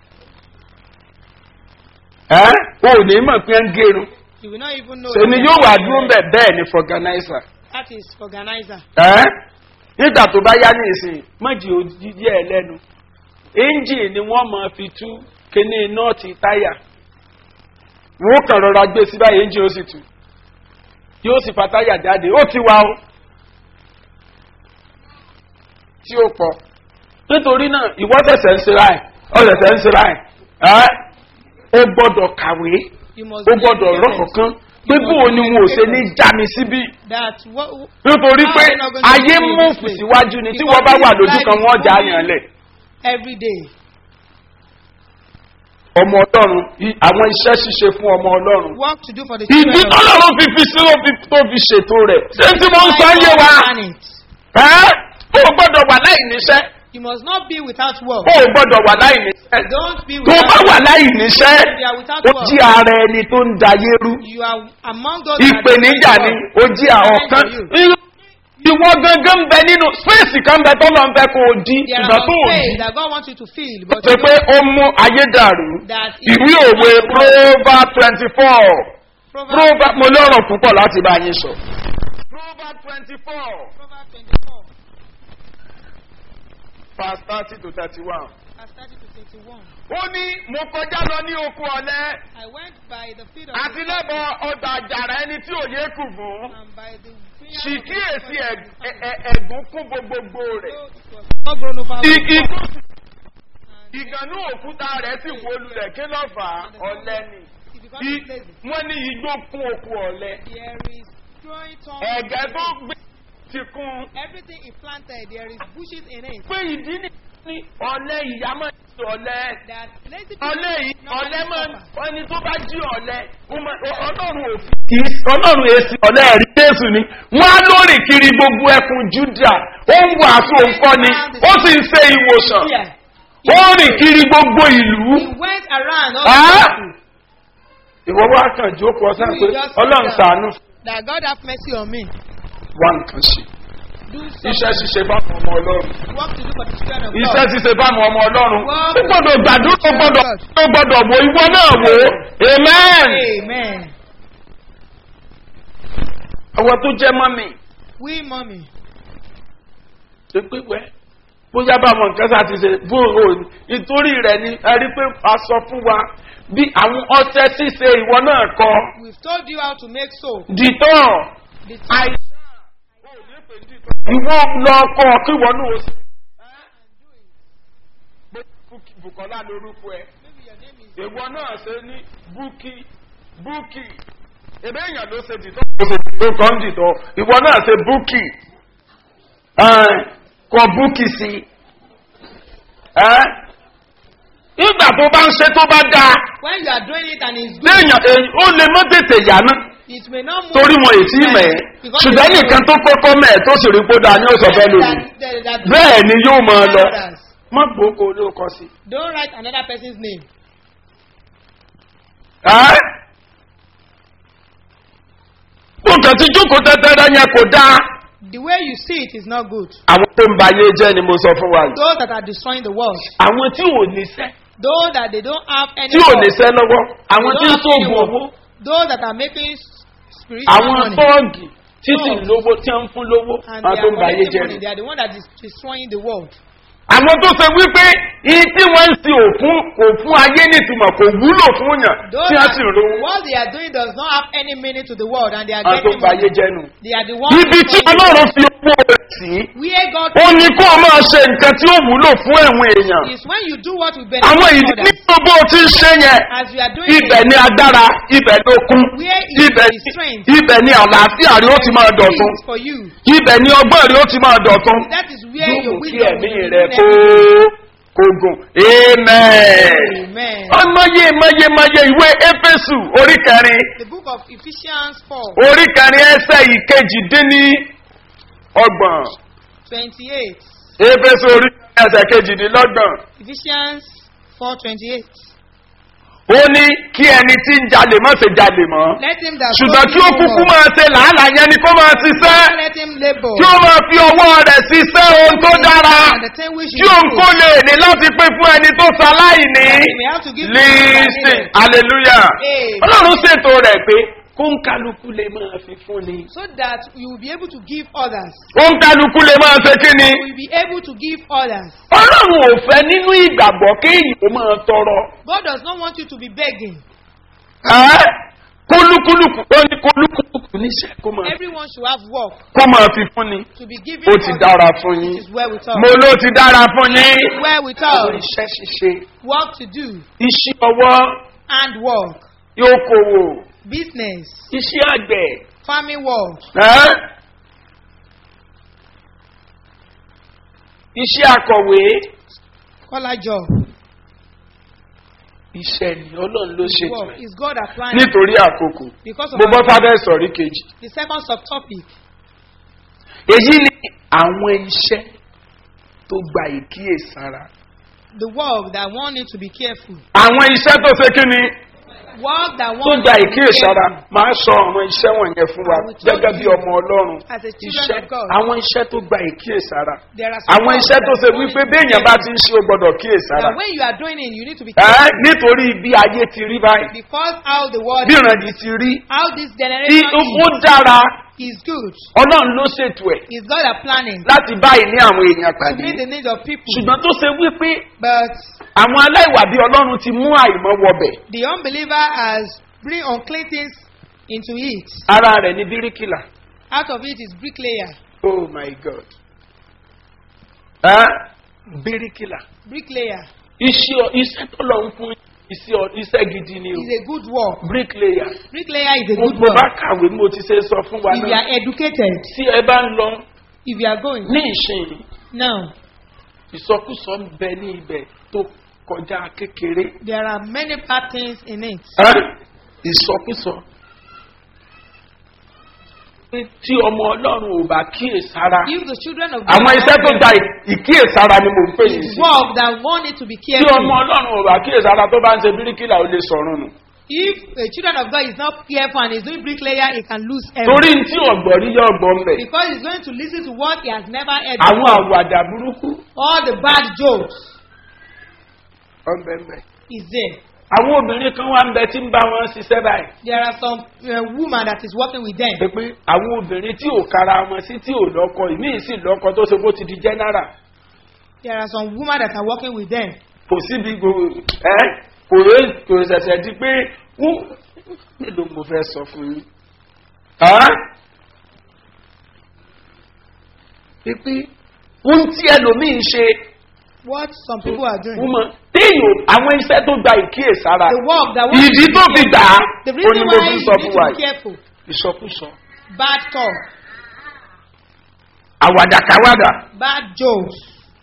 ẹ́ o ò ní mọ̀ pé ń gẹrun you will not even know. sèmi yóò wà dúró ń bẹ̀ bẹ́ẹ̀ ni fọganáísà That is organizer. ẹ́ nígbà tó bá yá ní ìsìn mọ́jì òjijì ẹ̀ lẹ́nu ẹ́ńjì ni wọ́n máa fi tú kíní nọ́ọ̀tì táyà wọ́n kàn rọra gbé sí báyìí ẹ́ńjì ó sì tú yóò sì fa táyà jáde ó ti wá o tí ó pọ̀ nítorí náà ìwọ́ tẹ̀sẹ̀ ń ṣera ẹ̀ ọ̀sẹ̀sẹ̀ ń ṣera ẹ̀ ẹ́ ó gbọ́dọ̀ kàwé You must ó be gbọ́dọ̀ educated. rọ́kọ̀ kan pé bó o ni wọn ò ṣe ní já mi síbí That what, nítorí How pé are they not going to ayé do mú this way? síwájú ni tí Because wọ́n bá wà this lójú life kan is wọ́n já moving yàn lẹ̀. every day. ọmọ ọlọ́run i- àwọn iṣẹ́ ṣíṣe fún ọmọ ọlọ́run. Work to do for the ìdí children. of tọ́lọ́run fi fi sí ló fi tó fi ṣètò rẹ̀ ṣé tí mo ń sọ God. yé wa Plan it. ẹ́ ó gbọ́dọ̀ wà láì níṣẹ́ You must not be without work. ó gbọ́dọ̀ wà láì níṣẹ́ Don't be tó bá without wà láì níṣẹ́ If you are without ó work. jí ara ẹni tó ń dayé rú You are among those that ìpèníjà ni ó jí ọ̀kan ìwọ gangan ń bẹ nínú spéèsì kan bẹ tọ́lọ́ ń fẹ́ kó o di There ìgbà are tó some o di. things that God wants you to feel, but ṣe you pé know ó mú ayé dàrú that ìwé òwe proverb twenty four Proverbs proverb mo lọ́rọ̀ púpọ̀ láti bá yín sọ. proverb twenty four Proverbs 24, verse thirty to thirty one. verse 30 to 31. ó ní mo kọjá lọ ní oko ọ̀lẹ́ I went by the field of àti the lẹ́bọ̀ ọgbà àjàrà ẹni tí òye kù fún. and by the vineyard sì of the kíyèsí Lord ẹ̀- of the ẹ̀- ẹ̀- ẹ̀gún kún gbogbogbò rẹ̀. So it was all grown over with igi corn. tó And ìgànnú òkúta rẹ̀ sì wó lulẹ̀ kí ló fà á ọ̀lẹ́ ni. it becomes I- lazy. wọ́n ní igbó kún oko ọ̀lẹ́. There is growing thorns. ẹ̀gẹ́ in tó it. gbé ti kún. Everything is planted. There is bushes in it. pé ìdí ni ní ọ̀lẹ́ ìyámọ̀ ọ̀lẹ́ That lazy ọ̀lẹ́ yìí people ọ̀lẹ́ máa ń suffer. ẹni tó bá jí ọ̀lẹ́ ó máa- ọ- ọlọ́run ò fi kì í ọlọ́run èsì ọ̀lẹ́ ẹ̀rí jésù ni wọ́n á lórí kiri gbogbo ẹkùn júdà ó ń wàásù òǹkọ́ ni ó sì ń ṣe ìwòsàn Yeah. ó rìn kiri gbogbo ìlú He went around all Ah! the people. ìwọ wá kàn jókòó ọsàn pé You just ọlọ́run sit down. sàánú That God have mercy on me. wá nǹkan ṣe Do iṣẹ́ something. ṣíṣe fáwọn ọmọ ọlọ́run Work to do for the children of iṣẹ́ God. ṣíṣe fáwọn ọmọ ọlọ́run Wá. ó gbọ́dọ̀ gbàdúrà ó gbọ́dọ̀ ó gbọ́dọ̀ wò ìwọ náà wò ó amen. Amen. àwọn tó jẹ́ mọ́mì We mommy. tó pé wẹ́ bóyá báwọn nǹkan sá ti ṣe bóòrò nítorí rẹ̀ ni ẹ rí pé a sọ fún wa bí àwọn ọtẹ ṣíṣe ìwọ náà kọ We've told you how to make soap. dìtọ́ The àìsàn ìwọ lọ kọ kí ìwọ náà ó sì. Bùkọ́lá lorúkọ ẹ. Maybe your name is. ìwọ náà ṣe ní búkì búkì ebe èèyàn ló ṣe dìtọ́ ló ṣe dìtọ́ kan dìtọ́ ìwọ náà ṣe búkì ẹ̀, kọ búkì sí ẹ́ ìgbà tó bá ń ṣe tó bá dáa When you are doing it and it's good, léèyàn èyí ó lè mọ́ tètè yá ná it may not move. torí wọn èsì mẹ́ ẹ́ Because ṣùgbọ́n it's nìkan tó kọ́kọ́ mẹ́ ẹ̀ tó sì rí kó dáa ní ọ̀sọ̀ fẹ́ lòlù that, that, that bẹ́ẹ̀ ni yóò máa lọ others. má gbóko ló kọ sí. Don't write another person's name. ẹ́ nǹkan tí jókòó tẹ́tẹ́rẹ́ yẹn kò dáa. The way you see it is not good. àwọn tó ń ba ayé jẹ́ ni mo sọ fún wa yìí. Those that are destroying the world, àwọn tí ò níṣẹ́ those that they don't have any tí ò work, níṣẹ́ lọ́wọ́ they àwọn tí don't ń have sóògùn any owó work, those that are making s- spiritual àwọn money tọ́ọ̀gì títí Tọ́ọ̀gì. lówó tí wọ́n ń fún lówó and àwọn they tó are ń ba ayé collecting jẹ́ money, ni. they are the one that is destroying the world. àwọn tó ṣe wípé iye tí wọ́n ń sin òfún òfún ayé nítumọ̀ kò wúlò fún yàn Those tí wọ́n that, sì rówó what they are doing does not have any meaning to the world and they are àwọn tó getting ń ba ayé money. jẹ́ nu. They are the ones ibi tí destroying the ọlọ́run world. fi owó rẹ̀ sí Where God ó ní kó o máa ṣe nǹkan tí ó wúlò fún ẹ̀wọ̀n èèyàn. is when you do what will àwọn benefit ìdí others. nínú bó o ti ń ṣe yẹn As we are doing ibẹ̀ it, ni agbára ibẹ̀ ló kún where is ibẹ̀ the strength ibẹ̀ ni àlàáfíà rí ó ti máa dọ̀tún is for you. ibẹ̀ ni ọgbọ́n rí ó ti máa dọ̀tún That is where yóò your mú kí wisdom ẹ̀mí will be rẹ̀ given kó everything. kó gùn amen. Amen. ọmọye mọye mọye ìwé éfésù orí kẹrin The book of Ephesians 4, orí kẹrin ẹsẹ ìkejì dín ní ọgbọ̀n 28. éfésù orí kẹrin ẹsẹ kejìdínlọ́gbọ̀n Ephesians 4, 28. ó ní kí ẹni tí ń jalè má ṣe jalè mọ́. Let him that ṣùgbọ́n stole kí ó no kúkú more. máa ṣe làálàá yẹn ni kó máa ṣiṣẹ́ Let him labor. kí ó máa fi ọwọ́ rẹ̀ ṣiṣẹ́ ohun tó dára And the thing which kí is òun good. kó lè ní láti pín fún ẹni tó ṣaláìní. He may have to give lísìn to hallelujah Amen. ọlọ́run ṣètò rẹ̀ pé kó ń kálukú lè máa fi fún ni. so that you will be able to give others. ó ń kálukú lè máa ṣe kí ni. You will be able to give others. ọlọ́run ò fẹ́ nínú ìgbàgbọ́ kéèyàn ó máa tọrọ. God does not want you to be begging. Ẹ́, kólúkúlùkù ó ní kólúkúlùkù níṣẹ́ kó máa Everyone should have work kó máa fi fún ni. to be given. ó ti others. dára fún It yín. is well with us. mo ló ti dára fún yín. Well with àwọn us. iṣẹ́ ṣíṣe Work to do. iṣẹ́ ọwọ́ And work. yóò kówó Business. iṣẹ́ àgbẹ̀ Farming work. ẹ́? iṣẹ́ akọ̀wé Collar job. iṣẹ́ ni ọlọ́run ló ṣètò Work. ẹ̀ Is God applying nítorí àkókò because of mo bọ́ our- sábẹ́ sọ̀rí kejì the second subtopic. èyí ni àwọn iṣẹ́ tó gba ìkíyèsára The work that one need to be careful. àwọn iṣẹ́ tó ṣe kí ni Work that tó one gba need to be ìkíyèsára careful. máa sọ àwọn iṣẹ́ wọ̀nyẹn fún wa I will tell gẹ́gẹ́ bí you ọmọ ọlọ́run As a children iṣẹ́ of God. àwọn iṣẹ́ tó gba ìkíyèsára There are some àwọn work iṣẹ́ that tó ṣe one wípé need to be béèyàn bá careful. ti ń ṣe ó gbọ́dọ̀ kíyèsára That when you are doing it, you need to be ẹ́ careful. nítorí bí ayé ti rí báyìí Because how the world bí ìrànjì ti rí how this tí generation ó dára is, is good. ọlọ́run ló ṣètò ẹ̀ Is God are planning láti báyìí ní àwọn èèyàn to pàdé meet the needs of people. ṣùgbọ́n tó ṣe wípé But àwọn aláìwà bí ọlọ́run ti mú àìmọ́ wọbẹ̀ the unbeliever has bring unclean things into it. ara rẹ̀ ní bíríkìlà Out of it is bricklayer. oh my god ẹ́ bíríkìlà Bricklayer iṣẹ́ iṣẹ́ tó lọ ń fún iṣẹ́ ọ- iṣẹ́ gidi ni o is a good work. bricklayer Bricklayer is a mo good mo bá work. kàwé mo ti ṣe sọ fún wa If you náà are educated, tí ẹ bá ń lọ if you are going ní ìsìn now, ìsọkúsọ ń bẹ ní ibẹ̀ tó kọjá kékeré There are many bad things in it. ẹ́ ìsọkúsọ pé tí ọmọ ọlọ́run ò bá kíyèsára If the children of àwọn iṣẹ́ tó gba ì- ìkíyèsára ni mò ń pè yìí is sí work that one need to be tí ọmọ careful. ọlọ́run ò bá kíyèsára tó bá ń ṣe bíríkìlà ó lè sọ̀run nù If a children of God is not careful and is doing bricklayer, he can lose torí everything. tí ọ̀gbọ̀n rí yọ ọgbọ̀n bẹ̀ Because he's going to listen to what he has never heard àwọn before. àwàdà burúkú All the bad jokes ọ̀nbẹ̀nbẹ̀ is there. àwọn obìnrin kan wá ń bẹ tí ń bá wọn ṣiṣẹ́ báyìí There are some uh, woman that is working with them. pé pé àwọn obìnrin tí ò kára wọn sí tí ò lọ́kọ ìmíì sì lọ́kọ tó ṣe bó ti di general There are some women that are working with them. kò síbi gbogbo ẹ kò rẹ kò ṣẹ̀ṣẹ̀ di pé wọ́n mélòó mo fẹ́ sọ fún yín. Ẹ́? pípé ohun tí ẹlòmíín ṣe What some people are doing. wọ́n mọ̀ téèyàn àwọn iṣẹ́ tó gba ìkíyèsára The work that one ìdí tó fi gbà á The ó ní reason mo why fi you sọ need fún to wa be yìí careful. ìsọkúsọ Bad talk, àwàdàkàwàdà bad jokes.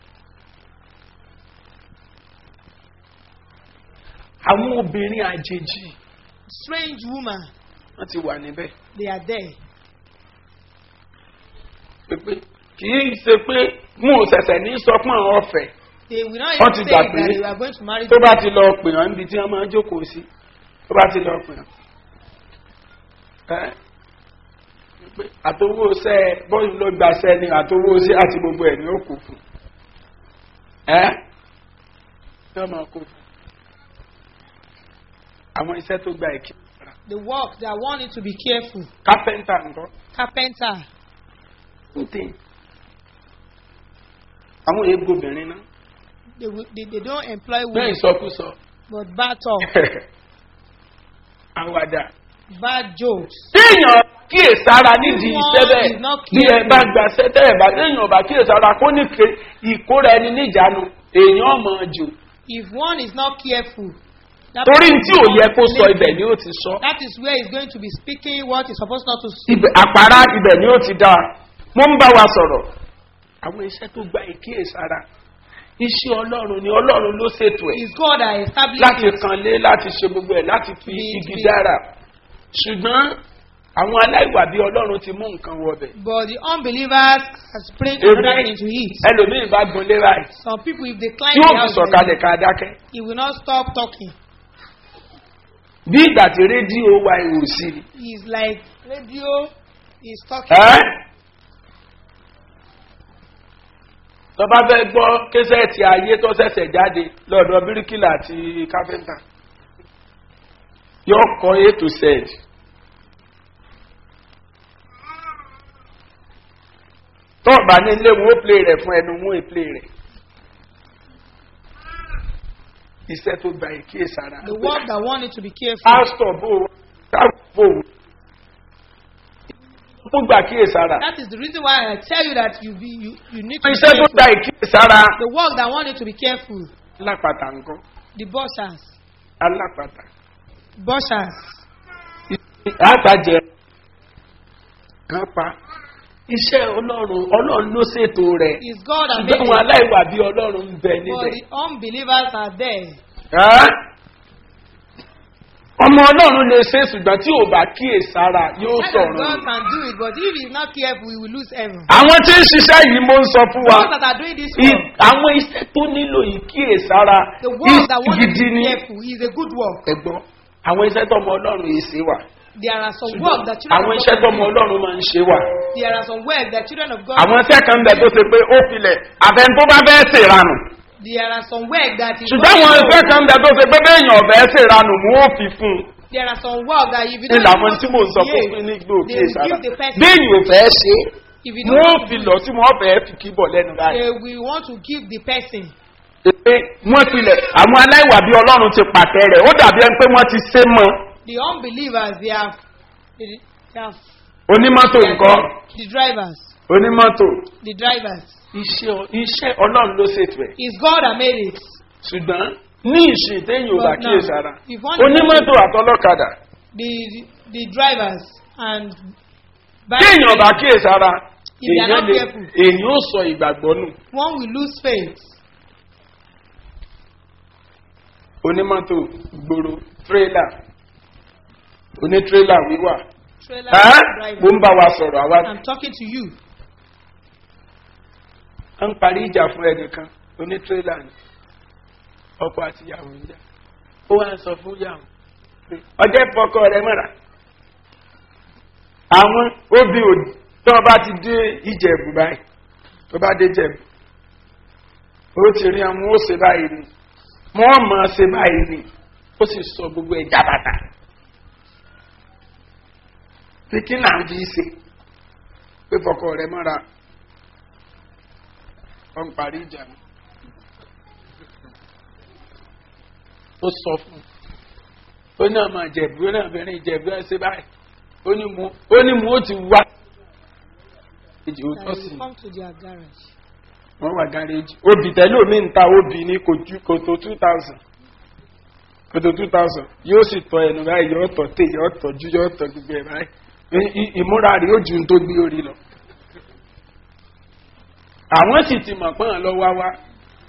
àwọn obìnrin àjèjì Strange woman, wọ́n ti wà níbẹ̀ they are there. pépé kì í ṣe pé mú un ṣẹ̀ṣẹ̀ ní sọ fún àwọn ọ̀fẹ́ They will not Wọ́n even ti say gbà that pé they are going to marry tó them. bá ti lọ pè hàn níbi tí wọ́n máa ń jókòó sí tó bá ti lọ pè hàn ẹ́ pé àtowó ṣẹ́ bọ́ọ̀lù ló gba ṣẹ́ ni àtowó ṣẹ́ àti gbogbo ẹ̀ ní ó kù fún ẹ́ yóò máa kó fún àwọn iṣẹ́ tó gba ìkí The work that one need to be careful. kápẹ́ńtà nǹkan Carpenter, ń tè àwọn èèbò obìnrin náà they, will- they, they don't employ bẹ́ẹ̀ women, ìsọkúsọ but bad talk, àwàdà bad jokes. téèyàn kíyèsára nídìí One iṣẹ́ bẹ́ẹ̀ is not bí ẹ careful. bá gbà sẹ́tẹ̀ ẹ̀ bá téèyàn bá kíyèsára kó ní ké ìkóra ẹni níjàánu èèyàn mọ̀ jù If one is not careful, that torí person tí ò will yẹ not kó sọ listen. ibẹ̀ ni ó ti sọ That is where he's going to be speaking what he's supposed not to say. ibẹ̀ àpárá ibẹ̀ ni ó ti dá mo ń bá wa sọ̀rọ̀ àwọn iṣẹ́ tó gba ìkíyèsára iṣẹ́ ọlọ́run ni ọlọ́run ló ṣètò ẹ̀ It's God that established láti it. kanlé láti ṣe gbogbo ẹ̀ láti fi Bí- igi bí- dára ṣùgbọ́n àwọn aláìwà bí ọlọ́run ti mú nǹkan wọbẹ̀ But the unbelievers has spring Èmi- another into it. ẹlòmíì bá gun lé báyìí Some people, if they climb tí ó the fi house, sọ̀kalẹ̀ ká dákẹ́ he will not stop talking. bí ìgbà tí rédíò wa ìwò sí i. He's like radio is talking. ẹ́ tó bá fẹ́ gbọ́ késẹ́ẹ̀tì ayé tó ṣẹ̀ṣẹ̀ jáde lọ́dọ̀ bíríkìlà àti káfíńtà yóò kọ́ a to z. tó ọ̀bà ní ilé wo play rẹ̀ fún ẹnu mú ìplay rẹ̀ iṣẹ́ tó gba ìkíyèsára. The work that one need to be careful. pásítọ̀ bò ó káfó ó gbà kíyèsára. That is the reason why I tell you that you be you, you need to be iṣẹ́ tó careful. gba ìkíyèsára. The work that one need to be careful. alápàtà nǹkan The bushers, alápàtà. bushers. àtàjẹ kan pa iṣẹ́ ọlọ́run ọlọ́run ló ṣètò rẹ̀ Is God that ṣùgbọ́n made àwọn it. aláìwà bíi ọlọ́run ń bẹ But níbẹ̀. the unbelievers are there. Ẹ́? ọmọ ọlọ́run lè ṣe ṣùgbọ́n tí ò bá kíyèsára yóò That God sọ̀rọ̀. can do it, but if he's not careful, he will lose heaven. àwọn tí ń ṣiṣẹ́ yìí mo ń sọ fún wa Those that are doing this i- work, àwọn iṣẹ́ tó nílò ìkíyèsára the work that one gidi is ni. careful is a good work. ẹ̀gbọ́n àwọn iṣẹ́ tọmọ ọlọ́run yìí ṣe wà There are some work that children àwọn of iṣẹ́ God tọmọ can do. ọlọ́run máa ń ṣe wà. There are some work that children of God àwọn iṣẹ́ kan bẹ tó ṣe pé ó filẹ̀ àbẹ̀ni tó bá fẹ́ ṣèranù. There are some work that is ṣùgbọ́n àwọn iṣẹ́ kan bẹ tó ṣe pé béèyàn ọ̀bẹ ṣèranù mú ó fi fún un. There are some work that if you ní don't làwọn want tí to mò ń sọ fún behave, fún ní gbò they kí will sára. give the person. béèyàn ò fẹ́ ṣe é If you mú ó don't fi want lọ tí wọ́n fẹ́ fi kíbọ̀ lẹ́nu to, báyìí. they will want to give the person. pé wọ́n filẹ̀ àwọn aláìwà bí ọlọ́run ti pàtẹ rẹ̀ ó dàbí ẹni pé wọ́n ti sé mọ́ The unbelievers, they have, they, they have onímọ́tò nǹkan the drivers, onímọ́tò the drivers. iṣẹ́ iṣẹ́ ọlọ́run ló ṣètò ẹ̀ It's God that made it. ṣùgbọ́n ní ìsìn téèyàn ò bá But now, kíyèsára if one- onímọ́tò àtọlọ́kadà The the drivers and téèyàn ò bá kíyèsára If they are èèyàn not lè careful. èèyàn ó sọ ìgbàgbọ́ nù one will lose faith. onímọ́tò gbòòrò tírélà onítírélà wíwà Trailer ẹ́ driver. mo ń bá wa sọ̀rọ̀ àwa I'm talking to you. ń parí ìjà fún ẹnìkan onítírélà ni ọkọ àti ìyàwó ń jà ó wá ń sọ fún ìyàwó pé ọjọ́ ìfọkọ rẹ mọ́ra àwọn obì òdì tó bá ti dé ìjẹ̀bù báyìí tó bá dé jẹ̀bù ó ti rí àwọn ó ṣe báyìí ni wọ́n mọ̀ ọ́ ṣe báyìí ni ó sì sọ gbogbo ẹ̀ jábàtà pé kí náà fi ṣe pé fọkọ rẹ mọ́ra wọ́n ń parí ìjà ni. ó sọ fún un ó ní ọmọ ìjẹ̀bú ó ní obìnrin ìjẹ̀bú ẹ̀ ṣe báyìí ó ní mu ó ní mu ó ti wá. èjì ó tọ́ And sí you i come to their garage. wọ́n wà gáréjì obì tẹ́lẹ̀ omi ń ta obì ní kò ju kòtò two thousand kòtò two thousand yóò sì tọ ẹnu báyìí yóò tọ tè yóò tọ ju yóò tọ gbogbo ẹ̀ báyìí I- i- ìmúra rẹ̀ yóò ju ohun tó gbé orí lọ. àwọn sì ti mọ̀ pọ́n lọ wá wá.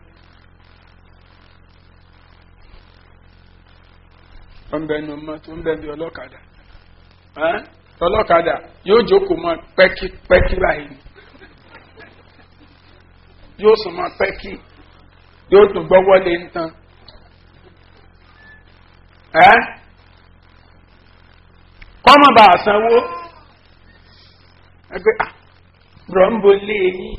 wọ́n bẹ nu mọ́ tó ń bẹ bí ọlọ́kadà Ẹ́n? ọlọ́kadà yóò jókòó mọ́ pẹ́kípẹ́kí báyìí ni yóò sùn mọ́ pẹ́kí yóò tún gbọ́ wọlé ń tán. ẹ́ kọ́mọ̀ bá a sanwó ẹgbẹ́ à bùrọ̀ ń bo lé yín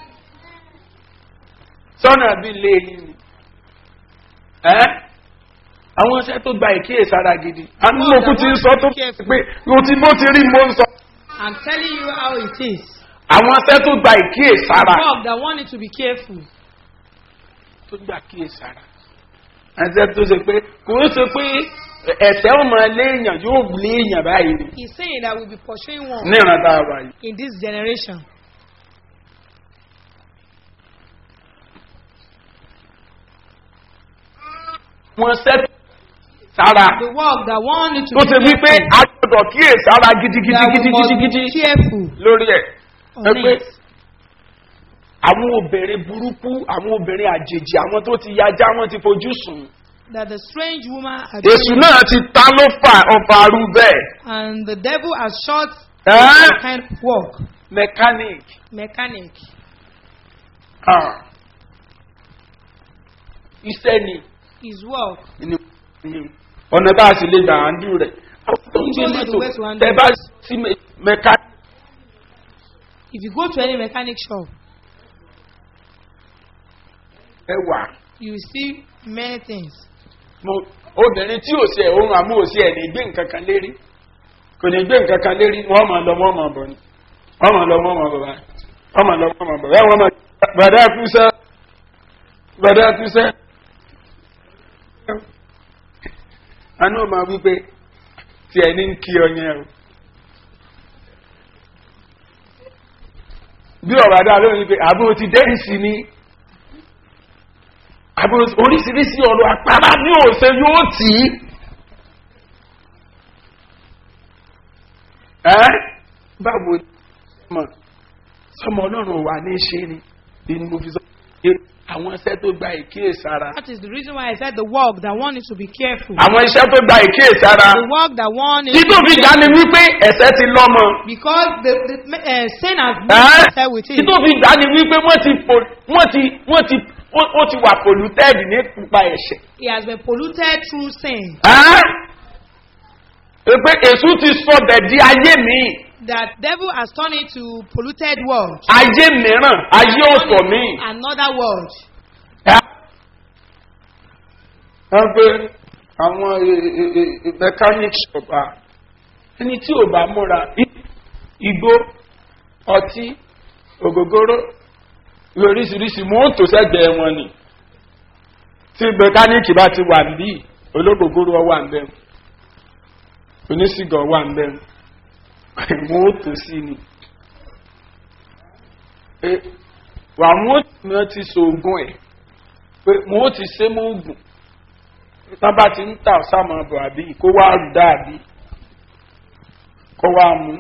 sọ́nà bí lé yín ni ẹ́ àwọn iṣẹ́ tó gba ìkíyèsára gidi àmì òkú ti ń sọ tó pé o ti bó ti rí mo ń sọ I'm telling you how it is. àwọn iṣẹ́ tó gba ìkíyèsára God that want you to be careful. tó gba kíyèsára ẹsẹ̀ tó ṣe pé kò ó ṣe pé ẹ̀sẹ̀ ọmọ léèyàn yóò léèyàn báyìí ni He's saying that we'll be pursuing one ní ìrántá wa yìí. in this generation. wọ́n ṣẹ́ sára The work that want you to tó be ṣe wípé careful. a gbọ́dọ̀ kíyèsára gidigidi That we must gidigidi be careful lórí ẹ̀ on ẹ pé it. àwọn obìnrin burúkú àwọn obìnrin àjèjì àwọn tó ti yájá wọn ti fojú sùn. That the strange woman had èṣù náà ti ta ló fà ọfà arú bẹ́ẹ̀. and the devil has shot Ẹ́ that kind of work. mechanic Mechanic. ah, iṣẹ́ ni His work. ni- ni- ọ̀nà tá a sì lè gbà á ń dùn rẹ̀. àwọn tó ń gbé Shows you the way to mọ́tò handle tẹ bá sí me- mechanic If you go to any mechanic shop, ẹ wà. you will see many things. mo- obìnrin tí ò sí ẹ̀ ohun àmú ò sí ẹ̀ ní gbé nǹkan kan lérí kò ní gbé nǹkan kan lérí wọ́n máa lọ wọ́n máa bọ̀ ni wọ́n máa lọ wọ́n máa bọ̀ báyìí wọ́n máa lọ wọ́n máa bọ̀ báyìí wọ́n máa gbàdá kúsẹ́ gbàdá kúsẹ́. àánú máa wí pé tí ẹni ń kí ọ yẹn o. bí ọ̀rọ̀ adá lóyún pé àbúrò ti dẹ́rì sí ni àbúrò oríṣiríṣi ọ̀rọ̀ àpárá ní òṣè yóò tì í. ẹ́ báwo ni mọ̀ sọmọ ọlọ́run wà ní ṣe ni inú mo fi sọ pé àwọn iṣẹ́ tó gba ìkíyèsára. That is the reason why I said the work that want you to be careful. àwọn iṣẹ́ tó gba ìkíyèsára. The work that want you tí to tó be fi dá ni careful. wípé ẹ̀sẹ̀ ti lọ́mọ. Because the, the uh, sin has ẹ́ been set with tí it. tó fi dá ni wípé wọ́n ti pò wọ́n ti wọ́n ti ó ó ti wà polluted nípa ẹ̀ṣẹ̀. He has been polluted through sin. ẹ́ pé èṣù ti sọ bẹ̀ di ayé mi That devil has turned it to polluted world. ayé mìíràn ayé ọ̀tọ̀ mi. Another world. wọ́n gbé àwọn e- e- e- mechanic shop à ẹni tí ò bá múra i- igbó ọtí ògógóró lóríṣiríṣi mọ́tò sẹ́gbẹ̀ẹ́ wọn ni tí mẹkáníìkì bá ti wà níbí ológógóró wà ń bẹ̀ oníṣìgàn wà ń bẹ̀ mọ́tò sí ni pé wà mọ́tò náà ti so oògùn ẹ̀ pé mọ́tò ti ṣe mọ́ oògùn tán bá ti ń tà sáàmù ọbọ̀ àbí kó wá rù dáàbí kó wá mú.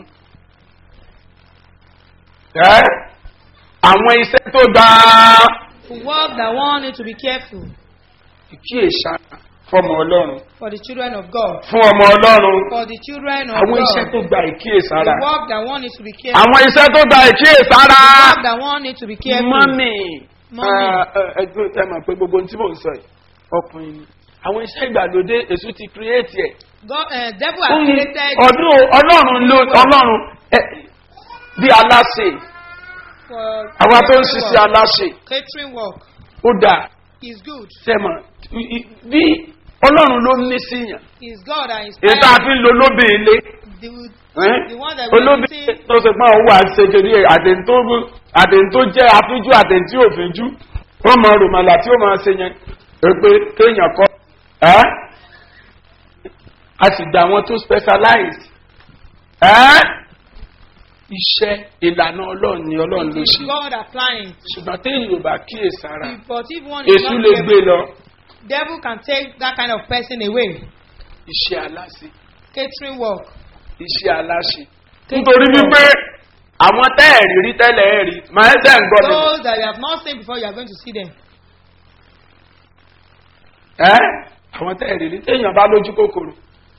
ẹ́ àwọn iṣẹ́ tó dáa The work that want you to be careful. ìkíyèsára fọmọ ọlọ́run for the children of God. fún ọmọ ọlọ́run For the children of àwọn iṣẹ́ God. tó gba ìkíyèsára The work that one needs to be careful. àwọn iṣẹ́ tó gba ìkíyèsára The work that one needs to be careful. mọ́mì Mọ́mì. ẹgbẹ́ ẹ mọ̀ pé gbogbo ohun tí mò ń sọ yìí ọkùnrin ni àwọn iṣẹ́ ìgbàlódé èso ti kírẹ́ẹ̀tì ẹ̀ God, uh, devil has created ọdún ọlọ́run ló ọlọ́run ẹ, bí aláṣẹ for àwa tó ń catering ṣiṣẹ́ work. aláṣẹ Catering work ó dà is good. sẹ́mọ̀ i- i- bí ọlọ́run ló ní síyàn Is God and èyí tá a fi ń lo lóbì ilé the, ẹ́n? the one that we olóbì see tó ṣe pọ́n owó àṣekèrè àdéhùn tó jẹ́ afíjú àdéhùn tí ò fíjú wọ́n mọ rùmọ̀lá tí ó máa ṣe yẹn pé kéèyàn kọ́ ẹ́ a sì dá wọn tó specialize ẹ́ iṣẹ́ ìlànà ọlọ́run ni ọlọ́run ló is ṣe God applying. ṣùgbọ́n téèyàn ò bá kíyèsára But if one is èṣù not lè gbé careful, lọ devil can take that kind of person away. iṣẹ́ aláṣẹ Catering work. iṣẹ́ aláṣẹ nítorí wípé àwọn tẹ́ẹ̀rí rí tẹ́lẹ̀ ẹ̀ rí màá ṣe ń gbọ́ mi. Those that you have not seen before, you are going to see them. ẹ́ àwọn tẹ́ẹ̀rí rí téèyàn bá lójú kòkòrò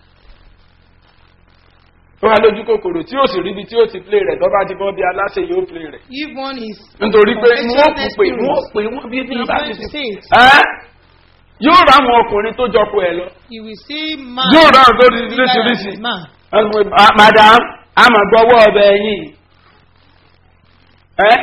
tó bá lójú kòkòrò tí ó sì ríbi tí ó ti play rẹ̀ tó bá ti bọ́ bí aláṣẹ yóò play rẹ̀ If one is nítorí pé wọ́n kù pé Confessional wọ́n pè wọ́n bí bí He's wọ́n bá going ti to sè say it. ẹ́ yóò rá àwọn ọkùnrin tó jọ pọ̀ ẹ̀ lọ you will see man. yóò rá àwọn tó rí bigger than lóṣìṣì his man. madam àmọ̀ gbọ́wọ́ ọbẹ̀ yìí ẹ́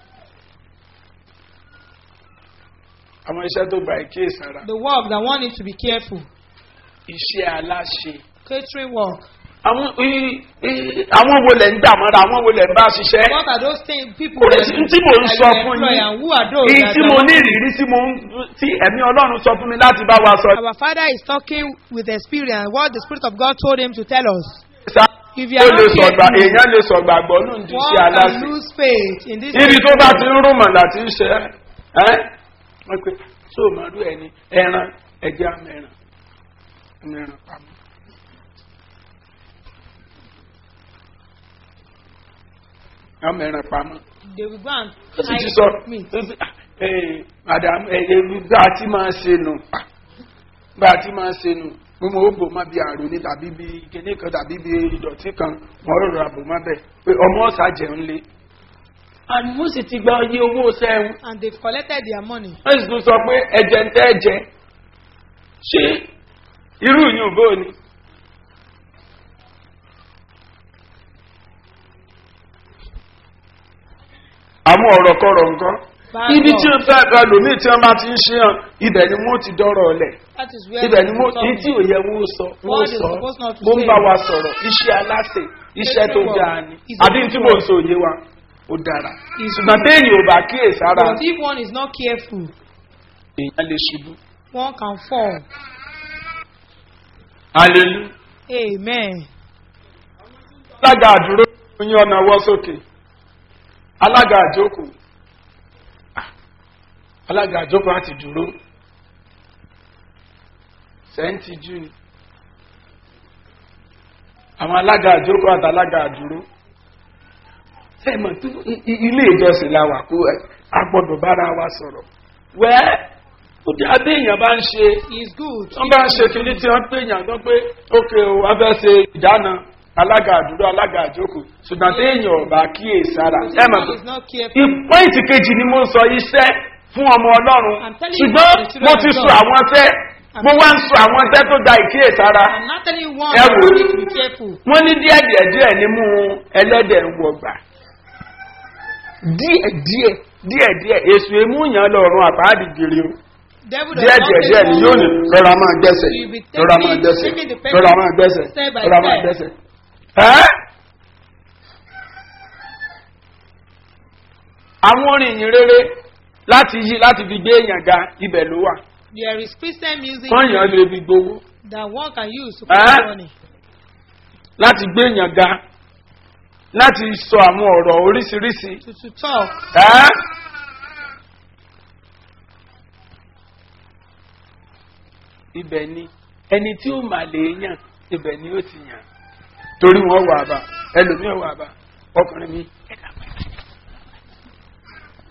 àwọn iṣẹ́ tó gba ìkíyèsára The work that one needs to be careful. iṣẹ́ aláṣẹ Catering work. àwọn i- i- àwọn wo lẹ̀ ń dà mọ́ra àwọn wo lẹ̀ ń bá ṣiṣẹ́ What are those things people kò lè that sí you- tí mò ń that sọ you fún employ yín and who are those èyí that tí you mo are ní working ìrírí tí mo ń tí ẹ̀mí ọlọ́run sọ fún mi láti bá wa sọ. Our father is talking with experience what the Spirit of God told him to tell us. Sá- If you ó are lè not sọ̀gbà careful, èèyàn lè sọ̀gbà gbọ́ nù ní one iṣẹ́ can aláṣẹ. lose faith in this. níbi tó bá ti ń rúmọ̀ láti ń ṣe ẹ́ wọ́n pe tó o máa rú ẹni ẹran ẹja mẹ́ran mẹ́ran pamọ́. wọ́n mẹ́ran pamọ́. They will go and ó sì ti hide sọ meat. ó sì- eh, madam ẹ̀yẹ bá a ti máa ṣe nù Ah, bá a ti máa ṣe nù mo mọ òbò má bí àrùn ní tàbí bí kíní kan tàbí bí ìdọ̀tí kan wọ́n rọrùn àbò má bẹ̀ pé ọmọ ọ̀sà jẹun lé. àní wọ́n sì ti gba iye owó sẹ́wọ̀n And they've collected their money. wọ́n sì tún sọ pé ẹ̀jẹ̀ ń tẹ́ ẹ̀jẹ̀ ṣé irú yìí bó ni. àwọn ọ̀rọ̀ kọ̀rọ̀ nǹkan Bad ibi law. tí wọ́n fẹ́ fẹ́ lòmíì tí wọ́n bá ti ń ṣe hàn ibẹ̀ ni wọ́n ti dọ́rọ̀ ọ̀lẹ̀ That is where ibẹ̀ ni they wọ́n will ní come. tí ò yẹ wọ́n sọ wọ́n What is sọ supposed not to mo ń say? bá wa sọ̀rọ̀ iṣẹ́ aláṣẹ iṣẹ́ tó Catering dáa work ni is a àbí good tí mò ń work. sọ òye wa ó dára Is ṣùgbọ́n téèyàn ò bá kíyèsára But if one is not careful, èèyàn lè ṣubú. one can fall. hallelujah. Amen. alága àdúró yín ọ̀nà wọ́ sókè alága àjókòó Ah, alága àjókòó àti dúró sẹ́ńtì jù ni àwọn alága àjókòó àti alága àdúró sẹ́mọ̀ tó i- i- ilé ìjọsìn la wà kó ẹ, a gbọ́dọ̀ bára wa sọ̀rọ̀ wẹ́ẹ́ ó dé abẹ́ èèyàn bá ń ṣe It's good. wọ́n bá ń ṣe kìíní tí wọ́n pè yàn tó pé ókè o wọ́n fẹ́ ṣe ìdáná alága àdúró alága àjókòó ṣùgbọ́n tí èèyàn ọba kíyè sára But ẹ if mọ̀ one pé is not careful, ìpọ́ìntì kejì ni mo ń sọ iṣẹ́ fún ọmọ ọlọ́run I'm telling you ṣùgbọ́n the children mo of ti God. sọ àwọn tẹ́ mo wá ń sọ àwọn tẹ́ tó da ìkíyè sára I'm not telling you one Ẹ that wò. you need to be careful. wọ́n ní díẹ̀ díẹ̀ díẹ̀ nímú ẹlẹ́dẹ̀ ń wọgbà díẹ̀ díẹ̀ díẹ̀ díẹ̀ èsù emúyàn lọ́rùn àpáàdì gèrè o Devil does díẹ̀ not díẹ̀ take díẹ̀ ni one yóò ní rọra máa gbẹ́sẹ̀ You be taking- rọra máa gbẹ́sẹ̀ taking the rọra máa gbẹ́sẹ̀ step by rọra máa step. gbẹ́sẹ̀. ẹ́ àwọn orin ìyìn rere láti yí láti fi gbé èèyàn ga ibẹ̀ ló wà There is Christian music wọ́n yàn lè fi gbowó that one can use to Eh? collect money. láti gbé èèyàn ga láti sọ àwọn ọ̀rọ̀ oríṣiríṣi. To, to talk. ẹ́ ibẹ̀ ni ẹni tí ó mà lè yàn ibẹ̀ ni ó ti yàn torí wọn wà bá ẹlòmíì wà bá ọkùnrin mi ẹ̀dá pẹ̀lú.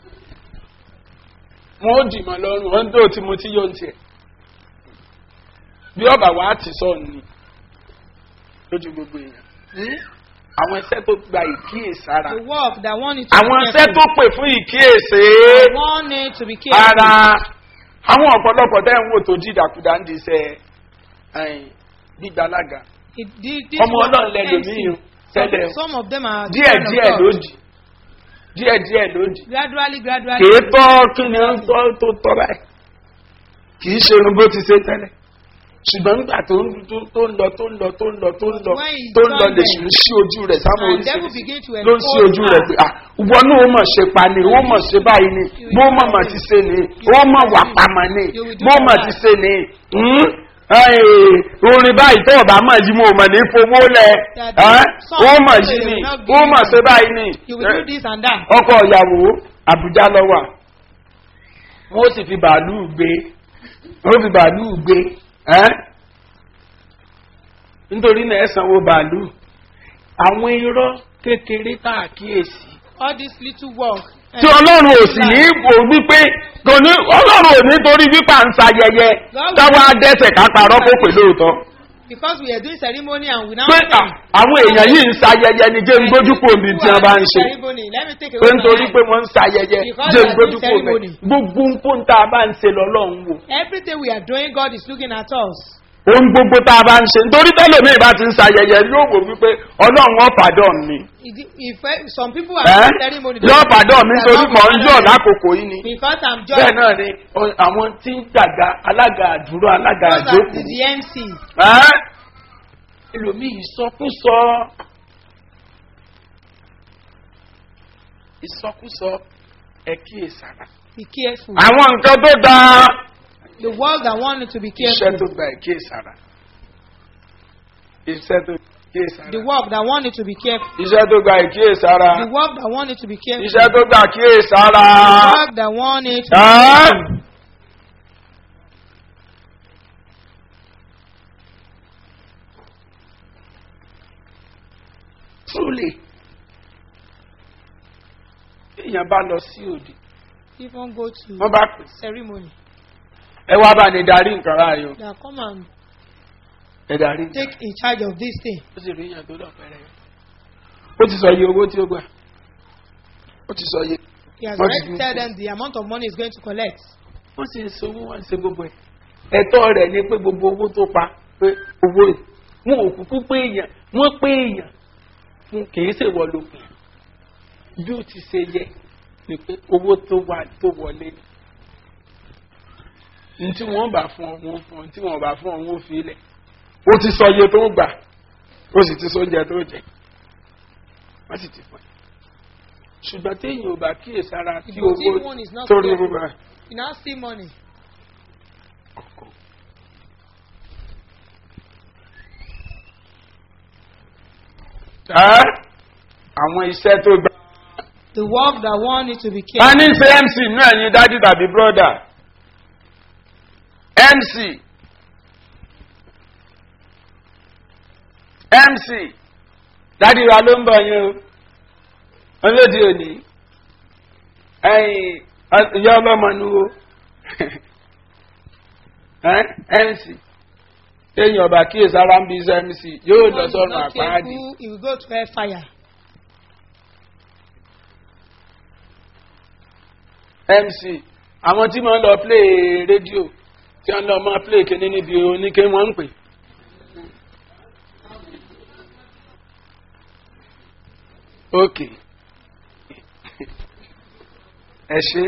wọn ó dì mọ́ lọ́rùn wọn tó tí mo ti yóò tiẹ̀ bí ọba wa ti sọ ni lójú gbogbo èèyàn àwọn iṣẹ́ tó gba ìkíyèsára The work that want you to àwọn be iṣẹ́ tó careful. pè fún ìkíyèsí That want you to be careful. ara àwọn ọ̀pọ̀lọpọ̀ tẹ́ ń wò tó dídàkudà ń di iṣẹ́ ẹ̀yìn gbígbàlága It, thi- this ọmọ work ọlọ́run of lẹ́lòmíì MC, tẹ́lẹ̀ some, some of them are díẹ̀ children of díẹ̀ God. lódì díẹ̀ díẹ̀ lódì Gradually, gradually. kìí tọ́ kí ni ó ń tọ́ tó tọ́ báyìí kìí ṣe irun bó ti ṣe tẹ́lẹ̀ ṣùgbọ́n nígbà tó ń tó- tó ń lọ tó ń lọ tó ń lọ tó ń lọ When he's tó ń lọ done lè then, ṣù ń ṣí ojú rẹ̀ sáwọn and devil oríṣiríṣi begin to ló ń ṣí expose ojú rẹ̀ her. pé ah ìwọ náà ó mọ̀ ṣe pa ni ó mọ̀ ṣe báyìí ni bó mọ̀ mọ̀ ti ṣe ni ó mọ̀ wà pamọ́ ni You will do bó mọ̀ that. ti ṣe ni hmm? Ẹ́ẹ̀, orin báyìí tó ọ̀bá mọ̀ yìí mo mọ̀ ní fowó lẹ̀ That ẹ́, song ó mọ̀ will yìí ni not ó give mọ̀ you ṣe báyìí ni You will do this and that. ọkọ ìyàwó àbújá lọ́wà wọ́n sì fi bàálù gbé wọ́n fi bàálù gbé ẹ́ nítorí náà ẹ sanwó bàálù àwọn irọ́ kékeré tá a kíyèsí All this little work. tí ọlọ́run ò sì ní wò wípé kò ní ọlọ́run ò ní torí wípé à ń sayẹyẹ káwá dẹ́sẹ̀ ká parọ́ kó pè lóòótọ́ Because we are doing ceremony and we now pé à, àwọn èèyàn yìí ń sayẹyẹ ni jẹ́ ń gbójúkò mi tí wọ́n bá ń ṣe Ceremony. Let me take pé away nítorí my pé eye. wọ́n ń sayẹyẹ Because jẹ́ they are doing gbójúkò mẹ́ ceremony. gbogbo nǹkan tá a bá ń ṣe lọ́lọ́run wò Everything we are doing, God is looking at us. ohun gbogbo tá a bá ń ṣe nítorí tẹ́lẹ̀mí bá ti ń sayẹyẹ yóò wò wípé ọlọ́run ọ̀ pàdán mi If, if uh, some people are ẹ́ doing ceremony, yóò pàdán mi they are nítorí not mọ̀ ń yọ̀ pardon me. lákòókò yìí ni Because I'm bẹ́ẹ̀ just náà ni ọ- àwọn tí ń dàgbà alága àdúró alága those are àjókòó the, the MC. ẹ́ ẹlòmíì ìsọkúsọ ìsọkúsọ ẹ kíyèsára Be careful. àwọn nǹkan tó dáa The world that want you to be iṣẹ́ careful. tó gba ìkíyèsára iṣẹ́ tó kíyèsára The work that want you to be careful. iṣẹ́ tó gba ìkíyèsára The work that want you to be careful. iṣẹ́ tó gba kíyèsára. The work that want you to be Ẹ́? careful. Truly. Èèyàn bá lọ sí òde. Even go to Wọ́n bá pè. ceremony. Ẹ wá bá ní darí nǹkan ráàyò. That come and Ẹ darí. take in charge of this thing. Ó sì rí èèyàn tó lọ pẹ̀rẹ̀. Ó ti sọ iye owó tí ó gbà. Ó ti sọ iye. He has What already did you tell say? them the amount of money he's going to collect. Wọ́n sì ń sanwó wọ́n ń ṣe gbogbo ẹ̀. Ẹ̀tọ́ rẹ̀ ni pé gbogbo owó tó pa pé owó ẹ̀. Wọn ò kúkú pé èèyàn. Wọ́n pé èèyàn. Fún kìí ṣèwọ ló pè. Bí ó ti ṣe yẹ ni pé owó tó wà tó wọlé ni. Ní tí wọ́n bá fún ọ, wọ́n fún ọ. Tí wọ́n bá fún ọ, wọ́n fi ilẹ̀. Ó ti sọ iye tó gbà. Ó sì ti sọ oúnjẹ tó jẹ. Wọ́n sì ti fún ẹ. Ṣùgbọ́n téèyàn ò bá kíyèsára tí If you see owó one is not torí careful, owó bá You now see money. ẹ́ àwọn iṣẹ́ tó gbà. The work that want you to be a careful. ní ṣe mc inú ẹ̀yin dájú tàbí brọ́dà mc mc dádì wa ló ń bọ̀ yín o olóde òní ẹ̀yin ìyá ọlọ́mọ nu o Ẹ́, mc téèyàn ọba kíyèsí ara ń bí iṣẹ́ mc yóò lọ One is sọ́run not àpáàdì. careful, he will go to hellfire. mc àwọn tí wọ́n lọ play rédíò tí wọ́n lọ máa play kíní níbi oníke wọ́n ń pè. ok ẹ ṣe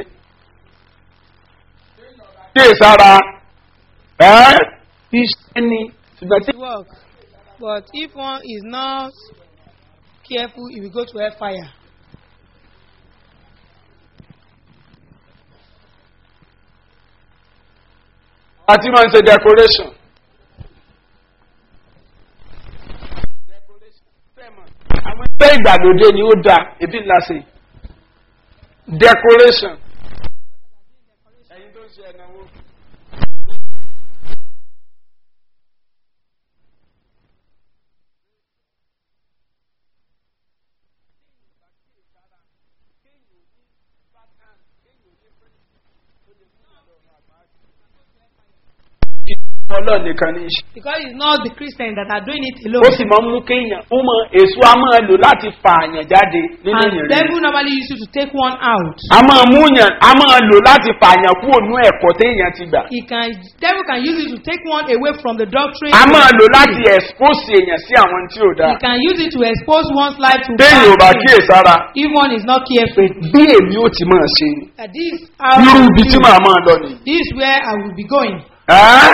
kí èsára ẹ iṣẹ́ ni ṣùgbọ́n tí. Work. But if one is not careful, he will go to hellfire. àti máa ń ṣe decoration. àwọn ẹgbẹ́ ìgbàlódé ni ó dáa ebi ńlá sí decoration. ẹyin tó ń ṣe ẹnáwó. ọlọ́ọ̀ nìkan ní í ṣe. Because it's not the Christians that are doing it ó alone. sì máa ń mú kéèyàn ó mọ èso a máa lò láti fa àyàn jáde nínú And ìrìn devil normally use you to take one out. a máa mú yàn a máa lò láti fa àyàn kúrò nínú ẹ̀kọ́ téèyàn ti gbà He can devil can use it to take one away from the doctrine. a máa lò láti expose èèyàn sí àwọn tí ò dáa He can use it to expose one's life to téèyàn ò bá bad things. kíyèsára if one is not pé careful. bí èmi ò ti máa ṣe ni That this how irú I will ibi tí do. màá máa lọ nìyí. This is where I will be going. Ẹ́?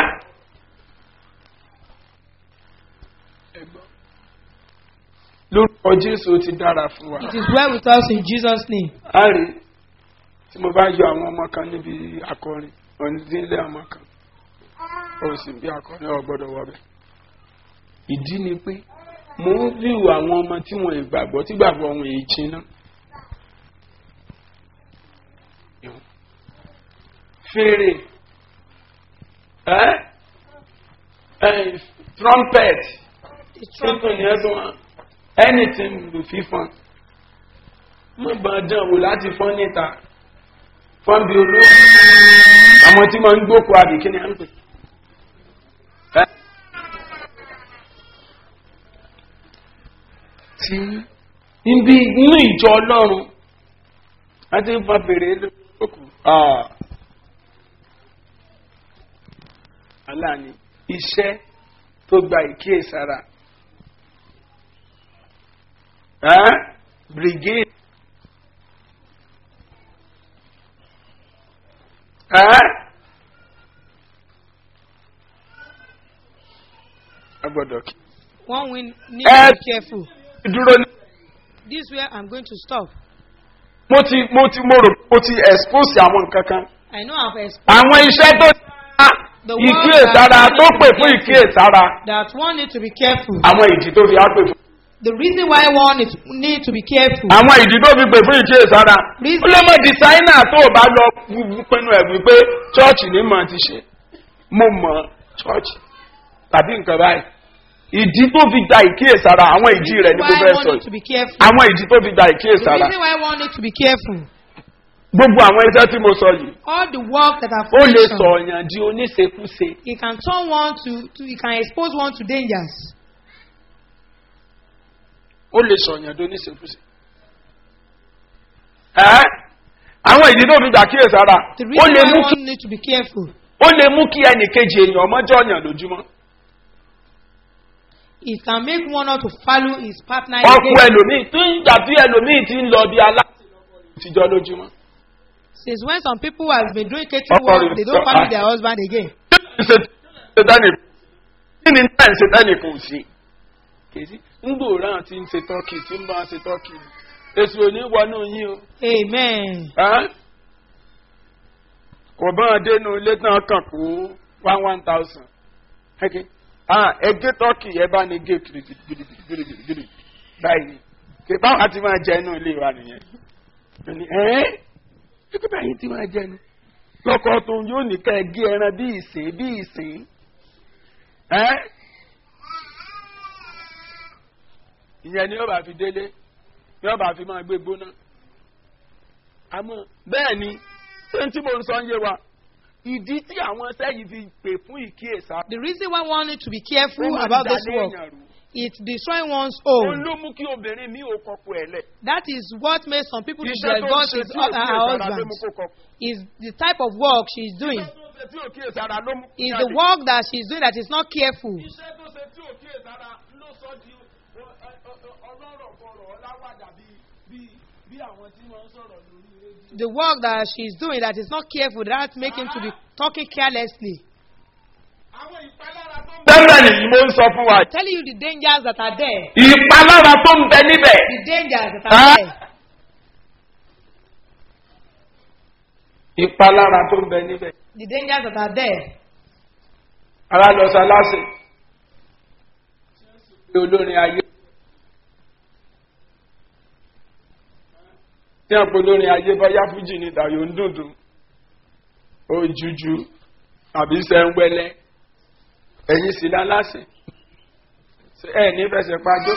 lórúkọ jésù ó ti dára fún wa. It is well with us in Jesus' name. a rí tí mo bá yọ àwọn ọmọ kan níbi akọrin onídìílé ọmọ kan ó sì bí akọrin ọgbọdọ wọbẹ ìdí ni pé mo ń ríru àwọn ọmọ tí wọn ìgbàgbọ́ tí gbàgbọ́ wọn èyí jiná fèrè ẹ ẹ trumpet The tuntun ni ẹ tún wá anything lù fífọn má bàa dán wò láti fọ́n níta fọ́n bí olóògùn àwọn tí wọ́n ń gbókò àbí kí ni à ń pè. Ẹ́? tí níbi inú ìjọ ọlọ́run láti ń fa fèrè lókù. aláàní iṣẹ́ tó gba ìkíyèsára. Ẹ́? brigade. Ẹ́? a gbọ́dọ̀ kí. One we need Eh. to be careful. dúró ní. This is where I'm going to stop. mo ti mo ti mo rò mo ti expose àwọn nǹkan kan. I know I've explained àwọn iṣẹ́ tó dá The word ìkíyèsára that- tó pè fún ìkíyèsára that one need to be careful. àwọn ìdí tó fi á pè fún. The reason why one need, need to be careful. àwọn ìdí tó fi pè fún ìkíyèsára. Reason- ó lè mọ dísáínà tó o bá lọ wú- pinnu ẹ̀ wípé chọ́ọ̀chì ní mọ̀ ti ṣe mo mọ̀ chọ́ọ̀chì tàbí nǹkan báyìí. ìdí tó fi gba ìkíyèsára àwọn ìdí rẹ̀ ni mo why fẹ́ one sọ need to yìí. be careful. àwọn ìdí tó fi gba The ìkíyèsára. reason why one need to be careful. gbogbo àwọn iṣẹ́ tí mo sọ yìí All the work that I've ó lè mentioned, sọ ọ̀yàn di oníṣekúṣe. it can turn one to, to it can expose one to dangers. ó lè sọ̀yàn tó níṣekúṣe. ẹ́ àwọn ìdí tó fi gbà kíyèsára The ó reason lè why mú kí one need to be careful. ó lè mú kí ẹnì kejì èèyàn ọmọjọ́ ọ̀yàn lójúmọ́. It can make one not to follow his partner ọkọ again. ẹlòmíì tó ń gbà bí ẹlòmíì ti ń lọ bí aláàtijọ́ lójúmọ́. Since when some people have been doing catering Ọkọ work, rẹ̀ they don't sọ- follow ah. their husband again. ṣètánì kí ni náà ń ṣètánì kò sí. kèsì ń gbòòrò àti ń ṣe tọ́kì tí ń bá ṣe tọ́kì èsì ò ní wọnú yín o. Amen. Ẹ́? kò bá wọn dénú ilé tán kàn kó one one thousand. ẹgbẹ́ tọ́kì ẹ bá ní gé gidigidi báyìí kì báwọn àti máa jẹ inú ilé wa nìyẹn. Ó ní, ẹ́ ẹgbẹ́ báyìí ti máa jẹnu. lọ́kọ̀ tó yóò ní ká ẹ gé ẹran bí ìsìn bí ìsìn. Ẹ́? ìyẹn ni yóò bá fi délé yóò bá fi máa gbé gbóná àmọ́ bẹ́ẹ̀ ni ṣé tí mo ń sọ ń yé wa ìdí tí àwọn ẹsẹ́ yìí fi pè fún ìkíyèsá. The reason why one need to be careful ó máa ń about this dalé work, èèyàn rú. it's destroying one's òun own. ló mú kí obìnrin mi ò kọkọ ẹ̀ lẹ̀. That is what makes some people to iṣẹ́ tó ń divorce ṣe his, tí ò uh, her kíyèsára ló husband. mú kó kọkọ. Is the type of work she's doing. iṣẹ́ tó ṣe tí ò kíyèsára ló mú kó Is jáde. the work that she's doing that is not careful. iṣẹ́ tó ṣe tí ò kíyèsára ló sọ di ọlọ́rọ̀ kọrọ̀ ọláwàdà bíi bí àwọn tí wọ́n ń sọ̀rọ̀ lórí rédíò. The work that she's doing that is not careful, that make him to be talking carelessly. àwọn ìpalára tó ń bẹ. bẹ́ẹ̀ ni mo ń sọ fún wa. Telling you the dangers that are there. ìpalára tó ń bẹ níbẹ̀. The dangers that Ah. are there. ìpalára tó ń bẹ níbẹ̀. The dangers that are there. ara lọ sọ aláṣẹ. pé olórin ayé. tí a pè olórin ayé bọ́yá fújì ní dàyò ń dùndùn. ojújú àbí sẹ́ńgbẹ́lẹ́. ẹ̀yin sì láláṣẹ. ẹ ní fẹsẹ̀ pàjọ́.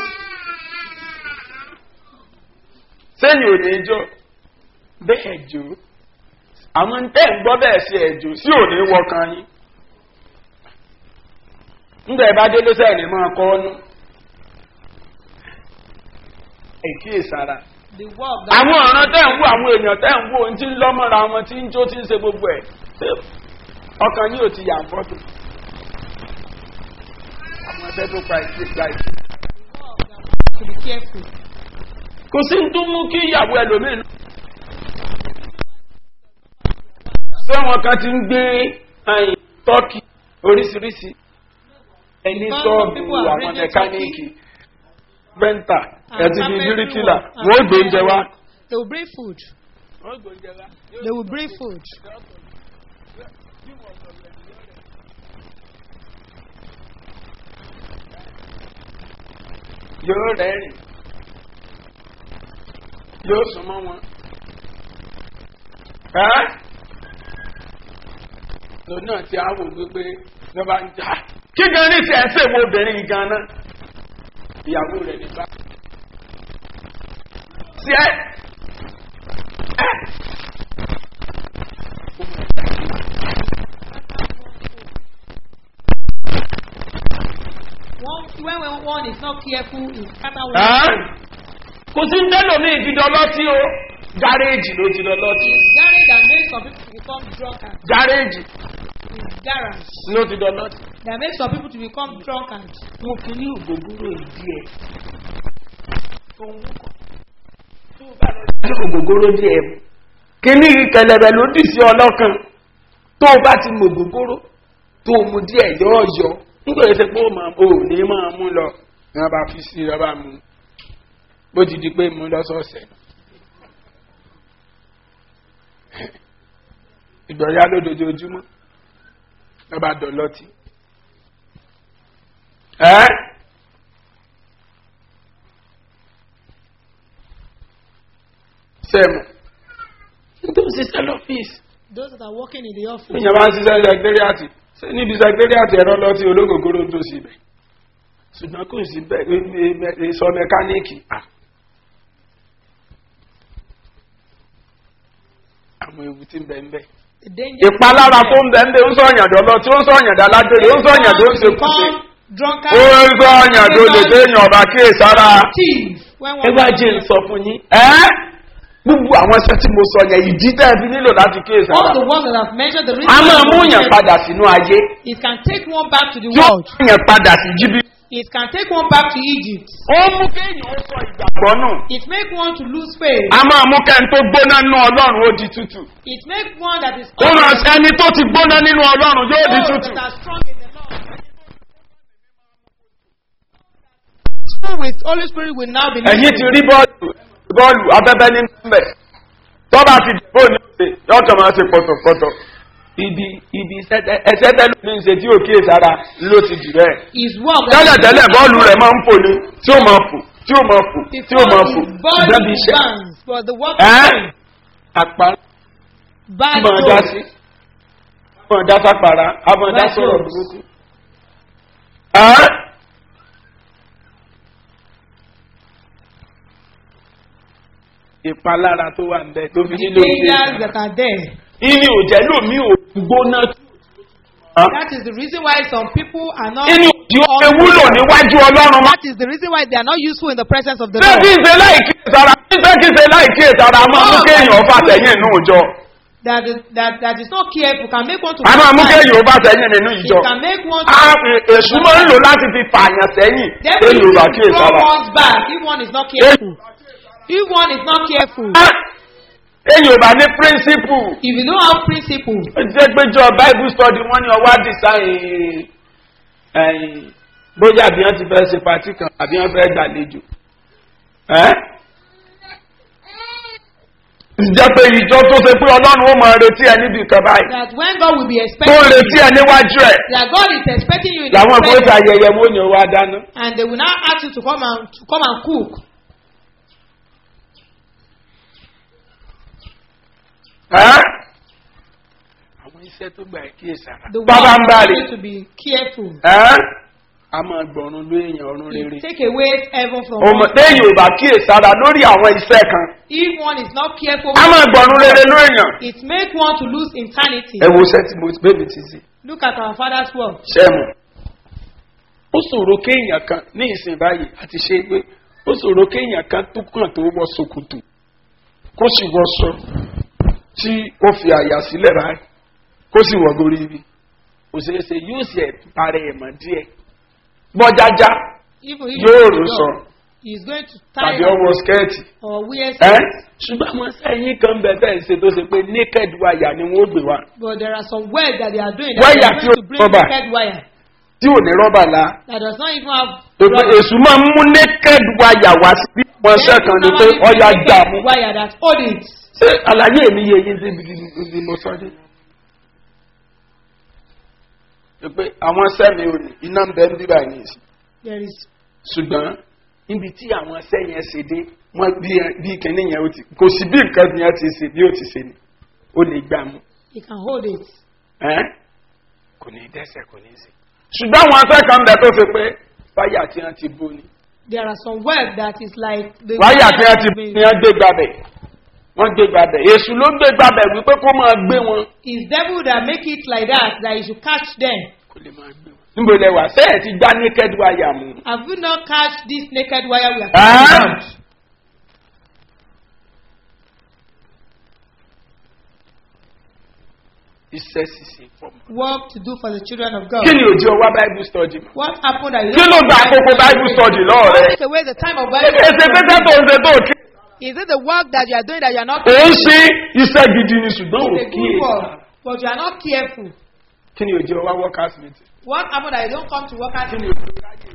sẹ́yìn ò ní jó. bẹ́ẹ̀ jó. àwọn tẹ́ ń gbọ́ bẹ́ẹ̀ sí ẹ̀jọ́ sí ò ní wọkàn yín ńgbà ẹ bá délé sẹ́yìn ní máa kọ́ ọ́nú. ìkíyèsára. The work that àwọn ọ̀ràn tẹ́ ń wò àwọn èèyàn tẹ́ ń wò ń tí ń lọ́mọ́ra wọn tí ń jó tí ń ṣe gbogbo ẹ̀ ṣé ọkàn yìí ò ti yà ń fọ́tò. àwọn ẹgbẹ́ tó pa ìṣe gba ìṣe. to be careful. kò sí ní tó mú kí ìyàwó ẹlòmíín. ṣé wọn kan ti ń gbé ẹyìn tọ́kì oríṣiríṣi ẹni Because sọ́ọ̀bù some people are àwọn bringing mẹkáníìkì bẹ́ńtà And ẹtì bíi carpentry bíríkìlà work. And wọ́n ó gbé oúnjẹ wá. They will bring food. They will bring food. yóò rẹ́rìn yóò sún mọ́ wọn. ẹ́ lòun náà ti á wò wípé lọ́ba ń jà kí gan ní tiẹ̀ ń sèwọ́ obìnrin yìí gan náà ìyàwó rẹ̀ nígbà. tiẹ̀ ẹ́ One, when, when one is not careful, it scatter one. ẹ́ kò sí ń tẹ́lọ̀ ní ìfidọ́lọ́tí o gáréèjì ló ti lọ́lọ́tí It's garage that makes some people to become drunkard. gáréèjì It's garage ló ti lọ́lọ́tí. that makes some people to become drunkard. mo fi ní ògógóró ìdí ẹ tó ń wúkọ tó bá lọ sí ògógóró díẹ mu kíní kẹlẹbẹ ló dì sí ọlọ́kan tó o bá ti mọ ògógóró tó o mu díẹ yọ̀ọ̀yọ̀ nígbà yẹn ṣe pé ó máa o ò ní máa mú lọ ní wọn bá fi sí i lọ́ba mu bó ti di pé mu lọ́sọ̀ọ̀sẹ̀ ìgbọ̀nyá lójoojúmọ́ lọ́ba dọ̀lọ́tì ẹ́ sẹ́mu nítorí ṣiṣẹ́ lọ́fíìsì Those that are working in the office, níyàn bá ń ṣiṣẹ́ sẹkítẹ́rìàtì ṣé níbi sẹkítẹ́rìàtì ẹ̀rọ lọ́tí ológogoro tó sí ibẹ̀ ṣùgbọ́n kò sí bẹ́ẹ̀ sọ mẹkáníìkì à. àwọn ewu tí ń bẹ ń bẹ. the danger. ìpalára tó ń bẹ ń bẹ ń sọ ọ̀yàndọ̀ lọ tí ó ń sọ ọ̀yàndọ̀ alágbèrè ó ń sọ ọ̀yàndọ̀ ó ń ṣe kùsè. become drunkard. ó ń sọ ọ̀yàndọ̀ olè tó èèyàn ọba kíyèsára. Thief. When ẹ one bá jẹ́ ń sọ fún yín. ẹ́ gbogbo àwọn iṣẹ́ tí mo sọ yẹn ìdí tẹ́ ẹ fi nílò láti kíyèsí all ara. the ones that I've mentioned, the reason a máa why mú we yàn mention padà sínú ayé it can take one back to the tí ó world. mú yàn padà sí jíbí. It can take one back to Egypt. ó mú kéèyàn ó sọ ìgbàgbọ́ nù. It make one to lose faith. a máa mú kẹ́ni tó gbóná nínú ọlọ́run ó di tútù. It make one that is ó máa ṣe ẹni tó ti gbóná nínú ọlọ́run yóò di those tútù. that are strong in the Lord. Spirit with Holy Spirit will now be ẹ̀yin ti living. rí bọ́ọ̀lù bọ́ọ̀lù abẹ́bẹ́ ní mbẹ̀ tó bá ti dìbò ní ṣe yóò kàn máa ṣe pọ̀tọ̀pọ̀tọ̀ ibi ibi ẹsẹ̀ tẹ́lẹ̀ ní ṣe tí ò kíyè sára ló ti dì bẹ́ẹ̀. His work. tẹ́lẹ̀ tẹ́lẹ̀ bọ́ọ̀lù rẹ̀ máa ń fò ní tí ó máa fò tí ó máa fò tí ó máa fò His body ìdẹ́bi iṣẹ́. burns, but the work ẹ́ àpá bad máa dá road. sí máa dá sápàrà á máa dá Bad sọ̀rọ̀ roads. burúkú. ẹ́ ìpalára tó wà ń bẹ tó fi The nílò ìṣe dangers that are there. ìní òjẹ́ lómi ò gbóná That is the reason why some people are not. ìní òjì ó ṣe wúlò níwájú ọlọ́run má. That is the reason why they are not useful in the presence of the ṣé kí Lord. n ṣe láì kíyèsára ṣé kí n ṣe láì kíyèsára a máa mú kéèyàn fà sẹ́yìn nínú ìjọ That is that that is not careful can make one to. a máa mú kéèyàn fà sẹ́yìn nínú It ìjọ can make one. a èṣù máa ń lò láti fi fààyàn sẹ́yìn Devil kéèyàn ò bá uses to kíyèsára. throw one's back if one is not careful. If one is not careful, èyàn ò bá ní píríncípù if you don't have principle, ó jẹ́ pé jọ bible study wọ́n ní ọwọ́ àdìsáyìn ẹ̀yìn bóyá àbí wọ́n ti fẹ́ ṣe pàtí kan àbí wọ́n fẹ́ gbàlejò. ẹ́ jẹ́ pé ìjọ tó ṣe pé ọlọ́run ó máa retí ẹ níbi kan báyìí that when God will be tó expecting ń retí ẹ níwájú ẹ that God is expecting you in làwọn the kan ó ṣe presence, ayẹyẹ wọn ò ní wá dáná. and they will now ask you to come and to come and cook. ẹ́ àwọn iṣẹ́ tó gbà ẹ́ kíyèsára. The bàbá ń bá one rè need to be careful. ẹ́ a máa gbọ̀run ló èèyàn ọ̀run rere. It take away heaven from ọmọ one. téèyàn ò bá kíyèsára lórí àwọn iṣẹ́ kan If one is not careful, a máa gbọ̀run rere ló èèyàn. it make one to lose eternity. ẹ wo iṣẹ́ tí mo bébí ti sí Look at our father's work. ṣẹ́mu ó ṣòro kéèyàn kan ní ìsìn báyìí àti ṣe pé ó ṣòro kéèyàn kan tó kàn tó wọ ṣòkòtò kó sì wọ sọ tí ó fi àyà sílẹ̀ báyìí kó sì wọ gorí ibi kò ṣeé ṣe yóò sì ẹ̀ parẹ́ ẹ̀ mọ́ díẹ̀ bọ́jájá Even if yóò he rò is sọ young, he is going to tàbí tie ọwọ́ skẹ́ẹ̀tì or wear ẹ́ skirts. ṣùgbọ́n àwọn sẹ́yìn kan bẹ̀ tẹ̀ ń ṣe tó ṣe pé naked wire ni wọ́n gbé wa But there are some work that they are doing Wire that they tí are ó going to bring rọ́bà. naked wire tí ò ní rọ́bà la that does not even have pé rubber. èṣù máa ń mú naked wire wá sí wọn They ṣẹ́kan ni pé normally ọya bring gbà naked mú. wire that hold it. ṣé àlàyé mi yé yín síbi ibi mo sọ dé. pé àwọn sẹ́mi ò ní iná ń bẹ ń bíbá yìí sí There is ṣùgbọ́n níbi tí àwọn sẹ́yìn ṣe dé wọ́n bí bí kìnní yẹn ó ti kò sí bí nǹkan yẹn ti ṣe bí ó ti ṣe ni ó lè gbà mú he can hold it. ẹ́n kò ní dẹ́sẹ̀ kò ní ṣe. ṣùgbọ́n àwọn akẹ́kọ̀ọ́ ń bẹ tó ṣe pé wáyà tí wọ́n ti bó ni There are some work that is like the wáyà tí wọ́n ti has bó been- ni wọ́n gbé gbàbẹ̀ wọ́n gbé gbàbẹ̀ èṣù ló gbé gbàbẹ̀ wípé kó máa gbé wọn It's devil that make it like that that you should catch them. kó lè máa gbé wọn. níbo lẹ wà sẹ́yìn ti gbá naked wáyà mu. Have you not catch this naked wire we are Ah! talking about? iṣẹ́ ṣiṣẹ́ fọmọ. Work to do for the children of God. kí ni òjò ọwá bible study mọ́. What happened that you kí ló gba àkókò bible study lọ́ọ̀ rẹ. Take away the time of Bible. èsè pẹ́sẹ́ tó ń ṣe tó kí. Is it the work that you are doing that you are not ò ń ṣe iṣẹ́ gidi ni ṣùgbọ́n ò It's a kí good èsì. work, but you are not careful. kí ni òjò ọwá workers meeting. What happened that you don't come to work at kí ni òjò ọwá ráyè.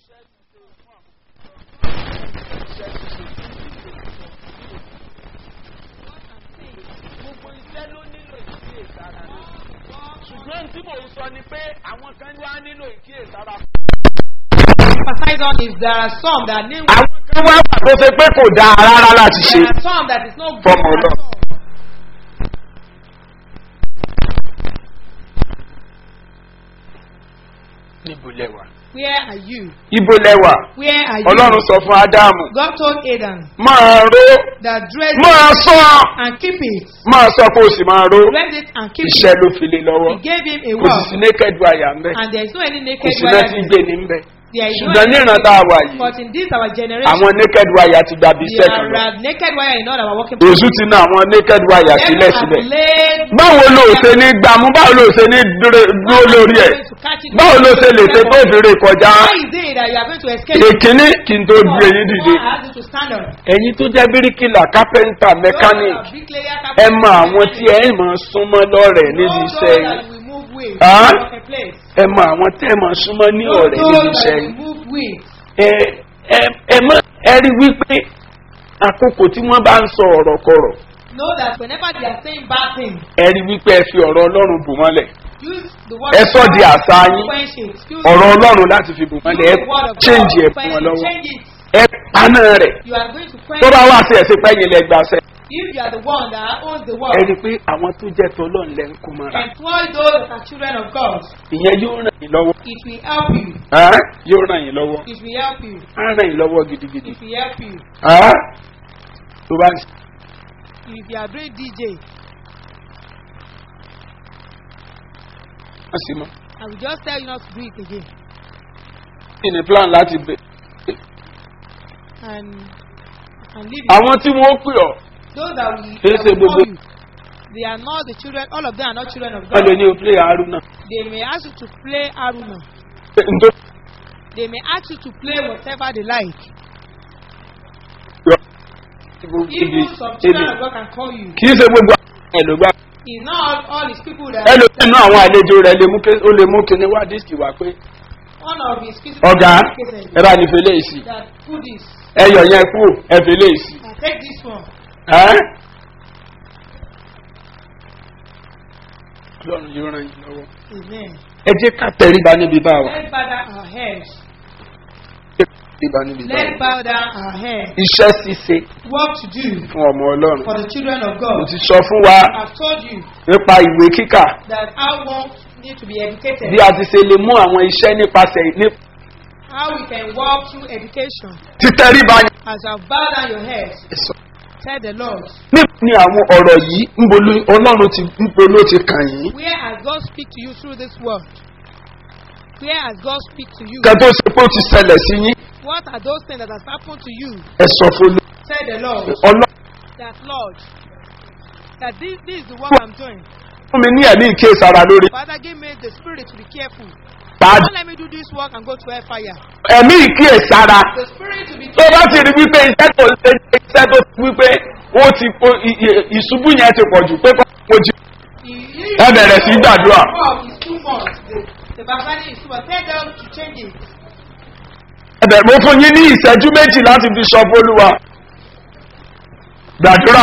gbogbo iṣẹ́ ló nílò ìkíyèsára ni. ṣùgbọ́n tí mò ń sọ ni pé àwọn kan wá nílò ìkíyèsára. emphasize on is there are some that need àwọn kan wá wà tó ṣe pé kò dáa rárá láti ṣe. there are some that is not good Fọmọ at Ọlọ́run. all. níbo lẹwà. Where are you? ibo lẹwà. Where are you? ọlọ́run sọ fún ádámù. God told Adam máa ró that dress máa sọ and keep it. máa sọ kó o sì máa ró. Dress it and keep iṣẹ́ it. ló fi lé lọ́wọ́. He gave him a kò sì sí word. naked wire ń bẹ̀. And there is no any kò naked sí náà wire. ti there. gbé ní ń bẹ̀. There is no ṣùgbọ́n ní any ìran tá a wà yìí But in this our generation, àwọn naked wire ti gbàbí iṣẹ́ kan there lọ. are naked wire in all our working èṣù ti ná àwọn naked wire Devil sílẹ̀ has sílẹ̀. laid báwo ló ṣe ní gbàmú báwo ló ṣe ní dúró dúró lórí ẹ̀ to catch it. báwo ló ṣe lè ṣe tó fèrè kọjá. How is it that you are going to escape? èkíní kí n tó gbé yín dìde. God has you to stand up. ẹ̀yin tó jẹ́ bíríkìlà kápẹ́ńtà mẹkáníìkì Those are bricklayer, ẹ carpenter, mọ àwọn tí ẹ mọ̀ súnmọ́ lọ́rẹ̀ẹ́ níbi Those iṣẹ́ that yìí. we move with. Ah? a place. ẹ mọ àwọn tẹ́ ẹ mọ̀ súnmọ́ ní Those ọ̀rẹ́ níbi that iṣẹ́ we yìí. move with. ẹ ẹ ẹ mọ ẹ rí wípé àkókò tí wọ́n bá ń sọ ọ̀rọ̀ kọ̀rọ̀ Know that whenever they are saying bad things, ẹ rí wípé ẹ fi ọ̀rọ̀ ọlọ́run bù mọ́lẹ̀ use the word ẹ of sọ God di àṣà yín quench it. Use ọ̀rọ̀ the ọlọ́run láti fi bù mọ́lẹ̀ ẹ use the word of change ẹ God. fún wọn When you lọ́wọ́ change it, ẹ paná rẹ̀ you are going to quench tó bá it. wá sí ẹ̀sìn pẹ́yìn lẹ gbàṣẹ. If you are the one that owns the ẹ world, rí i pé àwọn tó jẹ́ tọ́lọ́ ńlẹ̀ ń kó mọ́ra employ those that are children of God. ìyẹn yóò ràn yín lọ́wọ́ It will help you. Ẹ́, yóò ràn yín lọ́wọ́ It will help you. á ràn yín lọ́wọ́ gidigidi. It will help you. Ẹ́, tó bá ń ṣe If you are doing DJ, wọ́n sì mọ́ I will just tell you not to do it again. kí ni plan láti bẹ̀. And and leave it. àwọn tí wọ́n pè ọ́ Those that will, Kìí that ṣe will call gbogbo- you, they are not the children, all of them are not children of wọ́n lè God. ní o play haruna. They may ask you to play Aruna. Ntó They may ask you to play whatever they like. yọ. Even some children of God can call you. kì í ṣe gbogbo àwọn ẹ̀ ló gbà. It's not all, all his people that ẹlòmínú àwọn àlejò rẹ̀ lè mú ké- ó lè mú kíní wá dísìkì wá pé one of his physical ọ̀gá cases ẹ bá ní fẹlẹ́ yìí sí that put this. ẹ yọ̀ yẹn kú ẹ fẹlẹ́ yìí sí. I take this one. Ẹ́? ọlọ́run yóò ràn yín lọ́wọ́. Amen. ẹ jẹ́ ká tẹríba níbi bá wa. Let's bow down our heads. tẹríba níbi bá Let's wa. bow down our heads. iṣẹ́ ṣíṣe What to do fún ọmọ ọlọ́run. for the children of mo God. ti sọ fún wa I've told you nípa ìwé kíkà that our ones need to be educated. bí a ti ṣe lè mú àwọn iṣẹ́ nípasẹ̀ ní How we can walk through education. títẹríba yẹn. As I bow down your heads, Sọ. tell the Lord, níbo ni àwọn ọ̀rọ̀ yìí ń bolo ọlọ́run ti ń bolo ti kàn yín. where has God speak to you through this word? Where has God speak to you? kẹ́ tó ṣe pé ó ti ṣẹlẹ̀ sí yín What are those things that has happened to you? ẹ sọ fún mi. Tell the Lord ọlọ́run that Lord, that this, this is the work I'm doing. fún mi ní ẹ̀mí ìkéṣara lórí Father, give me the spirit to be careful. pàdé Don't let me do this work and go to hellfire. ẹ̀mí ìkéṣara The spirit to be tó bá careful. ti rí wípé iṣẹ́ tó ń ṣe iṣẹ́ tó ti wípé ó ti ó- i- i- ìṣubú yẹn ti pọ̀ jù pé kọ́ mo jí Ẹ Ẹ bẹ̀rẹ̀ sí gbàdúrà. Is too much. The, the barbarian is too much. Tell them to change it. ẹ̀bẹ̀ mo fún yín ní ìṣẹ́jú méjì láti fi sọ fólúwa gbàdúrà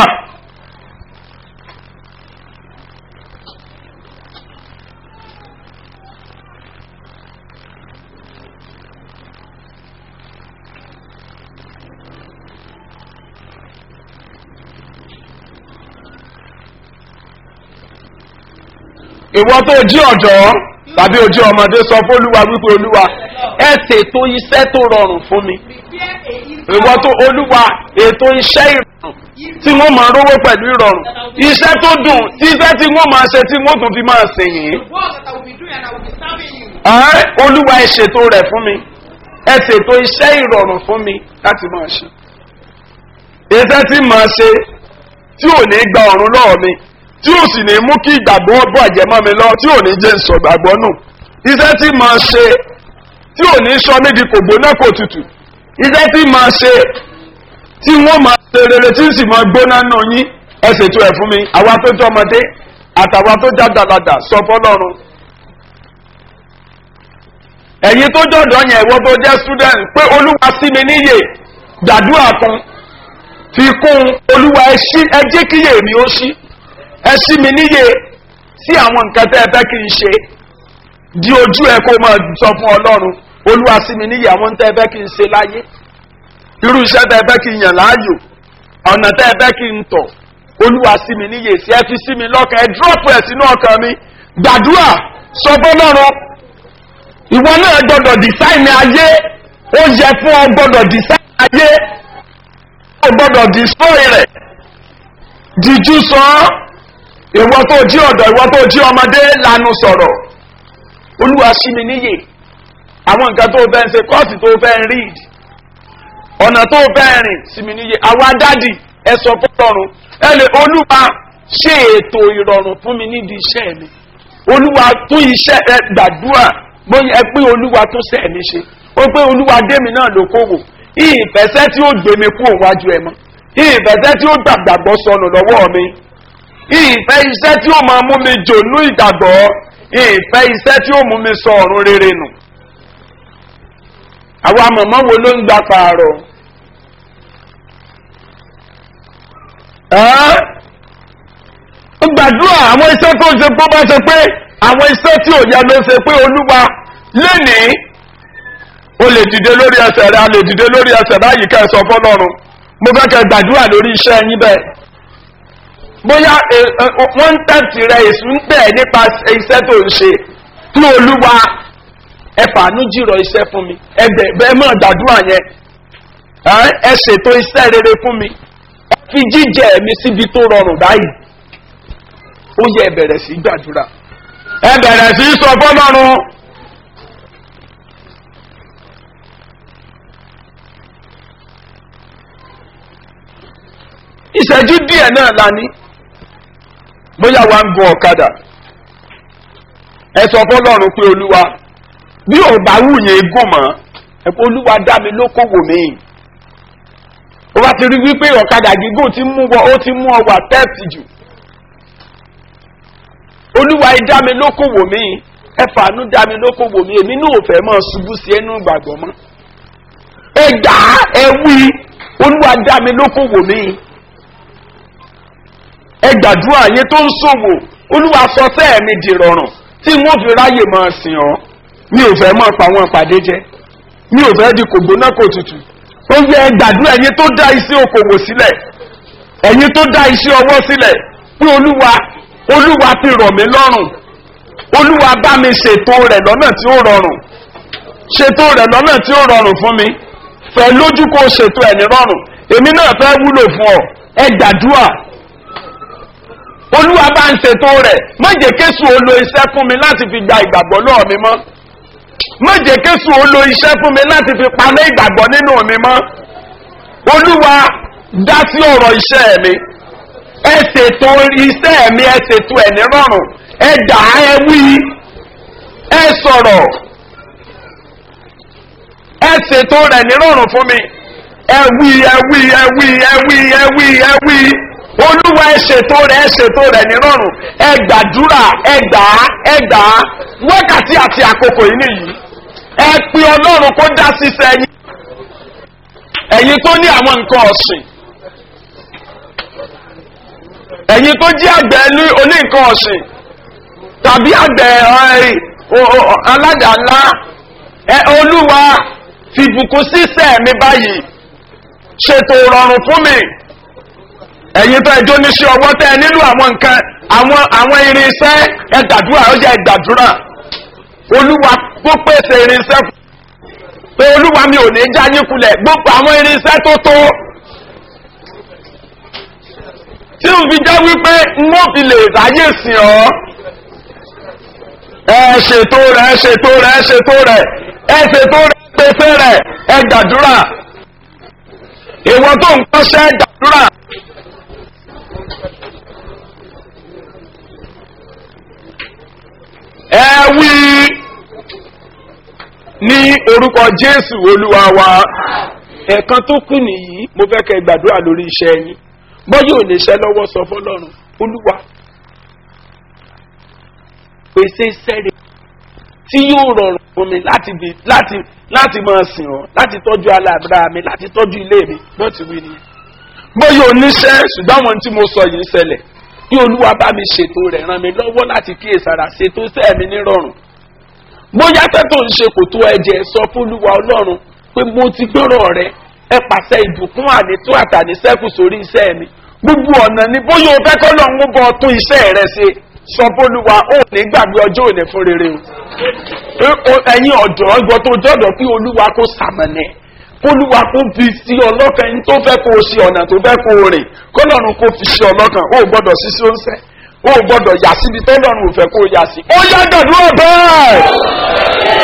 ìwọ tó jí ọ̀dọ́ tàbí ojú ọmọdé sọ fólúwa wípé olúwa ẹ ṣètò iṣẹ́ tó rọrùn fún mi Prepare a easy ìwọ tó olúwa ètò iṣẹ́ ìrọ̀rùn tí wọ́n máa rówó pẹ̀lú ìrọ̀rùn iṣẹ́ tó dùn iṣẹ́ tí wọ́n máa ṣe tí wọ́n tún fi máa sìn yìí work that I will be doing and I will be serving you. Ẹ́, olúwa ẹ ṣètò rẹ̀ fún mi ẹ ṣètò iṣẹ́ ìrọ̀rùn fún mi láti máa ṣe iṣẹ́ tí màá ṣe tí ò ní gba ọ̀run lọ́wọ́ mi tí ò sì ní mú kí ìgbàgbọ́ bàjẹ́ mọ́ mi lọ tí ò ní jẹ́ sọ ìgbàgbọ́ nù iṣẹ́ tí màá ṣe tí ò ní sọ mí di kò gbóná kò tutù iṣẹ́ tí màá ṣe tí wọ́n máa ṣe rere tí ń sì máa gbóná nù yín ẹ ṣètò ẹ̀ fún mi àwa tó jẹ́ ọmọdé àtàwa tó já dàgbàdà sọ fọlọ́run ẹ̀yin tó jọ̀dọ̀ yẹn ìwọ tó jẹ́ student pé olúwa sí mi níyè gbàdúrà kan fi kún olúwa ẹ ṣí ẹ jẹ́ kíyè mi ó ṣí ẹ ṣí mi níyè sí àwọn nǹkan tẹ́ ẹ fẹ́ kí n ṣe di ojú ẹ kó máa sọ fún ọlọ́run olúwa sí mi níyè àwọn tẹ́ ẹ fẹ́ kí n ṣe láyé irú iṣẹ́ tẹ́ ẹ fẹ́ kí n yàn láàyò ọ̀nà tẹ́ ẹ fẹ́ kí n tọ̀ olúwa sí mi níyè sí ẹ fi sí mi lọ́kàn ẹ dúrọ́pù ẹ̀ sínú ọkàn mi gbàdúrà sọ fọlọ́run ìwọ náà gbọdọ̀ dìsáìnì ayé ó yẹ fún ọ gbọdọ̀ dìsáìnì ayé ó gbọdọ̀ dìsọ́ì rẹ̀ dìjú sọ ọ́ ìwọ tó jí ọ̀dọ̀ ìwọ tó jí ọmọdé lanu sọ̀rọ̀ olúwa sí mi níyè àwọn nǹkan tó fẹ́ ń ṣe kọ́ọ̀sì tó fẹ́ ń read ọ̀nà tó fẹ́ rìn sí mi níyè àwa dádì ẹ sọ fọlọ́run ẹ lè olúwa ṣe ètò ìrọ̀rùn fún mi nídìí iṣẹ́ mi olúwa tún iṣẹ́ ẹ gbàdúrà bóyá ẹ pé olúwa tún sẹ́ mi ṣe ó pé olúwa démi náà ló kówò ìfẹsẹ́ tí ó gbé mi kú òwájú ẹ mọ́ ìfẹsẹ́ tí ó gbàgbàgbọ́ sọnù lọ́wọ́ mi ìfẹ́ iṣẹ́ tí ó máa mú mi jònú ìgbàgbọ́ ìfẹ́ iṣẹ́ tí ó mú mi sọ ọ̀run rere nù àwa mọ̀mọ́ wo ló ń gba pààrọ̀ ó gbàdúrà àwọn iṣẹ́ tó ń ṣe pé ó bá ṣe pé àwọn iṣẹ́ tí ò yẹ ló ṣe pé olúwa lénìí o lè dìde lórí ẹsẹ̀ rẹ a lè dìde lórí ẹsẹ̀ báyìí ká ẹ sọ fọlọ́run mo fẹ́ kẹ́ gbàdúrà lórí iṣẹ́ yín bẹ́ẹ̀ bóyá wọ́n ń tẹ̀sí rẹ èsù ń tẹ̀ nípa iṣẹ́ tó ń ṣe tí olúwa ẹ fàánú jìrọ̀ iṣẹ́ fún mi ẹ bẹ́ẹ̀ mọ̀ gbàdúrà yẹn ẹ ṣètò iṣẹ́ rere fún mi ẹ fi jíjẹ mi síbi tó rọrùn báyìí ó yẹ ẹ bẹ̀rẹ̀ sí gbàdúrà ẹ bẹ̀rẹ̀ sí sọ fọlọ́run. ìṣẹ́jú díẹ̀ náà la ní bóyá wa ń gun ọ̀kadà ẹ sọ fọlọ́run pé olúwa bí ò bá wù yẹn gùn mọ́ ẹ pé olúwa dá mi lókòwò mi ó bá ti rí wípé ọ̀kadà gígùn ti mú ọ ó ti mú ọ wà tẹ́ẹ̀tì jù olúwa ẹ dá mi lókòwò mi ẹ fàánú dá mi lókòwò mi èmi náà ò fẹ́ mọ́ ṣubú sí ẹnu ìgbàgbọ́ mọ́ ẹ gbà á ẹ wí olúwa dá mi lókòwò mi ẹ gbàdúrà yẹn tó ń ṣòwò olúwa sọ sẹ́ẹ̀ mi di rọrùn tí wọ́n fi ráyè máa sìn ọ́ mi ò fẹ́ máa pa àwọn ìpàdé jẹ́ mi ò fẹ́ di kò gbóná kò tutù ó yẹ ẹ gbàdúrà ẹ̀yin tó dá iṣẹ́ okòwò sílẹ̀ ẹ̀yin tó dá iṣẹ́ ọwọ́ sílẹ̀ pé olúwa olúwa fi rọ̀ mí lọ́rùn olúwa bá mi ṣètò rẹ̀ lọ́nà tí ó rọrùn ṣètò rẹ̀ lọ́nà tí ó rọrùn fún mi fẹ́ lójú kó ṣètò ẹ̀ ní rọrùn èmi náà fẹ́ wúlò fún ọ ẹ gbàdúrà olúwa bá ń ṣètò rẹ̀ má jẹ́ kéṣù ó lo iṣẹ́ fún mi láti fi gba ìgbàgbọ́ náà mi mọ́ má jẹ́ kéṣù ó lo iṣẹ́ fún mi láti fi pamẹ́ ìgbàgbọ́ nínú mi mọ́ olúwa dá sí ọ̀rọ̀ iṣẹ́ mi ẹ ṣètò iṣẹ́ mi ẹ ṣètò ẹ̀ ní rọrùn ẹ dà ẹ wí ẹ sọ̀rọ̀ ẹ ṣètò rẹ̀ ní rọrùn fún mi ẹ wí ẹ wí ẹ wí ẹ wí ẹ wí ẹ wí olúwa ẹ ṣètò rẹ ẹ ṣètò rẹ nírọ̀rùn ẹ gbàdúrà ẹ gbà á ẹ gbà á wákàtí àti àkókò yìí nìyí ẹ pe ọlọ́run kó dá sísẹ yín ẹ̀yin tó ní àwọn nǹkan ọ̀sìn ẹ̀yin tó jí àgbẹ̀ ní oní nǹkan ọ̀sìn tàbí àgbẹ̀ aládàá-ńlá ẹ olúwa fìbùkún sísẹ mi báyìí ṣètò rọrùn fún mi ẹ̀yin tó ẹjọ́ níṣẹ́ ọwọ́ tẹ́ ẹ nílò àwọn nǹkan àwọn àwọn irinṣẹ́ ẹ gbàdúrà ó yẹ gbàdúrà olúwa tó pèsè irinṣẹ́ fún pé olúwa mi ò ní já yín kulẹ̀ gbogbo àwọn irinṣẹ́ tó tó tí n fi jẹ́ wípé n ó fi lè ráyè sìn ọ́ ẹ ṣètò rẹ̀ ẹ ṣètò rẹ̀ ẹ ṣètò rẹ̀ ẹ ṣètò rẹ̀ pèsè rẹ̀ ẹ gbàdúrà ìwọ tó ń kọ́ṣẹ́ gbàdúrà. ẹ wí ní orúkọ jésù olúwa wa ẹ̀kan tó kù nìyí mo fẹ́ kẹ́ gbàdúrà lórí iṣẹ́ yín bọ́ yóò lè ṣẹ́ lọ́wọ́ sọ fọlọ́run olúwa pèsè iṣẹ́ rẹ̀ tí yóò rọrùn fún mi láti bi láti láti máa sìn ọ́ láti tọ́jú aláàbúrà mi láti tọ́jú ilé mi bó ti wí nìyẹn. bóyá oníṣẹ́ ṣùgbọ́n àwọn tí mo sọ yìí ń ṣẹlẹ̀ kí olúwa bá mi ṣètò rẹ̀ ràn mí lọ́wọ́ láti kíyèsára ṣètò sẹ́ẹ̀mí nírọ̀rùn. bóyá tẹ́tò ń ṣe kò tó ẹ̀jẹ̀ sọ fún olúwa ọlọ́run pé mo ti gbọ́rọ̀ rẹ ẹ pàṣẹ ìbùkún ànító àtàníṣẹ́kù sórí iṣẹ́ mi gbogbo ọ̀nà ni bóyá o fẹ́ kọ́ lọ́run ó bọ́ tún iṣẹ́ rẹ ṣe sọ fólúwa ó ní gbàgbé ọjọ́ òní fún rere o ẹ̀yin ọ̀dọ́ ọgbọ́n tó jọ́dọ̀ kí olúwa kó sàmọ̀nẹ̀ kólúwa kó fi sí ọlọ́kan ẹni tó fẹ́ kó o ṣe ọ̀nà tó fẹ́ kó o rìn kọ́lọ́run kó fi ṣe ọlọ́kan ó gbọ́dọ̀ ṣíṣe oúnṣẹ́ ó gbọ́dọ̀ yà síbi tọ́lọ́run ò fẹ́ kó o yà sí. ó yá gbàdúrà bẹ́ẹ̀.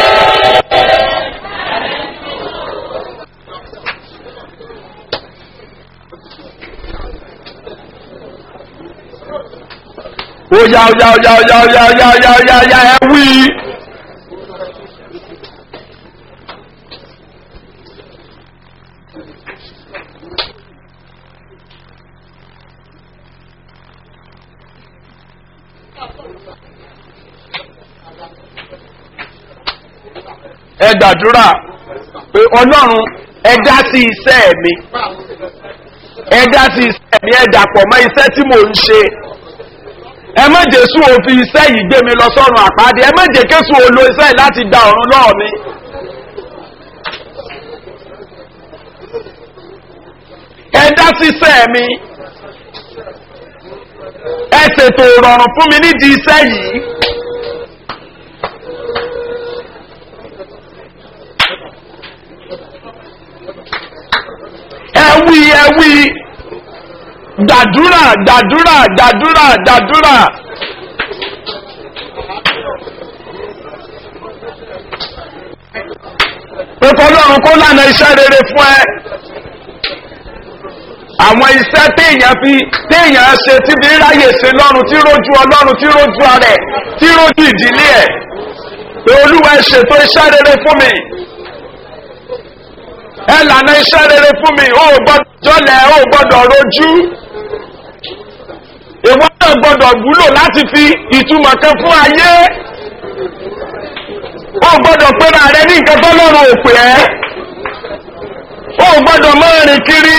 ó yá ó yá ó yá ó yá ó yá ó yá ó yá ó yá ó yá ẹ wí. ẹ gbàdúrà pé ọlọ́run ẹ dá sí iṣẹ́ mi ẹ dá sí iṣẹ́ mi ẹ dàpọ̀ mọ́ iṣẹ́ tí mò ń ṣe ẹ má jésù òfin iṣẹ́ yìí gbé mi lọ sọ́run àpáàdé ẹ má jẹ́ kéṣù olo iṣẹ́ yìí láti da ọ̀run lọ́ọ̀ mi. ẹ dá síṣẹ́ mi ẹ ṣètò ìrọ̀rùn fún mi nídìí iṣẹ́ yìí. ẹ wí ẹ wí gbàdúrà gbàdúrà gbàdúrà gbàdúrà. pẹ̀kọ́ ọlọ́run kó lànà iṣẹ́ rere fún ẹ. àwọn iṣẹ́ téèyàn fi téèyàn ṣe tí bí ráyè ṣe lọ́run tí rójú ọlọ́run tí rójú ara ẹ̀ tí rójú ìdílé ẹ̀. pé olúwa ẹ ṣètò iṣẹ́ rere fún mi. ẹ lànà iṣẹ́ rere fún mi ó gbọ́dọ̀ jọlẹ̀ ó gbọ́dọ̀ rojú ìwọ náà gbọdọ̀ wúlò láti fi ìtumọ̀ kan fún ayé ó gbọdọ̀ pẹ́ra rẹ ní nǹkan tó lọ́rùn òpè ẹ́ ó gbọdọ̀ máa rìn kiri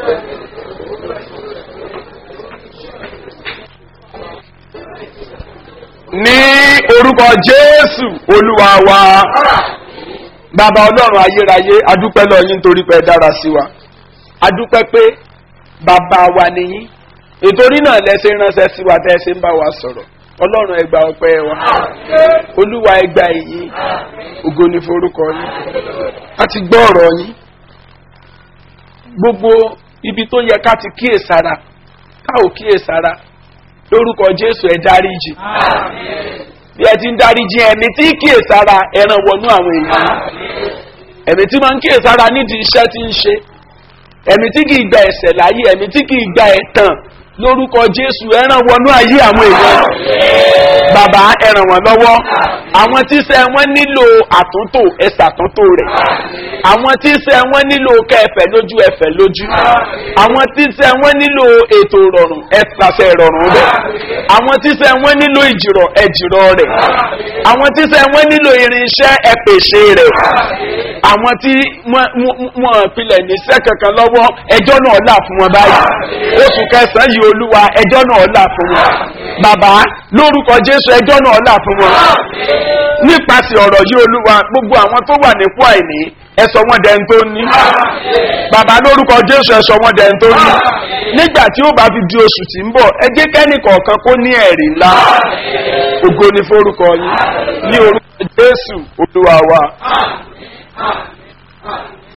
ní orúkọ jésù olúwa wa bàbá ọlọ́run ayérayé adúpẹ́ lọ́yìn nítorí pé ẹ dára sí wa adúpẹ́ pé bàbá wa nìyí ìtorí náà lẹsẹ ránṣẹ sí wa tẹ ẹ ṣe ń bá wa sọrọ ọlọrun ẹgbà ọpẹ wa olúwa ẹgbà èyí ògo ní forúkọ yín a ti gbọ́ ọ̀rọ̀ yín gbogbo ibi tó yẹ ká ti kíyèsára ká ò kíyèsára lórúkọ jésù ẹ dáríjì bí ẹ ti ń dáríjì ẹ̀mí tí kíyèsára ẹran wọnú àwọn èèyàn ẹ̀mí tí máa ń kíyèsára nídìí iṣẹ́ tí ń ṣe ẹ̀mí tí kì í gba ẹ̀sẹ̀ láyé ẹ̀mí tí kì í gba ẹ̀tàn lórúkọ jésù ẹran wọnú ayé àwọn èèyàn bàbá ẹran wọn lọ́wọ́ àwọn tíṣẹ́ wọn nílò àtúntò ẹ̀sà àtúntò rẹ̀ àwọn tíṣẹ́ wọn nílò kẹfẹ́ lójú ẹfẹ́ lójú àwọn tíṣẹ́ wọn nílò ètò ìrọ̀rùn ẹ̀sàṣẹ ìrọ̀rùn rẹ̀ àwọn tíṣẹ́ wọn nílò ìjìrọ̀ ẹ̀jìrọ̀ rẹ̀ àwọn tíṣẹ́ wọn nílò irinṣẹ́ ẹ̀pèsè rẹ̀ àwọn tí wọ́n pilẹ̀ níṣẹ́ kankan lọ́wọ́ ẹjọ́ náà là fún wọn báyìí oṣù kẹsàn-án yìí olúwa ẹjọ́ náà là fún wọn bàbá lórúkọ jésù ẹjọ́ náà là fún wọn nípasẹ̀ ọ̀rọ̀ yìí olúwa gbogbo àwọn tó wà nípò àìní ẹsọ wọn dẹ̀ ń tó ní bàbá lórúkọ jésù ẹsọ wọn dẹ̀ ń tó ní nígbà tí ó bá fi di oṣù tí ń bọ̀ ẹ jẹ́ kẹ́nì kọ̀ọ̀kan kó ní ẹ̀rí ńlá ògo ni forúkọ yín ní orúkọ jésù olúwa wa.